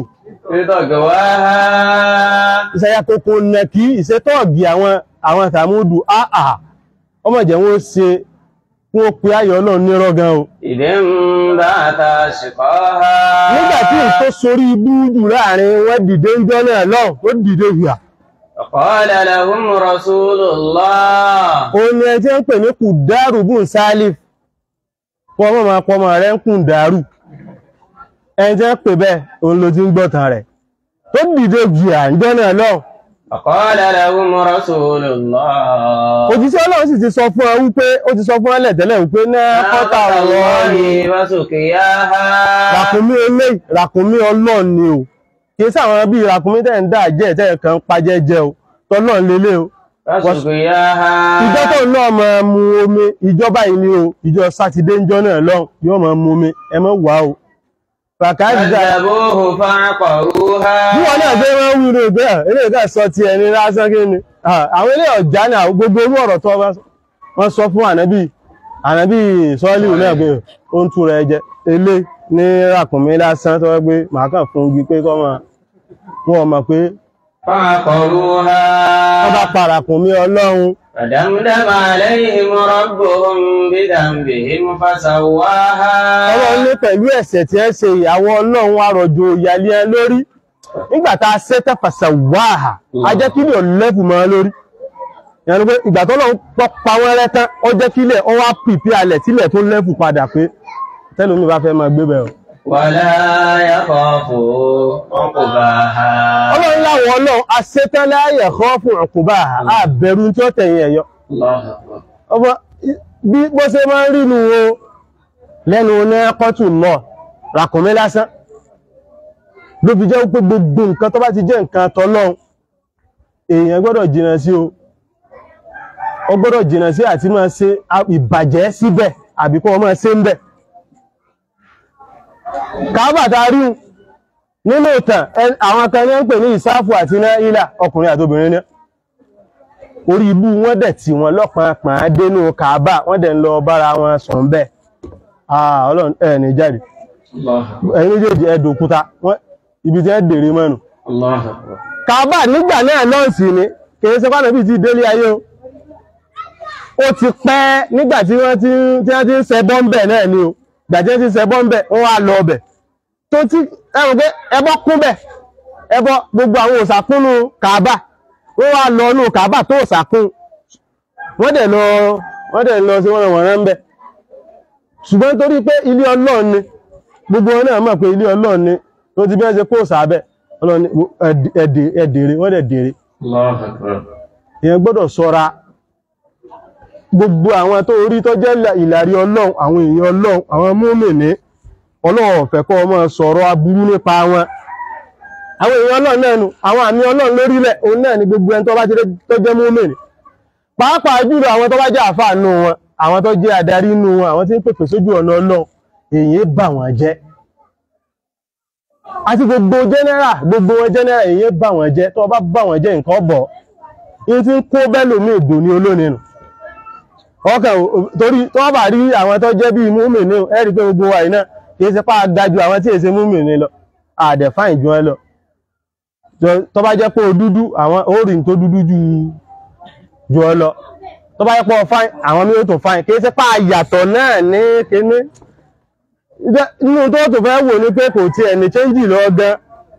ìṣẹ́yà kòkò nẹ̀kí ìṣẹ́tọ́ọ̀gì àwọn àwọn sàmúdù àà ọmọ jẹ́ wọ́n ṣe fún ó pé ayọ̀ ọlọ́run ní rọ́gan o إذ انبعث أشقاها nígbàtí n tó sorí ibú jù láàrin wọ́n dìde ń jọ náà lọ́n ó dìde hùyà فقال لهم رسول الله ó ní ẹjẹ́ ń pè ní kùdárù bùn sálif kọ́ mọ́ máa pọ́ máa rẹ̀ ń kùn dárù ẹjẹ́ ń pè bẹ́ẹ̀ òun ló ti ń gbọ́tàn rẹ̀ tó dìde hùyà ń jọ náà lọ́n فقال لهم رسول الله òjíṣẹ́ ọlọ́run sì ti sọ fún ọ wípé ó ti sọ fún ẹlẹ̀ tẹ́lẹ̀ wípé náà kọ́ta ناقة ọ̀rọ̀ ni الله وسقياها ràkúnmí olé ràkúnmí ọlọ́run ni o kìí sáwọn bí ràkúnmí tẹ́ ń dá jẹ́ tẹ́ kan pajẹ́ jẹ́ o tọ́lọ́run lélẹ̀ o وسقياها ìjọ tó náà máa mu omi ìjọba yìí ni o ìjọ sátidé ń jọ náà lọ́hùn yóò máa mu omi ẹ mọ́ wà o fàkàdìdà كذبوه فعقروها bí wọn náà fẹ́ máa ń wúro ìgbé à ilé ìgbà sọ ti ẹni lásán kí ni Ah, àwọn ilé ọ̀já náà gbogbo orú ọ̀rọ̀ tó bá sọ. wọ́n sọ fún ànábì ànábì sọ́ọ́lì náà pé ó ń túra ẹjẹ ilé ní ràkùnmí lásán tó wọ́n gbé màá kàn fún igi pé kọ́ máa wọ́n mọ̀ pé فعقروها wọ́n bá pa ràkùnmí ọlọ́run فدمدم عليهم ربهم بذنبهم فسواها ọlọ́run ní pẹ̀lú ẹ̀ṣẹ̀ tí ẹ ṣe ìyàwó ọlọ́run wá rọ̀jò ìyàlẹ́ ẹ lórí nígbà tá a ṣẹ́tẹ̀ fàṣà wáhà a jẹ́ kí ilẹ̀ lẹ́fù mọ́ lórí ìyẹn ni pé ìgbà tó lọ́run pọ́ pa wọ́n rẹ́ tán ó jẹ́ kí ilẹ̀ ó wá pìpì alẹ̀ tílẹ̀ tó lẹ́fù padà pé tẹ́lómi bá fẹ́ máa gbé bẹ̀rẹ̀ ولا يخاف عقباها ọlọ́run láwọn ọlọ́run a ṣetán láyẹ̀ kọ́ fún ọkùnbà àbẹ̀rù tí ó tẹ̀yìn ẹ̀yọ الله أكبر ọmọ bí bó ṣe máa ń rínu o lẹ́nu ní kọ́tù lọ ràkùnmí lásán ló fi jẹ́ pé gbogbo nǹkan tó bá ti jẹ́ nǹkan tọ́lọ́run èèyàn gbọ́dọ̀ jìnà sí o ó gbọ́dọ̀ jìnà sí àti máa ṣe ìbàjẹ́ síbẹ̀ àbí kó máa ṣe ń bẹ̀ kábàtà rí nínú ìtàn ẹ- àwọn kan ní ń pè ní ìsáfù àti náà ilà ọkùnrin àti obìnrin ní orí ibú wọ́n dẹ̀ tí wọ́n lọ́pàá pàá dénú kàábà wọ́n dẹ̀ ń lọ bára wọn sùn bẹ́ẹ̀ ah ọlọ́run ẹ̀ ní jáde ẹ̀yin méjèèjì ẹ̀dùn òkúta wọ́n ibi tí ẹ dèrè mọ́nu الله أكبر kàbà nígbà náà nọ́ọ̀sì ni kìí ṣe pàdé bí ti délé ayé o ó ti pẹ́ nígbà tí wọ́n ti ń- tí wọ́n ti ń ṣe bọ́m̀bẹ̀ náà ni o gbà tí wọ́n ti ń ṣe bọ́m̀bẹ̀ wọ́n wá lọ ọbẹ̀ tó tí ẹ̀rù pé ẹbọ kún bẹ̀ ẹbọ gbogbo àwọn òsàkúnnú kàbà wọ́n wá lọ nù kàbà tó òsàkún wọ́n dẹ̀ lọ wọ́n dẹ̀ lọ sí wọ́n wọ̀n rán bẹ̀ ṣùgbọ́n torí pé ilé Ọlọ́run ni gbogbo wọn náà mọ̀ pé ilé Ọlọ́run ni tó ti bí wọ́n ṣe kó sàbẹ̀ Ọlọ́run ni ẹ̀dẹ̀ ẹ̀dẹ̀rẹ̀ wọ́n dẹ̀ dèrè الله أكبر èèyàn gbọ́dọ̀ ṣọ́ra gbogbo àwọn tó orí tó jẹ́ ìlàrí ọlọ́run àwọn èèyàn ọlọ́run àwọn múmìnì ọlọ́run ò fẹ́ kó máa sọ̀rọ̀ aburú nípa wọn àwọn èèyàn ọlọ́run náà nù àwọn àmì ọlọ́run lórílẹ̀ òun náà ni gbogbo ẹni tó bá ti dé- tó jẹ́ múmìnì pàápàá jùlọ àwọn tó bá jẹ́ àfáà nù wọn àwọn tó jẹ́ adarí nù wọn àwọn tí ń pèpè sójú ọ̀nà ọlọ́run èyí bà wọ́n jẹ́ àti gbogbo general gbogbo wọn general èyí bà wọ́n jẹ́ tó bá bà wọ́n jẹ́ nǹkan bọ̀ in ti ń kó bẹ́lòmí ìdò ní olónìí ọkàn ò- torí tó bá rí àwọn tó jẹ́ bí múmi ní ẹ̀rí pé gbogbo wa iná kìí ṣe pá dájú àwọn tí èsẹ múmi ní lọ àdẹ̀fáìn jù ẹ lọ Jọ- tó bá jẹ́ pé o dúdú àwọn orin tó dúdú jù jù ọ lọ tó bá jẹ́ pé o fáìn àwọn mí ó tó fáìn kìí ṣe pá yàtọ̀ náà ní kíní Ìjẹ́- nínú tó tó fẹ́ wò ní pé kò tí ẹni chẹ́ńjì lọ gan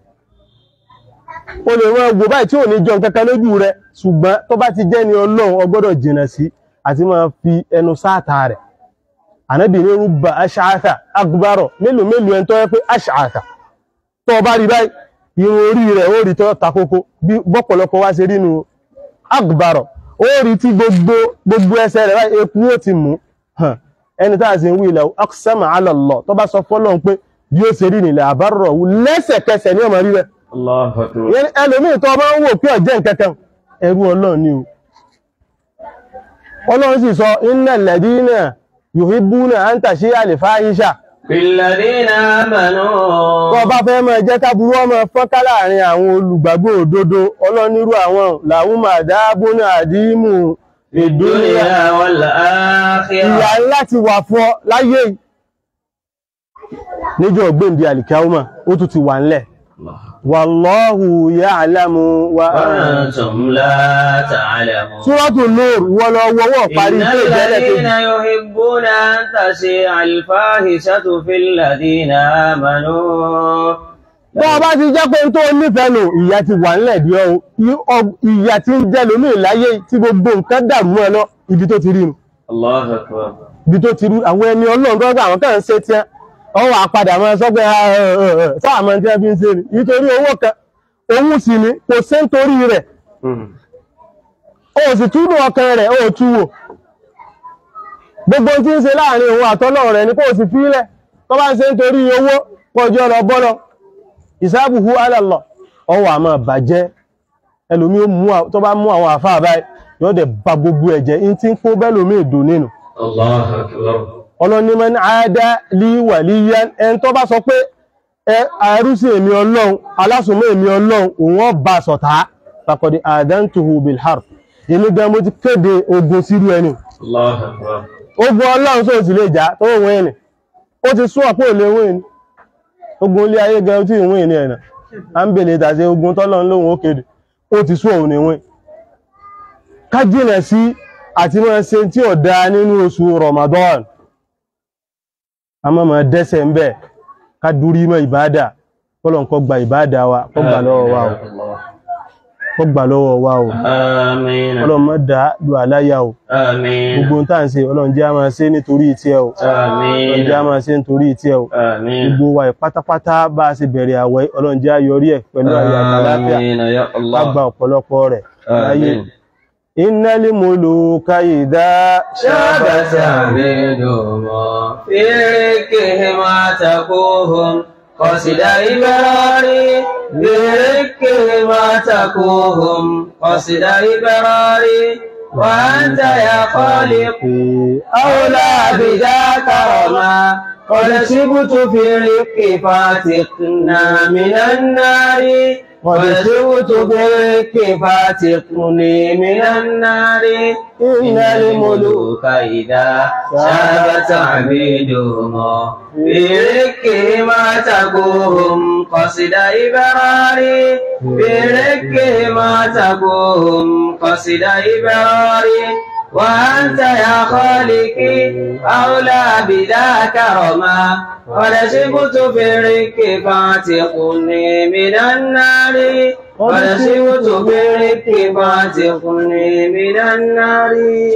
o lè wọ́n gbò báyìí tí ò ní jọ kankan lójú rẹ̀ ṣùgbọ́n tó bá ti jẹ́ ni ọlọ́run o gbọ́dọ̀ jìnà sí àti máa fi ẹnu sáàtà rẹ̀ ànábì ní rúbà aṣáàtà agbárọ̀ mélòó mélòó ẹni tó yẹ pé aṣáàtà tó o bá rí báyìí irun orí rẹ̀ ó rí tó takoko bí bọ́pọ̀lọpọ̀ wá ṣe rí nu agbárọ̀ ó rí tí gbogbo gbogbo ẹsẹ̀ rẹ̀ báyìí eku ó ti mú hàn ẹni tá a sì ń wí ilẹ̀ aqsama ala Allah tó bá sọ fọ́lọ́run pé bí ó ṣe rí nílẹ̀ àbárọ̀ wù lẹ́sẹ̀kẹsẹ̀ ní ọmọ rí rẹ̀ الله أكبر ìyẹn ni ẹlòmíì tó bá ń wò pé ọ̀jẹ́ nǹkankan ẹrú ọlọ́run ni o ọlọ́run sì sọ innal ladina yuhibbuna an tashi'a al-fahisha بالذين آمنوا tó bá fẹ́ máa jẹ́ káburú ọmọ fọ́nká láàrin àwọn olùgbàgbọ́ òdodo ọlọ́run nírú àwọn làwọn àdábónà àdímù في الدنيا والآخرة ìyà ńlá ti wà fún ọ láyé yìí. níjọ́ gbèǹdé àlìkáwùmá ó tún ti wà ńlẹ̀ الله wallahu ya'lamu wa وأنتم لا تعلمون Súrọ́tù Nur wọ́n lọ wọ́wọ́ parí إن tó ìjẹ́lẹ̀ الذين kejì. يحبون أن تشيع الفاحشة في الذين آمنوا Bọ́ bá ti jẹ́ pé tó nífẹ̀ẹ́ nù, ìyà ti wà nílẹ̀ dí ọ́. Ìyà ti ń jẹ́ lómi ìláyé tí gbogbo nǹkan dàrú mọ́ ẹ lọ, ibi tó ti rí nù. الله أكبر Ibi tó ti rí àwọn ẹni ọlọ́run tó gbà àwọn kan ń ṣe tí wọ́n wà padà máa sọ pé sáà mọ́ tí wọ́n fi ń ṣe ni. Nítorí owó kan, òun sì ni kò sé nítorí rẹ̀. O sì túnú ọkàn rẹ̀, o tú wò. Gbogbo tí ń ṣe láàrin òun àtọ́lọ́run rẹ̀ ni kò sì fílẹ̀. Tó bá ń ṣe nítorí owó, kọjọ́ lọ bọ́lọ. ìsáàbùhú alàlọ́ ọwọ́ àmọ́ bàjẹ́ ẹlòmí ó mú à- tó bá mú àwọn àfáà báyìí yóò dẹ̀ bá gbogbo ẹ̀jẹ̀ in tí ń kó bẹ́lòmí èdò nínú الله أكبر ọlọ́nímọ̀ ní àádá lí wà líyá ẹn tó bá sọ pé ẹ àrúsí èmi ọlọ́run alásùnmọ́ èmi ọlọ́run òun ó bá sọ̀tá pàkọ̀dé àdántuhu bilhar èmi gan mo ti kéde ogun sírú ẹni الله أكبر ogun ọlọ́run sóò sì lè jà tó wọ́n ẹni ó ti sún ọ̀pọ̀ òlé wọ́n ẹni ogun ilé ayé gan tí ìwọ̀n ẹni ẹ̀nà a ń bèèrè ìtàṣẹ ogun tọ́lọ́run lóhun ó kéde ó ti sún òun ìwọ̀n ká jìnà sí àti máa ṣe tí ó dá nínú oṣù Ramadan a máa máa dẹ́sẹ̀ ń bẹ̀ ká dúrí mọ́ ìbádà kọ́lọ̀ kó gba ìbádà wa kó gbà lọ́wọ́ wa o kó gbà lọ́wọ́ wa o آمين ọlọ́run má dá lu àláyà o آمين gbogbo ohun tá à ń ṣe ọlọ́run jẹ́ a máa ṣe nítorí ìtẹ́ o ọlọ́run jẹ́ a آمين máa ṣe nítorí ìtẹ́ o آمين gbogbo wa pátápátá bá a ṣe bẹ̀rẹ̀ àwẹ̀ ọlọ́run jẹ́ a yọrí ẹ̀ pẹ̀lú ayọ̀ àtàláfíà آمين يا ká الله gba ọ̀pọ̀lọpọ̀ rẹ̀ láyé آمين innal muluka idha شابت عبيدهم في ركهم عتقوهم قصد إبراري بركهم عتقوهم قصد إبراري وأنت يا خالقي أولى بذاك رما قد سبت في الرق فاتقنا من النار قد سرت بالرك فاتقني من النار إن الملوك إذا شابت عبيدهم بركهم تقوهم قصد إبراري بركهم تقوهم قصد إبراري وأنت يا خالقي أولى بذاك رما قد سبت في الرك فاعتقني من النار قد سبت في الرك فاعتقني من النار